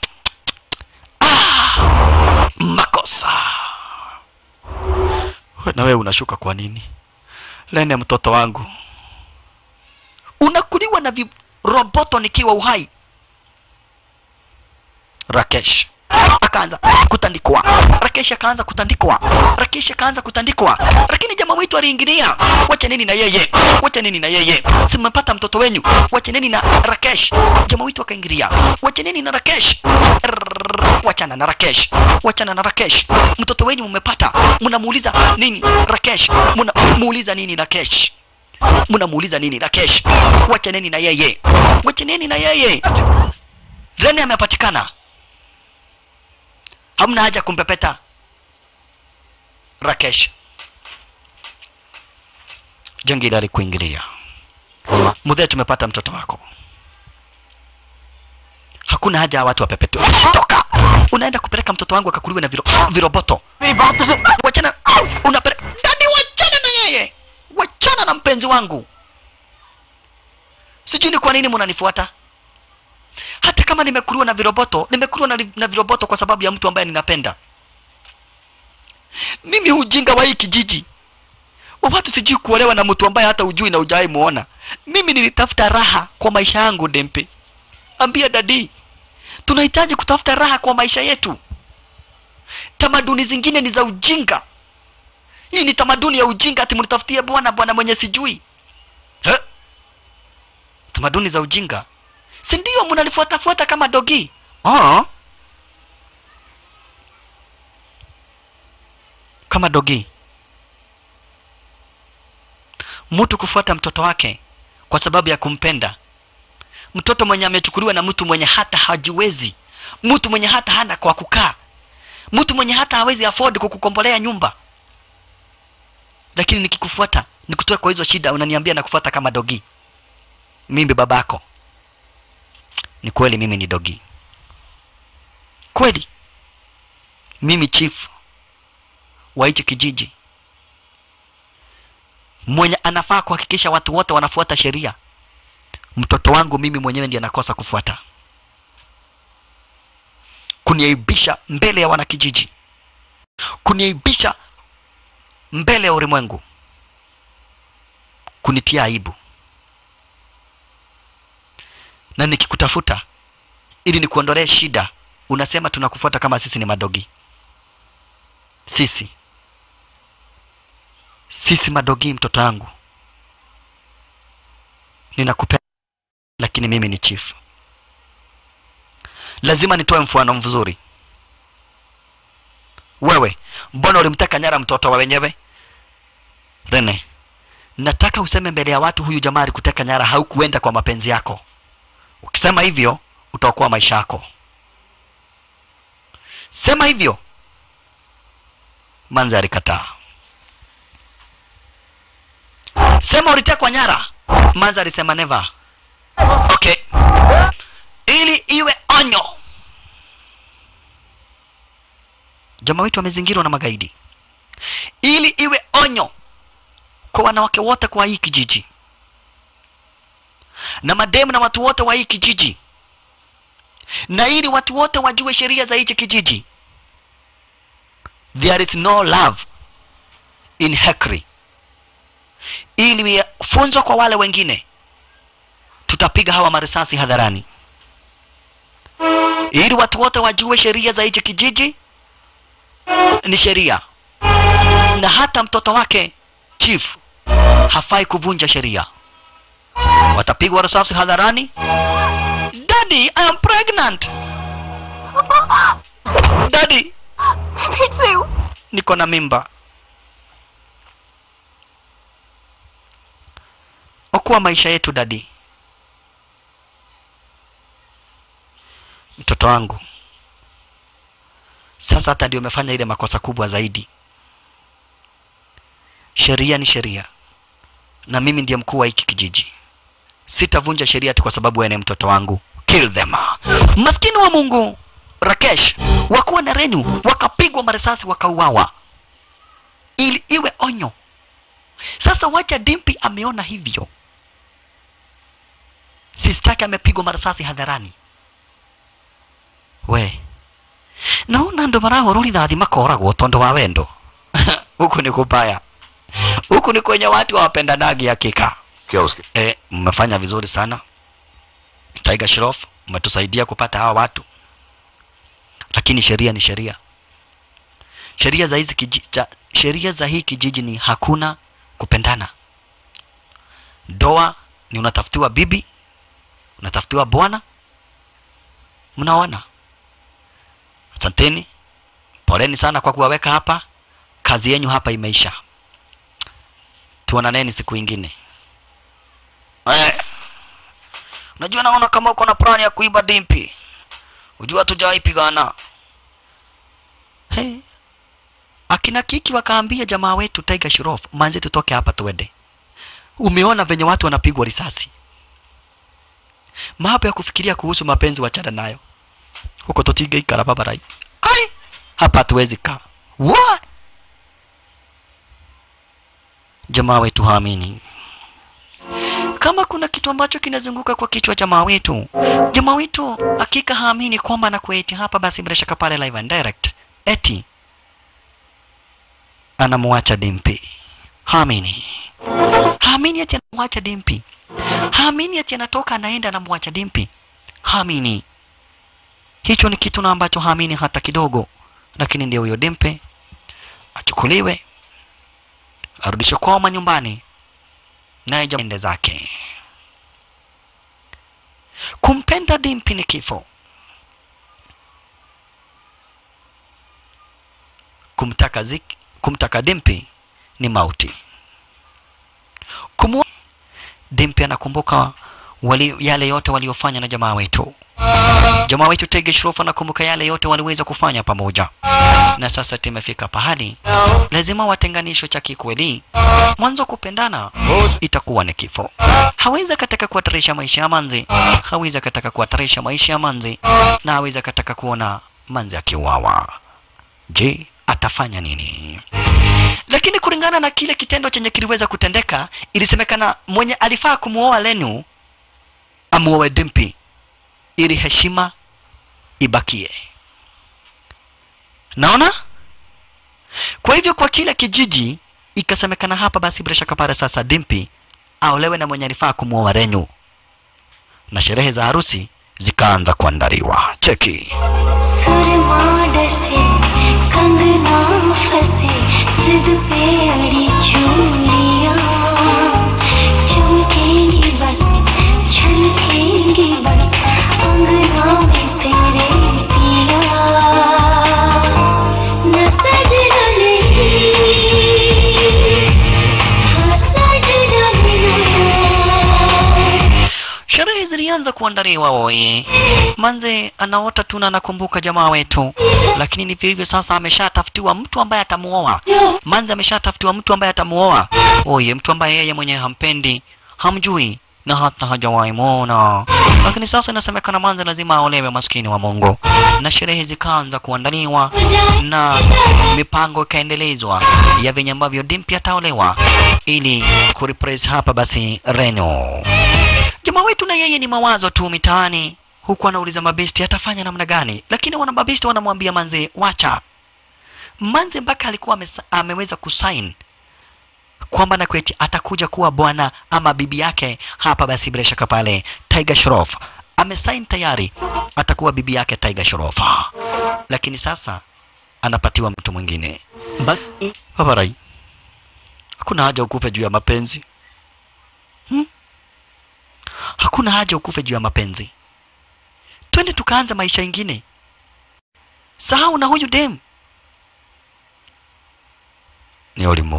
ah, makosa We, na wewe unashuka kwa nini lene mtoto wangu unakuliwa na viroboto nikiwa uhai Rakesh akaanza kutandikwa. Rakesh akaanza kutandikwa. Rakesh akaanza kutandikwa, lakini jamaa wetu aliingilia. Wacha nini na yeye, wacha nini na yeye, simepata mtoto wenyu, wacha nini na Rakesh. Jamaa wetu akaingilia, wacha nini na Rakesh. Rrrr, Wachana na Rakesh, wachana na Rakesh. Mtoto wenyu mmepata, mnamuuliza nini Rakesh, mnamuuliza nini Rakesh mnamuuliza nini Rakesh? Wacha nini na yeye, wacha nini na yeye. Rene amepatikana hamna haja kumpepeta Rakesh. Jangili alikuingilia. Mudhee, tumepata mtoto wako, hakuna haja ya watu wapepetwe. Toka, unaenda kupeleka mtoto wangu akakuliwe na viro, viroboto. Wachana, unapeleka dadi, wachana na yeye, wachana na mpenzi wangu. Sijui ni kwa nini mnanifuata hata kama nimekuliwa na viroboto, nimekuliwa na, na viroboto kwa sababu ya mtu ambaye ninapenda. Mimi ujinga wa hii kijiji wa watu sijui kuolewa na mtu ambaye hata ujui na ujai muona. Mimi nilitafuta raha kwa maisha yangu, Dempe. Ambia dadi, tunahitaji kutafuta raha kwa maisha yetu. Tamaduni zingine ni za ujinga. Hii ni tamaduni ya ujinga, ati mnitafutie bwana bwana mwenye sijui. He? Tamaduni za ujinga si ndio mnanifuatafuata kama dogi oh. kama dogi mtu kufuata mtoto wake kwa sababu ya kumpenda mtoto mwenye amechukuliwa na mtu mwenye hata hajiwezi mtu mwenye hata hana kwa kukaa mtu mwenye hata hawezi afford kukukombolea nyumba lakini nikikufuata nikutoe kwa hizo shida unaniambia nakufuata kama dogi mimi babako ni kweli mimi ni dogi kweli mimi chief wa hichi kijiji mwenye anafaa kuhakikisha watu wote wanafuata sheria mtoto wangu mimi mwenyewe ndiye anakosa kufuata kuniaibisha mbele ya wanakijiji kuniaibisha mbele ya ulimwengu kunitia aibu na nikikutafuta ili nikuondolee shida unasema tunakufuata kama sisi ni madogi sisi sisi madogi mtoto wangu ninakupenda lakini mimi ni chief lazima nitoe mfano mzuri wewe mbona ulimteka nyara mtoto wa wenyewe rene nataka useme mbele ya watu huyu jamaa alikuteka nyara haukuenda kwa mapenzi yako ukisema hivyo utaokoa maisha yako sema hivyo manzi alikataa sema ulitekwa nyara manzi alisema never okay ili iwe onyo jamaa wetu wamezingirwa na magaidi ili iwe onyo kwa wanawake wote kwa hii kijiji na mademu na watu wote wa hii kijiji na ili watu wote wajue sheria za hichi kijiji there is no love in hekri ili funzo kwa wale wengine tutapiga hawa marisasi hadharani ili watu wote wajue sheria za hichi kijiji ni sheria na hata mtoto wake chief hafai kuvunja sheria watapigwa risasi hadharani daddy i am pregnant daddy फिर से हूँ niko na mimba okoa maisha yetu dadi mtoto wangu sasa hata ndio umefanya ile makosa kubwa zaidi sheria ni sheria na mimi ndiye mkuu wa hiki kijiji sitavunja sheria tu kwa sababu wewe ni mtoto wangu kill them maskini wa mungu rakesh wakuwa na renu wakapigwa marisasi wakauawa ili iwe onyo sasa wacha dimpi ameona hivyo sistake amepigwa marisasi hadharani we naona andå marahå rithathi makoragwo tondå wa wendo huku ni kubaya huku ni kwenye watu hawapendanagi hakika क्या उसके e, mmefanya vizuri sana Tiger Shroff umetusaidia kupata hawa watu lakini sheria ni sheria sheria za hizi kiji, cha, sheria za hii kijiji ni hakuna kupendana doa ni unatafutiwa bibi unatafutiwa bwana mnaona asanteni poleni sana kwa kuwaweka hapa kazi yenyu hapa imeisha tuonaneni siku ingine Eh. Unajua naona kama uko na plani ya kuiba dimpi. Unajua tujawahi pigana. Hey. Akina Kiki wakaambia jamaa wetu Tiger Shroff, manze tutoke hapa tuende. Umeona venye watu wanapigwa risasi. Mambo ya kufikiria kuhusu mapenzi wachana nayo. Huko totige ikara babarai. Ai, hapa hatuwezi kaa. What? Jamaa wetu haamini kama kuna kitu ambacho kinazunguka kwa kichwa jamaa wetu jamaa wetu hakika haamini kwamba anakueti hapa basi bila shaka pale live and direct eti anamwacha dimpi haamini haamini ati anamwacha dimpi haamini ati anatoka anaenda anamwacha dimpi haamini hicho ni kitu na ambacho haamini hata kidogo lakini ndio huyo dimpe achukuliwe arudishwe kwao manyumbani naye ende zake. Kumpenda Dimpi ni kifo, kumtaka zik, kumtaka Dimpi ni mauti. Kumu Dimpi anakumbuka wali, yale yote waliofanya na jamaa wetu. Jamaa wetu Tege Shroff anakumbuka yale yote waliweza kufanya pamoja, na sasa tumefika pahali lazima watenganisho cha kikweli. Mwanzo kupendana itakuwa ni kifo. Hawezi akataka kuhatarisha maisha ya Manzi, hawezi akataka kuhatarisha maisha ya Manzi, na hawezi akataka kuona manzi akiuawa. Je, atafanya nini? Lakini kulingana na kile kitendo chenye kiliweza kutendeka, ilisemekana mwenye alifaa kumuoa Lenu amuoe Dimpi ili heshima ibakie. Naona? Kwa hivyo kwa kile kijiji ikasemekana hapa, basi bila shaka pale sasa Dimpi aolewe na mwenye alifaa kumuoa Renyu, na sherehe za harusi zikaanza kuandaliwa. Cheki. सुरमा डसे कंगना फंसे जिद पे अड़ी चूड़ियां चमकेंगी बस छलकेंगी बस अंगना में तेरे पिया न सजना नहीं हाँ सजना बिना Sherehe zilianza kuandaliwa woye. Manze anaota tu na anakumbuka jamaa wetu, lakini ndivyo hivyo sasa, ameshatafutiwa mtu ambaye atamuoa. Manze ameshatafutiwa mtu ambaye atamuoa, oye, mtu ambaye yeye mwenyewe hampendi, hamjui na hata hajawahi muona. Lakini sasa inasemekana Manze lazima aolewe, maskini wa Mungu, na sherehe zikaanza kuandaliwa na mipango ikaendelezwa ya venye ambavyo Dimpi ataolewa ili kurepress hapa basi Reno jamaa wetu na yeye ni mawazo tu mitaani huku anauliza mabesti atafanya namna gani lakini wana mabesti wanamwambia manze wacha manze mpaka alikuwa amesa- ameweza kusain kwamba na kweti atakuja kuwa bwana ama bibi yake hapa basi bila shaka pale Tiger Shroff amesain tayari atakuwa bibi yake Tiger Shroff lakini sasa anapatiwa mtu mwingine बस babarai hakuna haja ukufe juu ya mapenzi hmm? hakuna haja ukufe juu ya mapenzi twende tukaanza maisha ingine sahau na huyu dem ni olimu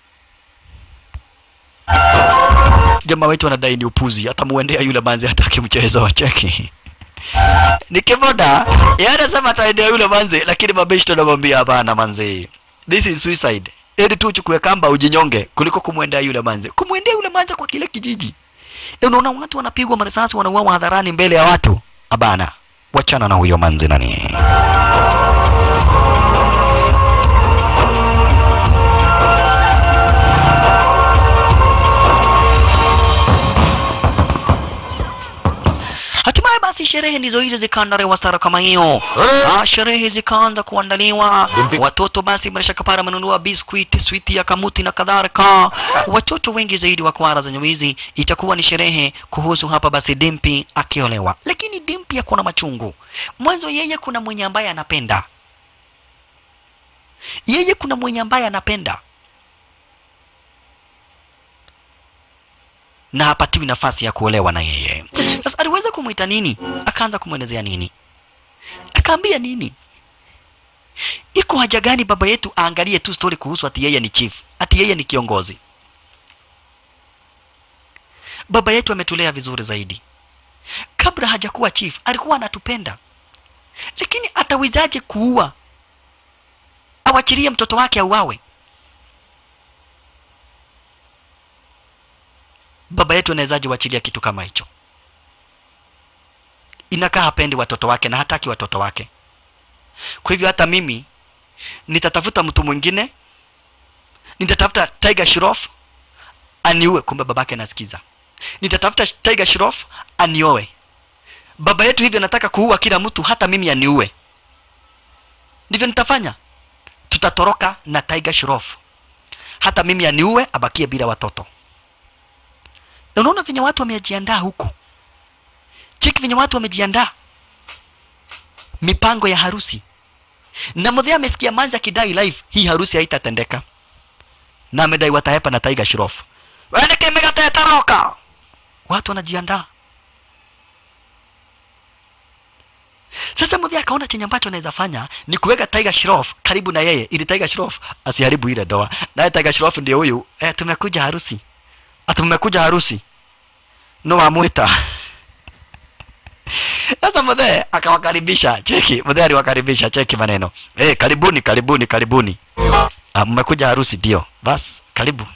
jamaa wetu anadai ni upuzi atamuendea yule manzi hataki mchezo wa cheki ni kiboda yeye anasema ataendea yule manzi lakini mabeshto anamwambia hapana manzi this is suicide ili tu uchukue kamba ujinyonge kuliko kumwendea yule manzi kumwendea yule manzi kwa kile kijiji Eh, unaona watu wanapigwa marisasi wanauawa hadharani mbele ya watu abana wachana na huyo manzi nani Hatimaye basi sherehe ndizo hizo zikaandaliwa stara kama hiyo. Ah, sherehe zikaanza kuandaliwa. Watoto basi bila shaka para wamenunua biskuiti, switi ya kamuti na kadhalika. Watoto wengi zaidi wa kwara za nywizi itakuwa ni sherehe kuhusu hapa basi Dimpi akiolewa. Lakini Dimpi ako na machungu. Mwanzo yeye kuna mwenye ambaye anapenda. Yeye kuna mwenye ambaye anapenda. na hapatiwi nafasi ya kuolewa na yeye. Sasa aliweza kumwita nini? Akaanza kumwelezea nini? Akaambia nini? Iko haja gani baba yetu aangalie tu story kuhusu ati yeye ni chief, ati yeye ni kiongozi? Baba yetu ametulea vizuri zaidi. Kabla hajakuwa chief alikuwa anatupenda, lakini atawezaje kuua, awachilie mtoto wake auawe? baba yetu anawezaje wachilia kitu kama hicho? Inakaa hapendi watoto wake na hataki watoto wake. Kwa hivyo hata mimi nitatafuta mtu mwingine, nitatafuta Tiger Shroff aniue. Kumbe babake anasikiza. Nitatafuta Tiger Shroff anioe. Baba yetu hivyo nataka kuua kila mtu, hata mimi aniue. Ndivyo nitafanya. Tutatoroka na Tiger Shroff, hata mimi aniue, abakie bila watoto na unaona venye watu wamejiandaa huku cheki venye watu wamejiandaa mipango ya harusi na mdhee amesikia manzi akidai live hii harusi haitatendeka na amedai watahepa na Tiger Shroff wendeke megatetoroka watu wanajiandaa sasa mdhee akaona chenye ambacho anaweza fanya ni kuweka Tiger Shroff karibu na yeye ili Tiger Shroff asiharibu ile doa naye Tiger Shroff ndio huyu eh, tumekuja harusi ati mmekuja harusi no amwita sasa mzee akawakaribisha cheki mzee aliwakaribisha cheki maneno hey, karibuni karibuni karibuni ah, mmekuja harusi ndio bas karibu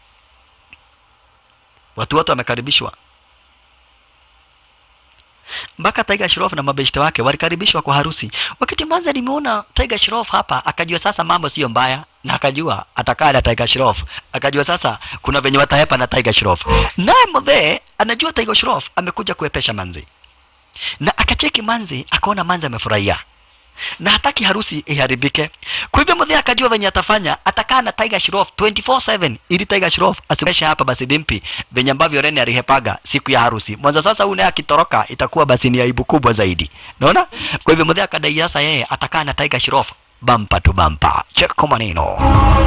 watu wote wamekaribishwa mpaka Tiger Shroff na mabeshte wake walikaribishwa kwa harusi. Wakati mwanza nimeona Tiger Shroff hapa, akajua sasa mambo sio mbaya na akajua atakaa na Tiger Shroff, akajua sasa kuna venye watahepa na Tiger Shroff. Naye mzee anajua Tiger Shroff amekuja kuepesha manzi, na akacheki manzi, akaona manzi amefurahia na hataki harusi iharibike. Kwa hivyo mzee akajua venye atafanya, atakaa na Tiger Shroff 24/7 ili Tiger Shroff asiweshe hapa basi dimpi venye ambavyo Rene alihepaga siku ya harusi. Mwanzo sasa huyu naye akitoroka itakuwa basi ni aibu kubwa zaidi. Unaona? Kwa hivyo mzee akadai sasa yeye atakaa na Tiger Shroff bampa tu bampa. Check kwa maneno.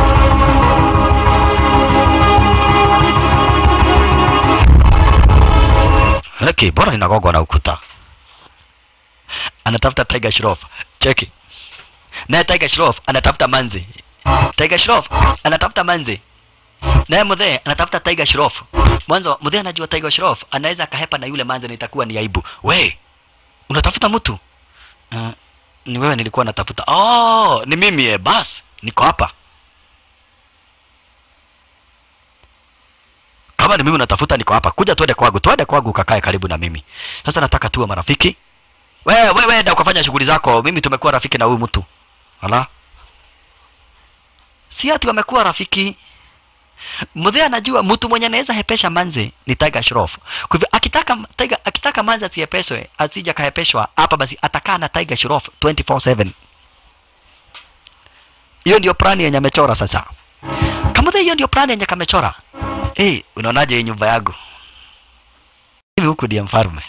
Leki, bora inagogwa na ukuta. Anatafuta Tiger Shroff. Cheki. Naye Tiger Shroff anatafuta manzi. Tiger Shroff anatafuta manzi. Naye mzee anatafuta Tiger Shroff. Mwanzo mzee anajua Tiger Shroff anaweza akahepa na yule manzi na itakuwa ni aibu. We, unatafuta mtu? Uh, ni wewe nilikuwa natafuta. Oh, ni mimi eh, bas. Niko hapa. Kama ni mimi unatafuta niko hapa. Kuja tuende kwangu. Tuende kwangu kakae karibu na mimi. Sasa nataka tuwe marafiki. Wewe wewe enda ukafanya shughuli zako. Mimi tumekuwa rafiki na huyu mtu. Hala? Si ati wamekuwa rafiki. Mzee anajua mtu mwenye anaweza hepesha manze ni Tiger Shroff. Kwa hivyo akitaka Tiger akitaka manze asihepeshwe, asija kahepeshwa hapa basi atakaa na Tiger Shroff 24/7. Hiyo ndio plani yenye amechora sasa. Kama hiyo ndio plani yenye kamechora. Eh, hey, unaonaje hii nyumba yangu? Hivi huku ndiye mfalme.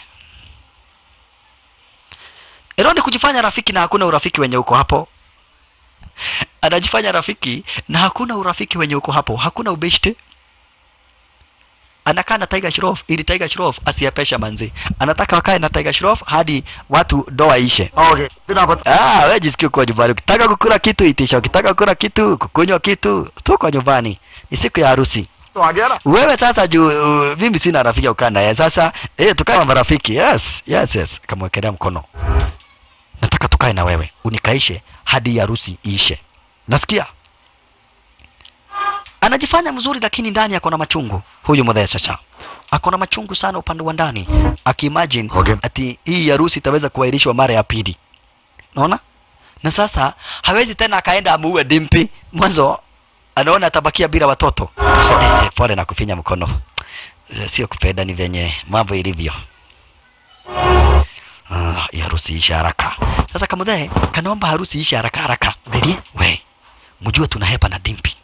Ero ni kujifanya rafiki na hakuna urafiki wenye uko hapo. Anajifanya rafiki na hakuna urafiki wenye uko hapo, hakuna ubeshte. Anakaa na Tiger Shroff ili Tiger Shroff asiapesha manzi. Anataka wakae na Tiger Shroff hadi watu doa ishe. Okay, tunapata Ah, wewe jisikie kwa nyumbani. Ukitaka kukula kitu itisha, ukitaka kukula kitu, kukunywa kitu, tu kwa nyumbani. Ni siku ya harusi. तो आ गया ना Wewe sasa juu uh, mimi sina rafiki ukaa naye. Sasa eh, tukae kama marafiki. Yes, yes, yes. Kamwekelea mkono. Nataka tukae na wewe unikaishe hadi harusi iishe. Nasikia? Anajifanya mzuri lakini ndani ako na machungu. Huyu mdhee sasa. Ako na machungu sana upande wa ndani. Akiimagine Okay. ati hii harusi itaweza kuahirishwa mara ya pili. Unaona? Na sasa hawezi tena akaenda amuue Dimpi. Mwanzo anaona atabakia bila watoto. So, eh, eh, pole na kufinya mkono. Eh, Sio kupenda, ni venye mambo ilivyo. Ah, hii harusi ishe haraka. Sasa kamudhe kanaomba harusi ishe haraka haraka. Ready? We, mjue tunahepa na Dimpi.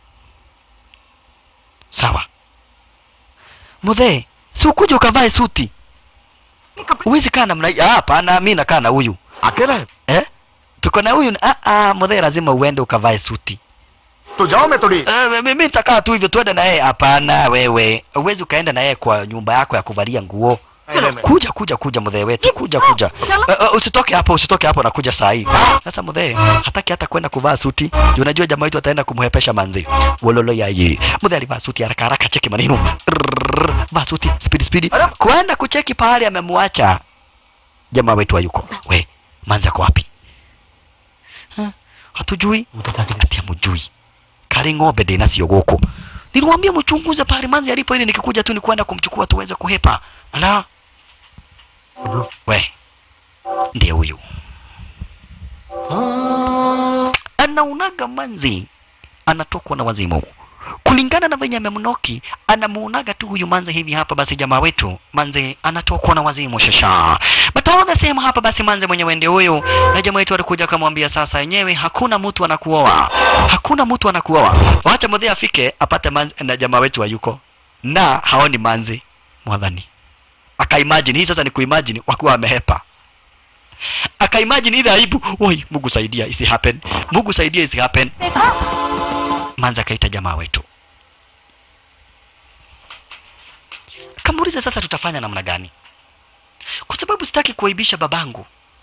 Sawa. Mudhe, si ukuje ukavae suti. Uwezi kaa namna hii. Ah, hapana, mimi nakaa na huyu. अकेला है Eh? Tuko na huyu. Ah, ah, mudhe lazima uende ukavae suti. तो जाओ मैं थोड़ी Eh, mimi nitakaa tu hivyo tuende na yeye. Hapana wewe, uwezi ukaenda na yeye kwa nyumba yako ya kuvalia nguo. Chalo. Kuja kuja kuja mdhee wetu, kuja kuja. Chalo. Eh, eh, usitoke hapo, usitoke hapo, nakuja saa hii. Sasa mdhee hataki hata kwenda kuvaa suti. Juu unajua jamaa wetu ataenda kumhepesha manzi. Wololo ya ye. Mdhee alivaa suti haraka haraka, cheki maneno. Rrrr, Vaa suti speed speed. Kwenda kucheki pahali amemwacha. Jamaa wetu hayuko. We, manzi ako wapi? Ha? Hatujui. Ati hamujui kari ng'ombe ndĩ nacio gũkũ niliwaambia mchunguze pale manzi alipo ili nikikuja tu ni kwenda kumchukua tuweze kuhepa ala we ndiye huyu anaunaga manzi anatokwa na wazimu kulingana na venye amemnoki anamuonaga tu huyu manzi hivi hapa basi jamaa wetu manzi anatokwa na wazimu shasha but all the same hapa basi manzi mwenyewe ndio huyu na jamaa wetu alikuja akamwambia sasa yenyewe hakuna mtu anakuoa hakuna mtu anakuoa wacha mdhee afike apate manzi na jamaa wetu hayuko na haoni manzi mwadhani akaimagine hii sasa ni kuimagine wakuwa wamehepa akaimagine ile aibu oi mungu saidia isi happen mungu saidia isi happen manzi akaita jamaa wetu kamuuliza sasa tutafanya namna gani kwa sababu sitaki kuaibisha babangu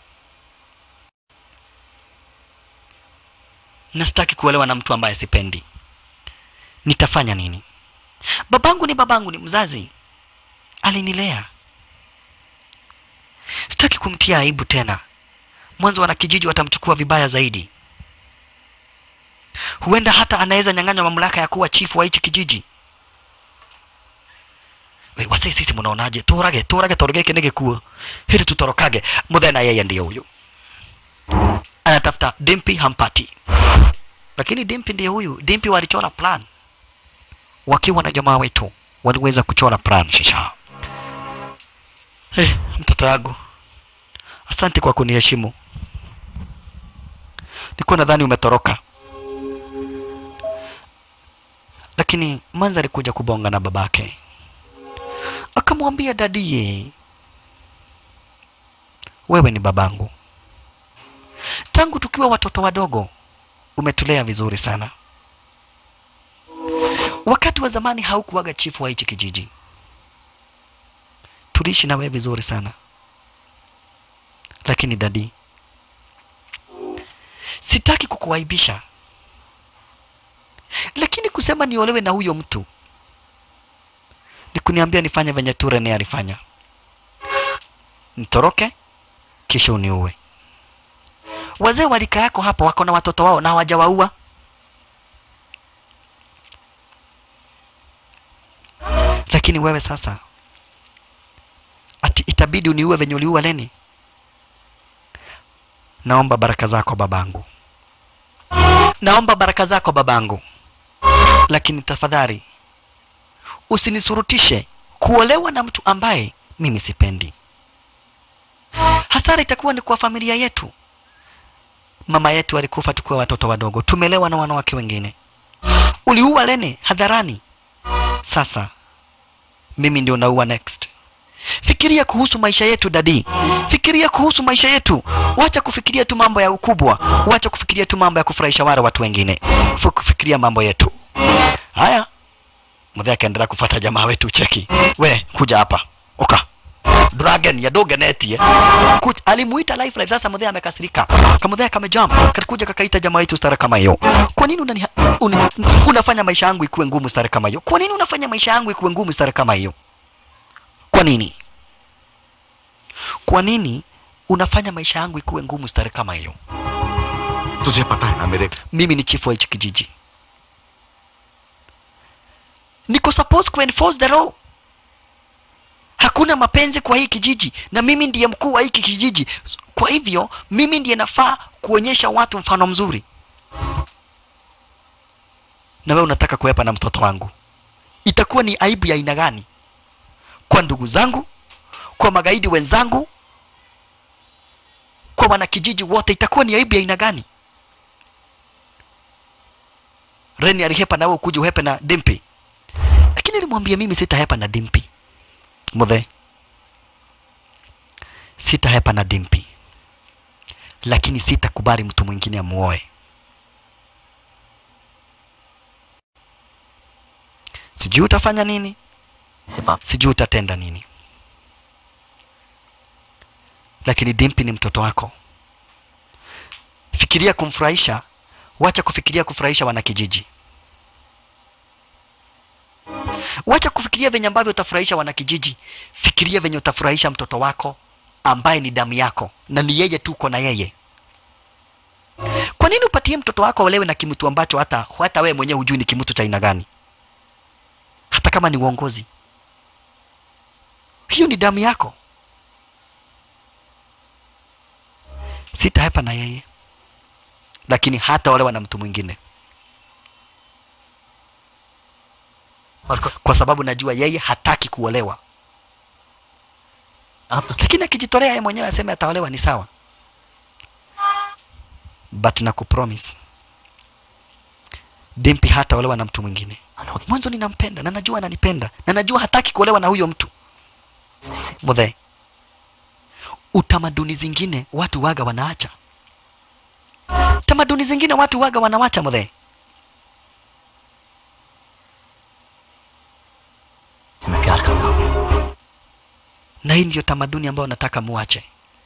na sitaki kuolewa na mtu ambaye sipendi nitafanya nini babangu ni babangu ni mzazi alinilea sitaki kumtia aibu tena mwanzo wanakijiji watamchukua vibaya zaidi huenda hata anaweza nyang'anywa mamlaka ya kuwa chifu wa hichi kijiji we wase sisi munaonaje turage turage toro giki ni gikuo hili tutorokage muthena yeye ndiye huyu anatafuta dimpi hampati lakini dimpi ndiye huyu dimpi walichora plan wakiwa na jamaa wetu waliweza kuchora plan shisha hey, mtoto yangu asante kwa kuniheshimu nilikuwa nadhani umetoroka lakini manza alikuja kubonga na babake akamwambia dadie wewe ni babangu tangu tukiwa watoto wadogo umetulea vizuri sana wakati wa zamani haukuwaga chifu wa hichi kijiji tuliishi na wewe vizuri sana lakini dadi sitaki kukuaibisha lakini kusema niolewe na huyo mtu ni kuniambia nifanye venye tu Rene alifanya nitoroke kisha uniue wazee walika yako hapa wako na watoto wao na hawajawaua lakini wewe sasa ati itabidi uniue venye uliua Leni naomba baraka zako babangu naomba baraka zako babangu lakini tafadhali usinisurutishe kuolewa na mtu ambaye mimi sipendi hasara itakuwa ni kwa familia yetu mama yetu alikufa tukiwa watoto wadogo tumelewa na wanawake wengine uliua lene hadharani sasa mimi ndio naua next fikiria kuhusu maisha yetu dadi fikiria kuhusu maisha yetu wacha kufikiria tu mambo ya ukubwa wacha kufikiria tu mambo ya kufurahisha wale watu wengine Fu- kufikiria mambo yetu haya mzee akaendelea kufuata jamaa wetu cheki we kuja hapa uka dragon ya dogenetie Kuj, alimuita life life sasa mzee amekasirika kama mzee kamejump kakuja kakaita jamaa wetu stara kama hiyo kwa nini unani, un, unafanya maisha yangu ikuwe ngumu stara kama hiyo kwa nini unafanya maisha yangu ikuwe ngumu stara kama hiyo kwa nini kwa nini unafanya maisha yangu ikuwe ngumu stare kama hiyo तुझे पता है ना मेरे mimi ni chifu wa hichi kijiji niko supposed ku enforce the law hakuna mapenzi kwa hii kijiji na mimi ndiye mkuu wa hiki kijiji kwa hivyo mimi ndiye nafaa kuonyesha watu mfano mzuri na wewe unataka kuepa na mtoto wangu itakuwa ni aibu ya aina gani kwa ndugu zangu kwa magaidi wenzangu kwa wanakijiji wote itakuwa ni aibu ya aina gani Reni alihepa nawe ukuja uhepe na Dimpi, lakini alimwambia mimi sitahepa na Dimpi muthe, sitahepa na Dimpi, lakini sitakubali mtu mwingine amuoe. Sijui utafanya nini, इसे पाप sijui utatenda nini, lakini Dimpi ni mtoto wako. Fikiria kumfurahisha, wacha kufikiria kufurahisha wanakijiji. Wacha kufikiria venye ambavyo utafurahisha wanakijiji, fikiria venye utafurahisha mtoto wako ambaye ni damu yako na ni yeye tu uko na yeye. Kwa nini upatie mtoto wako olewe na kimtu ambacho hata hata wewe mwenyewe hujui ni kimtu cha aina gani, hata kama ni uongozi? Hiyo ni damu yako. Sitahepa na yeye, lakini hata olewa na mtu mwingine, kwa sababu najua yeye hataki kuolewa. आप तो lakini akijitolea yeye mwenyewe aseme ataolewa ni sawa but na kupromise Dimpi hataolewa na mtu mwingine. Mwanzo ninampenda na najua ananipenda na najua hataki kuolewa na huyo mtu. Mudhe, utamaduni zingine watu waga wanaacha, tamaduni zingine watu waga wanawacha mudhe. मैं प्यार करता हूँ na hii ndiyo tamaduni ambayo nataka muache.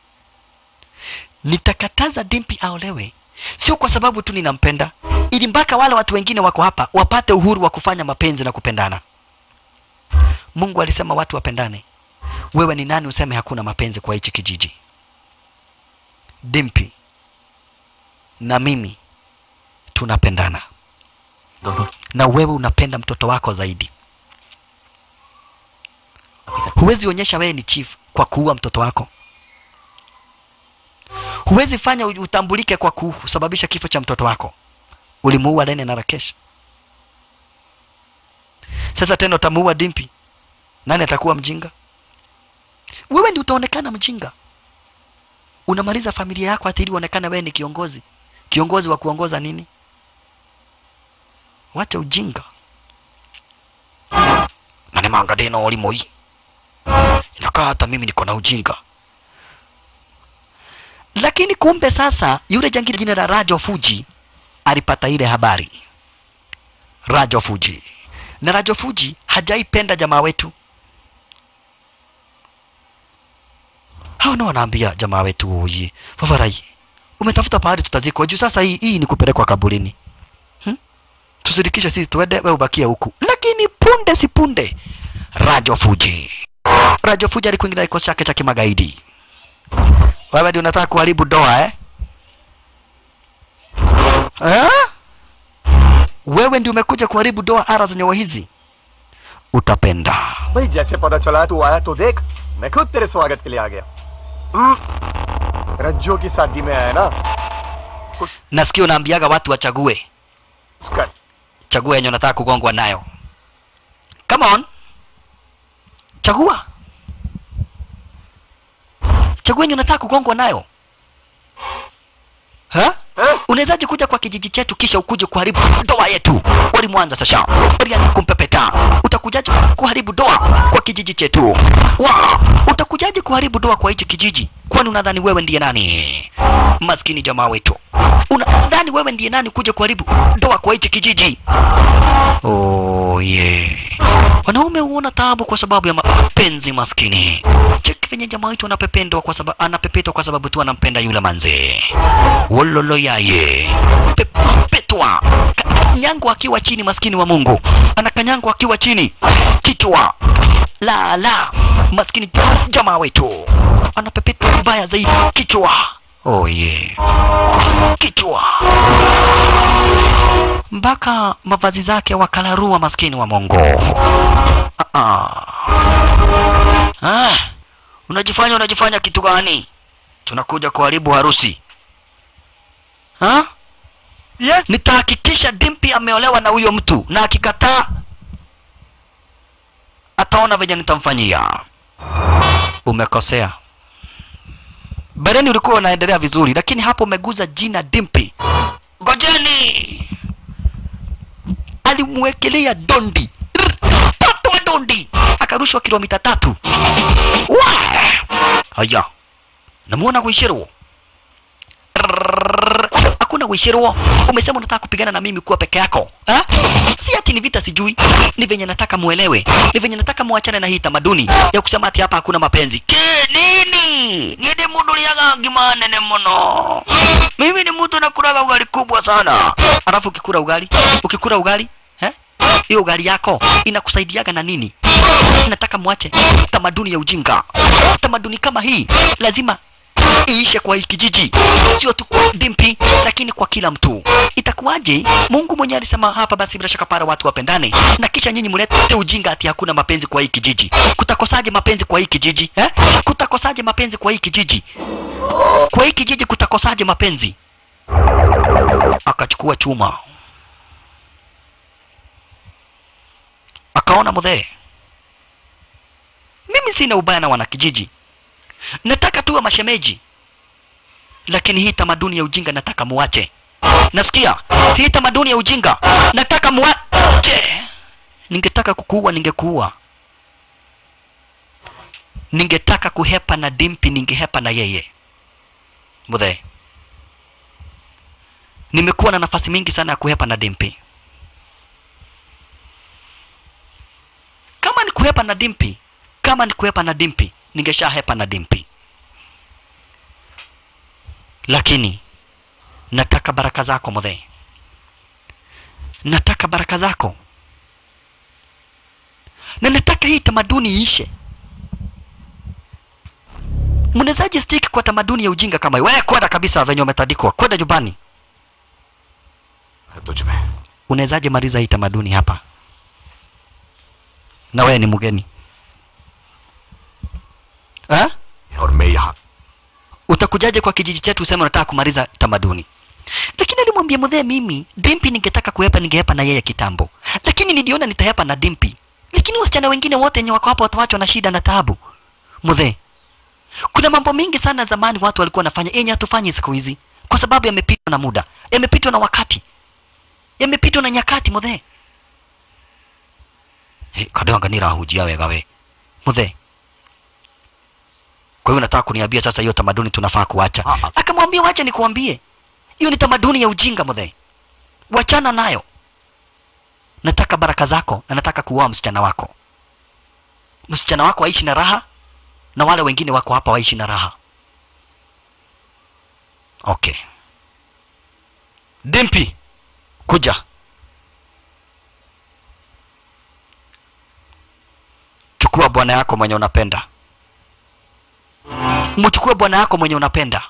Nitakataza Dimpi aolewe, sio kwa sababu tu ninampenda, ili mpaka wale watu wengine wako hapa wapate uhuru wa kufanya mapenzi na kupendana. Mungu alisema watu wapendane. Wewe ni nani useme hakuna mapenzi kwa hichi kijiji? Dimpi na mimi tunapendana, दोनों na wewe unapenda mtoto wako zaidi. huwezi onyesha wewe ni chief kwa kuua mtoto wako huwezi fanya u- utambulike kwa kusababisha kifo cha mtoto wako ulimuua Lene na Rakesh sasa tena utamuua Dimpi nani atakuwa mjinga wewe ndi utaonekana mjinga unamaliza familia yako hata ili uonekane wewe ni kiongozi kiongozi wa kuongoza nini wacha ujinga na nimeangalia na walimo hii inakaa hata mimi niko na ujinga lakini kumbe sasa yule jangili jina la Rajo Fuji alipata ile habari Rajo Fuji na Rajo Fuji hajaipenda jamaa wetu hao ndio wanaambia jamaa wetu huyi Favarai umetafuta pahali tutazikwa juu sasa hii, hii ni kupelekwa kaburini hmm? tusirikishe sisi tuende wewe ubakie huku lakini punde si punde Rajo Fuji Rajo Fuji alikuingia kikosi chake cha kimagaidi wewe ndio unataka kuharibu doa eh? eh? wewe ndio umekuja kuharibu doa ara za nyawa hizi utapenda भाई जैसे पता चला है तू आया तो देख मैं खुद तेरे स्वागत के लिए आ गया हम्म, रज्जो की शादी में आया ना nasikia unaambiaga watu wachague उसका chagua yenye unataka kugongwa nayo come on chagua chagua yenye unataka kugongwa nayo ha? unawezaje kuja kwa kijiji chetu kisha ukuje kuharibu doa yetu walimwanza sasa walianza kumpepeta utakujaje kuharibu doa kwa kijiji chetu wa utakujaje kuharibu doa kwa hichi kijiji kwani unadhani wewe ndiye nani maskini jamaa wetu unadhani wewe ndiye nani kuja kuharibu doa kwa hichi kijiji oh, yeah. wanaume huona taabu kwa sababu ya mapenzi maskini cheki venye jamaa wetu anapependwa kwa sababu anapepetwa kwa sababu tu anampenda yule manze wololo yaye pepetwa kanyangwa akiwa chini maskini wa mungu anakanyangwa akiwa chini kichwa la la maskini jamaa wetu anapepetwa vibaya zaidi kichwa oh yeah. kichwa mpaka mavazi zake wakalarua maskini wa Mungu. Ah, ah. Ah, unajifanya unajifanya kitu gani? Tunakuja kuharibu harusi ha? Yeah. Nitahakikisha Dimpi ameolewa na huyo mtu, na akikataa ataona venye nitamfanyia. Umekosea. Bereni ulikuwa unaendelea vizuri, lakini hapo umeguza jina Dimpi. Ngojeni! alimwekelea dondi Rr, patwa dondi akarushwa kilomita tatu Wa! haya namuona Wishiro Rrrr, hakuna Wishiro umesema unataka kupigana na mimi kuwa peke yako ha? si ati ni vita sijui ni venye nataka muelewe ni venye nataka muachane na hii tamaduni ya kusema ati hapa hakuna mapenzi ke nini niende mundu liaga ngima nene muno mimi ni mtu nakulaga ugali kubwa sana alafu ukikula ugali ukikula ugali eh? hiyo ugali yako inakusaidiaga na nini nataka mwache tamaduni ya ujinga tamaduni kama hii lazima iishe kwa hii kijiji sio tu kwa dimpi lakini kwa kila mtu itakuwaje mungu mwenyewe alisema hapa basi bila shaka para watu wapendane na kisha nyinyi mlete ujinga ati hakuna mapenzi kwa hii kijiji kutakosaje mapenzi kwa hii kijiji eh? kutakosaje mapenzi kwa hii kijiji kwa hii kijiji kutakosaje mapenzi akachukua chuma akaona mudhee mimi sina ubaya na wanakijiji nataka tuwe mashemeji lakini hii tamaduni ya ujinga nataka muache nasikia hii tamaduni ya ujinga nataka muache ningetaka kukuua ningekuua ningetaka kuhepa na dimpi ningehepa na yeye mudhee nimekuwa na nafasi mingi sana ya kuhepa na dimpi kama ni kuhepa na dimpi kama ni kuhepa na dimpi ningeshahepa na dimpi lakini nataka baraka zako mudhee nataka baraka zako na nataka hii tamaduni iishe mnawezaje stick kwa tamaduni ya ujinga kama hii wewe kwenda kabisa venye umetandikwa kwenda nyumbani तुझमें unawezaje maliza hii tamaduni hapa na wewe ni mgeni eh? और मैं यहाँ utakujaje kwa kijiji chetu useme unataka kumaliza tamaduni lakini alimwambia mudhee mimi dimpi ningetaka kuhepa ningehepa na yeye kitambo lakini niliona nitahepa na dimpi lakini wasichana wengine wote wenye wako hapo watawachwa na shida na taabu mudhee kuna mambo mingi sana zamani watu walikuwa wanafanya yenye hatufanyi siku hizi kwa sababu yamepitwa na muda yamepitwa na wakati yamepitwa na nyakati mudhee hey, kadonga nirahujia wega we mudhee kwa hiyo nataka kuniambia sasa hiyo tamaduni tunafaa kuacha akamwambia wacha nikuambie hiyo ni tamaduni ya ujinga mudhee wachana nayo nataka baraka zako na nataka kuoa msichana wako msichana wako aishi na raha na wale wengine wako hapa waishi na raha okay dimpi kuja chukua bwana yako mwenye unapenda mchukue bwana yako mwenye unapenda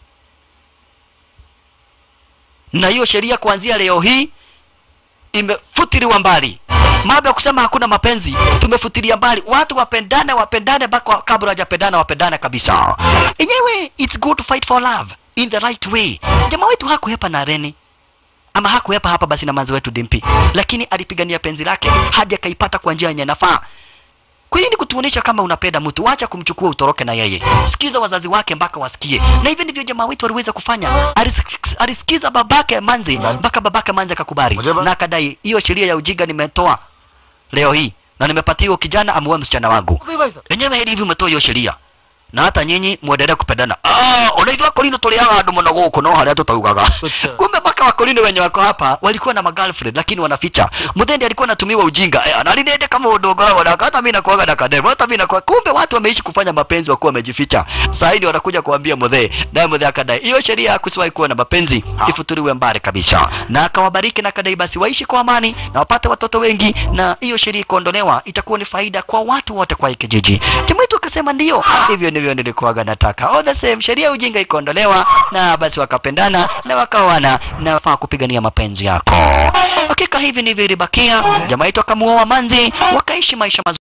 na hiyo sheria kuanzia leo hii imefutiliwa mbali mambo ya kusema hakuna mapenzi tumefutilia mbali watu wapendane wapendane mpaka kabla hawajapendana wapendane kabisa enyewe it's good to fight for love in the right way jamaa wetu hakuhepa na reni ama hakuhepa hapa basi na manzi wetu dimpi lakini alipigania penzi lake hadi akaipata kwa njia yenye nafaa kwa hiyo ni kutuonesha kama unapenda mtu, wacha kumchukua utoroke na yeye. Sikiza wazazi wake mpaka wasikie, na hivyo ndivyo jamaa wetu aliweza kufanya. Alis- Alisikiza babake Manzi mpaka babake Manzi akakubali na akadai, hiyo sheria ya ujinga nimetoa leo hii na nimepatia huyo kijana amuoe msichana wangu. Enyewe hili hivi umetoa hiyo sheria na hata nyinyi mwendelee kupendana. Ah, unaigua kolino tuliaga andu muno guku no haria tutaugaga. Kumbe mpaka wakolino wenye wako hapa walikuwa na magirlfriend lakini wanaficha. Muthendi alikuwa anatumiwa ujinga. Eh, analinende kama udogora wala hata mimi nakuaga na kadem. Hata mimi nakuwa kumbe watu wameishi kufanya mapenzi wakuwa wamejificha. Sasa hivi wanakuja kuambia Muthe. Naye Muthe akadai hiyo sheria ya kusiwahi kuwa na mapenzi ifuturiwe mbali kabisa. Na akawabariki na akadai basi waishi kwa amani na wapate watoto wengi na hiyo sheria ikuondolewa itakuwa ni faida kwa watu wote kwa hii kijiji. Jamaa wetu akasema ndio. Hivyo ndivyo nilikuwaga nataka. All the same sheria ya ujinga ikaondolewa na basi wakapendana na wakaoana na wafaa kupigania mapenzi yako. Hakika hivi ndivyo ilibakia. Jamaa wetu akamuoa Manzi wakaishi maisha mazuri.